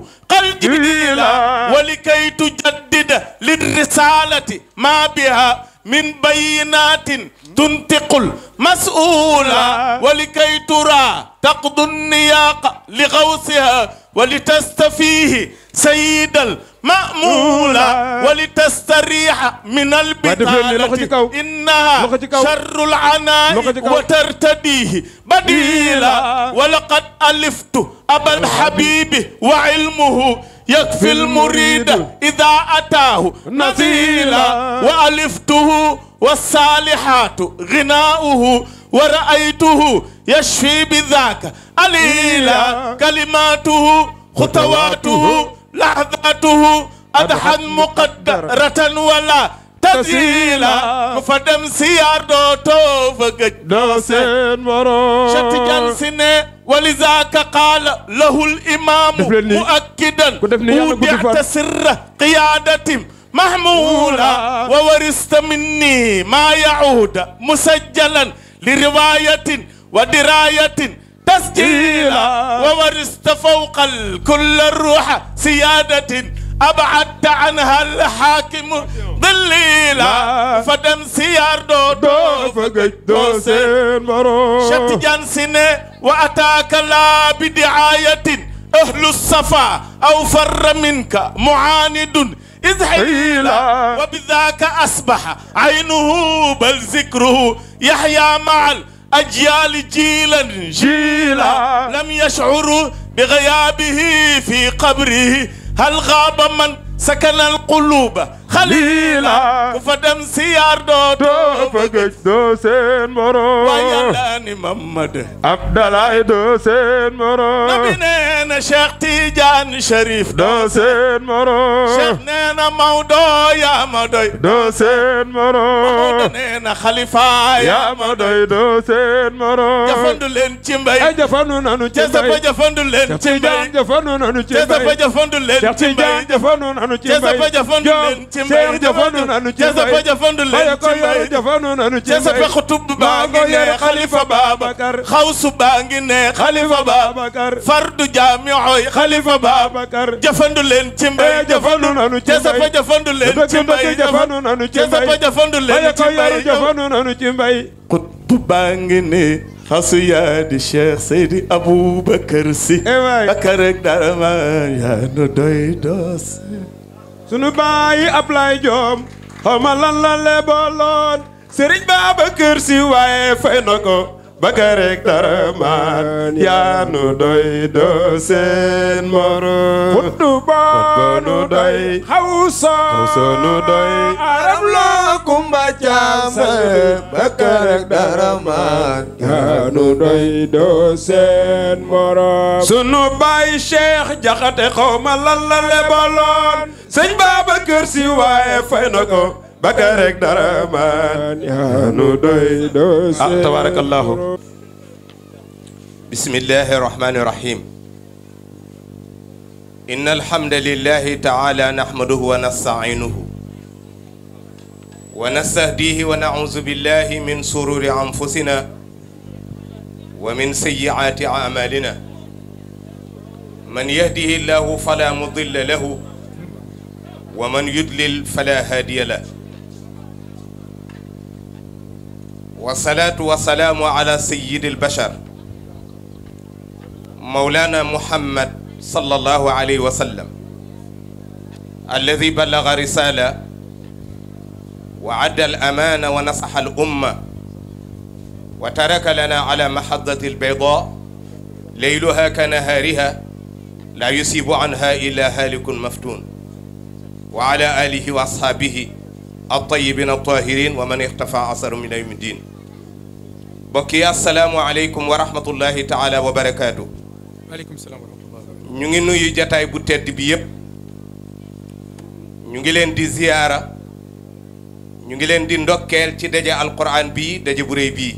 الجبيلا ولكي تجدد للرسالة ما بها من بينات تنطق المسؤولة ولكي ترى تقضي النياق لغوثها ولتستفيه سيد المأمولة ولتستريح من البطالة إنها شر العناء وترتديه بديلا ولقد ألفت أبا الحبيب وعلمه يكفي المريد إذا أتاه نزيلا وألفته والصالحات غناؤه ورأيته يشفي بذاك أليلا كلماته خطواته لحظاته أضحى مقدرة ولا tasila ku fa dem siyaar doo too fa gëj doo seen morom Cheikh Tidiane si ne walizaaka qaala lahul imaamu Def leen nii. muakkidan Ku def nii yàlla gudd fan. udiata sirra qiyaadatim mahmuula wa warista minni maa yahuuda musajjalan li riwaayatin wa diraayatin تسجيلا وورثت فوق الكل الروح سيادة أبعدت عنها الحاكم ضليلا فدم سيار دو دو فقج دو سين مرو شت جانسين وأتاك لا بدعاية أهل الصفا أو فر منك معاند إذ حيلا وبذاك أصبح عينه بل ذكره يحيا مع الأجيال جيلا جيلا لم يشعروا بغيابه في قبره هل غاب من سكن القلوب خليلا فدم سيار دو دو فقج دو سين مرو ويلاني محمد عبد الله دو سين مرو نبينا شيخ تيجان شريف دو سين مرو شيخ نينا مودو يا مودوي دو سين مرو نينا خليفة يا مودوي دو سين مرو جفندو لين تيمباي ay jafandu nanu ci جسفا mbay جفندو لين Cheikh Tidiane تيمباي jafandu nanu ci جسفا mbay جفندو لين Cheikh Tidiane jafandu nanu ci mbay Joseph jafandu leen ci mbay Cheikh jafandu nanu ci Joseph mbay jafandu leen Baye ko ci mbay yore jafandu nanu ci mbay Joseph xutub baa ngi ne xalifa Babacar xawsu baa ngi ne xalifa Babacar fardu jaamioy xalifa Babacar jafandu leen ci mbay jafandu nanu ci mbay Joseph jafandu leen ci dëgg mbay dëgg jafandu nanu ci mbay Joseph jafandu leen Baye ci ko mbay yore jafandu nanu ci mbay xutub baa ngi ne xasu yaa di Cheikh Seydi Aboubacar Si eh waay Bakar ak dara ma yaa nu doy doos sunu baay Ablaye Diom xawma lan la lebaloon Serigne Babacar Sy waaye fay na ko Bakar rek dara maan yaa nu doy doo seen moro Futu ba nu doy Hausa Hausa nu doy Arab la kumba caam Bakar rek dara maan yaa nu doy doo seen moro sunu baay Cheikh Jaxate xawma lan la lebaloon sëñ Babacar Si waaye fay na ko Bakar rek dara maan yaa nu doy doo seen ah tabarakallahu بسم الله الرحمن الرحيم إن الحمد لله تعالى نحمده ونستعينه ونستهديه ونعوذ بالله من سرور أنفسنا ومن سيئات أعمالنا من يهده الله فلا مضل له ومن يضلل فلا هادي له والصلاة والسلام على سيد البشر مولانا محمد صلى الله عليه وسلم الذي بلغ رسالة وعد الأمانة ونصح الأمة وترك لنا على محضة البيضاء ليلها كنهارها لا يصيب عنها إلا هالك مفتون وعلى آله وأصحابه الطيبين الطاهرين ومن اختفى أثر من يوم الدين بكي السلام عليكم ورحمة الله تعالى وبركاته waaleykum salaam wa rahmatullah ñu ngi nuyu jataay bu tedd bi yépp ñu ngi leen di ziyaara ñu ngi leen di ndokkeel ci daje alquran bii daje bu réy bii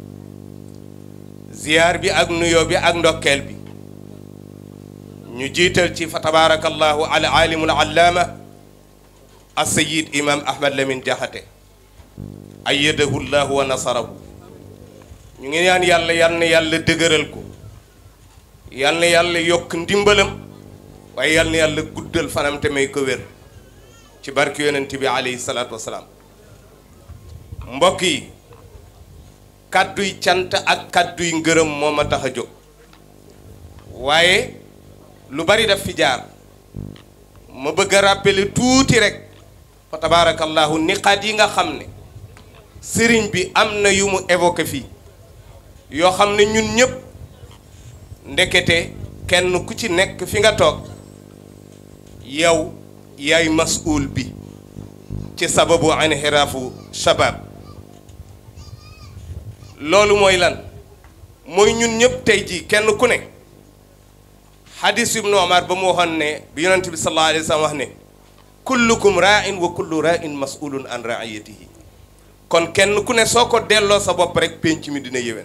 ziyaar bi ak nuyoo bi ak ndokkeel bi ñu jiital ci fa tabaarakallahu al alimul allaama assayid imam ahmad lamin jaxate ayyadahu llahu wa nasarahu ñu ngi ñaan yàlla yal na yàlla dëgëral ko yal na yàlla yokk ndimbalam waaye yal na yàlla guddal fanam te may ko wér ci barke yonent bi alayhi salaatu wasalaam mbokk yi kàdduy cant ak kàdduy ngërëm moo ma tax a jóg waaye lu bari daf fi jaar ma bëgg a rappeler tuuti rek fa tabaarakallahu niqaat yi nga xam ne sëriñ bi am na yu mu évoqué fii yoo xam ne ñun ñëpp ndekete kenn ku ci nekk fi nga toog yow yaay masuul bi ci sababu inxiraafu shabab loolu mooy lan mooy ñun ñëpp tey jii kenn ku ne xadis ibnu omar ba mu waxoon ne bi yonent bi sallallahu alayhi wa sallam wax ne kullukum ra'in wa kullu ra'in mas'ulun an ra'iyatihi kon kenn ku ne soo ko delloo sa bopp rek pénc mi dina yéwén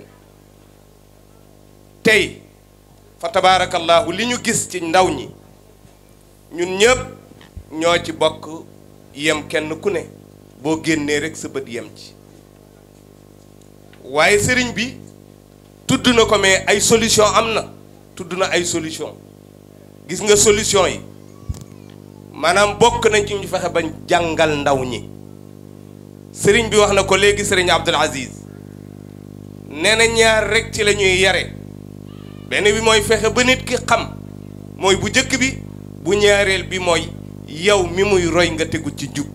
tey fa tabaarakallahu li ñu gis ci ndaw ñi ñun ñëpp ñoo ci bokk yem kenn ku ne boo génnee rek sa bët yem ci waaye sëriñ bi tudd na ko mais ay solution am na tudd na ay solution gis nga solution yi maanaam bokk nañ ci ñu fexe bañ jàngal ndaw ñi sëriñ bi wax na ko léegi sëriñ Abdul Aziz nee na ñaar rek ci la ñuy yare benn bi mooy fexe ba nit ki xam mooy bu njëkk bi bu ñaareel bi mooy yow mi muy roy nga tegu ci njub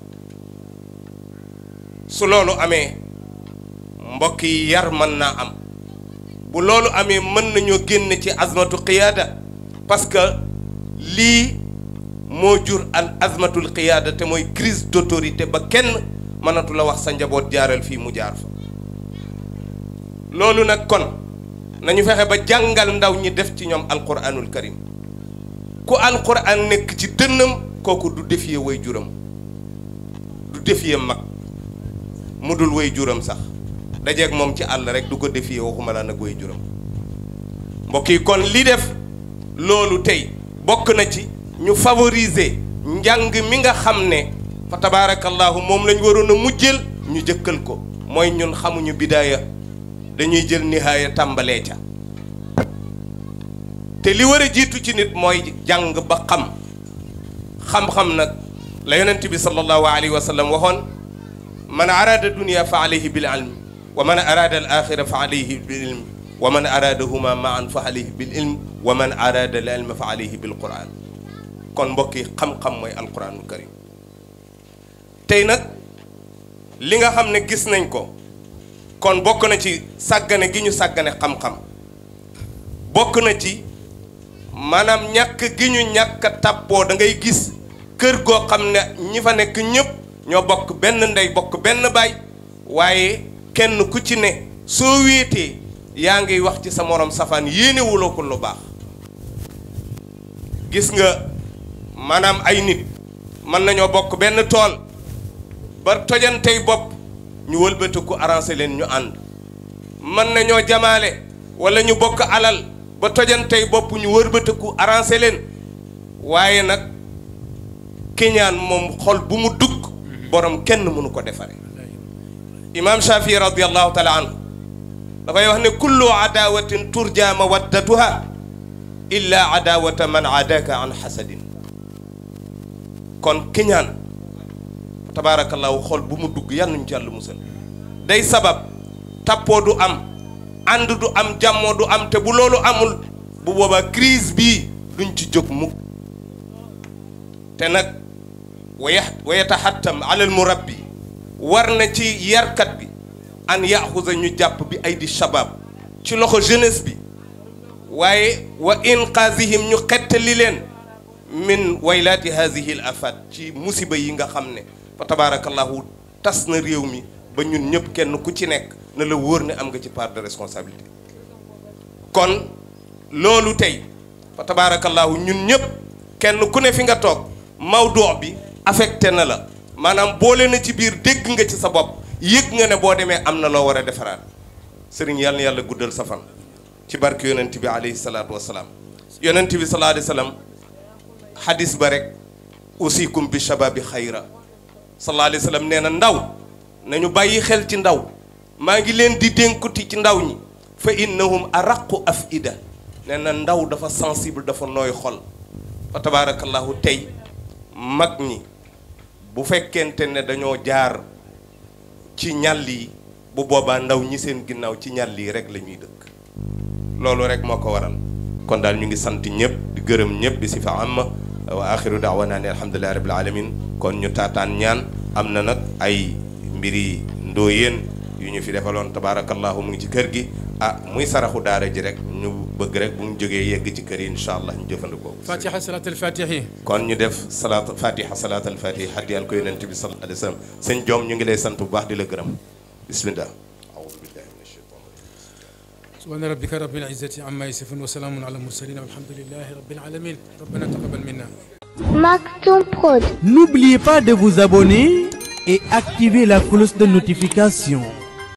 su loolu amee mbokk yi yar mën naa am bu loolu amee mën nañoo génn ci azmatu qiyaada parce que lii moo jur al azmatul qiyaada te mooy crise d'autorité ba kenn mënatu la wax sa njaboot jaaral fii mu jaar fa loolu nag kon nañu fexe ba jàngal ndaw ñi def ci ñoom alquranul karim ku alquran nekk ci dënnam kooku du défier way juram du défier mag mu dul way juram sax dajeeg moom ci àll rek du ko défier waxuma laa nag way juram mbokk yi kon li def loolu tey bokk na ci ñu favoriser njàng mi nga xam ne fa tabaarakallahu moom lañ waroon a mujjël ñu jëkkal ko mooy ñun xamuñu bidaaya dañuy jël nihaaya tàmbalee ca te li war a jiitu ci nit mooy jàng ba xam xam-xam nag la yonent bi sallallahu alayhi wa sallam waxoon man araada dunia fa alayhi bil ilm wa man araada al axira fa alayhi bil ilm wa man araadahuma maan fa alayhi bil ilm wa man araada al ilma fa alayhi bil quran kon mbokk yi xam-xam mooy alquranul karim tey nag li nga xam ne gis nañ ko kon bokk na ci sàggane gi ñu sàggane xam-xam bokk na ci maanaam ñàkk gi ñu ñàkk a tàppoo da ngay gis kër goo xam ne ñi fa nekk ñëpp ñoo bokk benn ndey bokk benn baay waaye kenn ku ci ne soo wéetee yaa ngi wax ci sa morom safaan yéenewuloo ko lu baax gis nga maanaam ay nit mën nañoo bokk benn tool ba tojantey bopp ñu wëlbatiku arrangé leen ñu ànd mën nañoo jamaale wala ñu bokk alal ba tojantey bopp ñu wëlbatiku arrangé leen waaye nag kiñaan moom xol bu mu dugg borom kenn mënu ko defare imaam Shafii radiallahu taala anhu dafay wax ne kullu adawatin turja mawaddatuha illa adawata man adaka an xasadin kon kiñaan tabaarakallaahu xol bu mu dugg yàlla nañu ci yàlla musal day sabab tappoo du am ànd du am jàmmoo du am te bu loolu amul bu boobaa crise bii duñ ci jóg mukk te nag waya wa yataxattam alal murabbi war na ci yarkat bi an yaxusa ñu jàpp bi ay di shabab ci loxo jeunesse bi waaye wa inqaazihim ñu xettali leen min waylaati haadihi l afat ci musiba yi nga xam ne fa tabaarakallahu tas na réew mi ba ñun ñëpp kenn ku ci nekk na la wóor ne am nga ci part de responsabilité kon loolu tey fa tabaarakallahu ñun ñëpp kenn ku ne fi nga toog mawduu bi affecté na la maanaam boole na ci biir dégg nga ci sa bopp yëg nga ne boo demee am na loo war a defaraat sëriñ yàlla na yàlla guddal sa fan ci barke yonent bi alayhi salaatu wasalaam yonent bi sallallahu alayhi wa sallam xadis ba rek usikum bi shababi xayra sallallahu alayhi wa sallam nee na ndaw nañu bàyyi xel ci ndaw maa ngi leen di dénkuti ci ndaw ñi fa innahum araqu afida nee na ndaw dafa sensible dafa nooy xol fa tabaarakallahu tey mag ñi bu fekkente ne dañoo jaar ci ñàll yi bu boobaa ndaw ñi seen ginnaaw ci ñàll yi rek la ñuy dëkk loolu rek moo ko waral kon daal ñu ngi sant ñëpp di gërëm ñëpp di si fa am wa axiru daawana ne alhamdulilahi rabbil alamin kon ñu taataan ñaan am na nag ay mbiri ndóoyéen yu ñu fi defaloon tabaarakallahu mu ngi ci kër gi ah muy saraxu daara ji rek ñu bëgg rek bu ñu jógee yegg ci kër yi incha allah ñu jëfandikoo fatiha salat al fatihi kon ñu def salaat fatiha salaat al fatiha haddiyal ko yonent bi sallallahu alayhi wa sallam sëñ joom ñu ngi lay sant bu baax di la gërëm bismillah aoudu billahi min ashaitan سبحان ربك رب العزة عما يصفون وسلام على المرسلين والحمد لله رب العالمين ربنا تقبل منا Maktoum Prod. N'oubliez pas de vous abonner et activer la cloche de notification.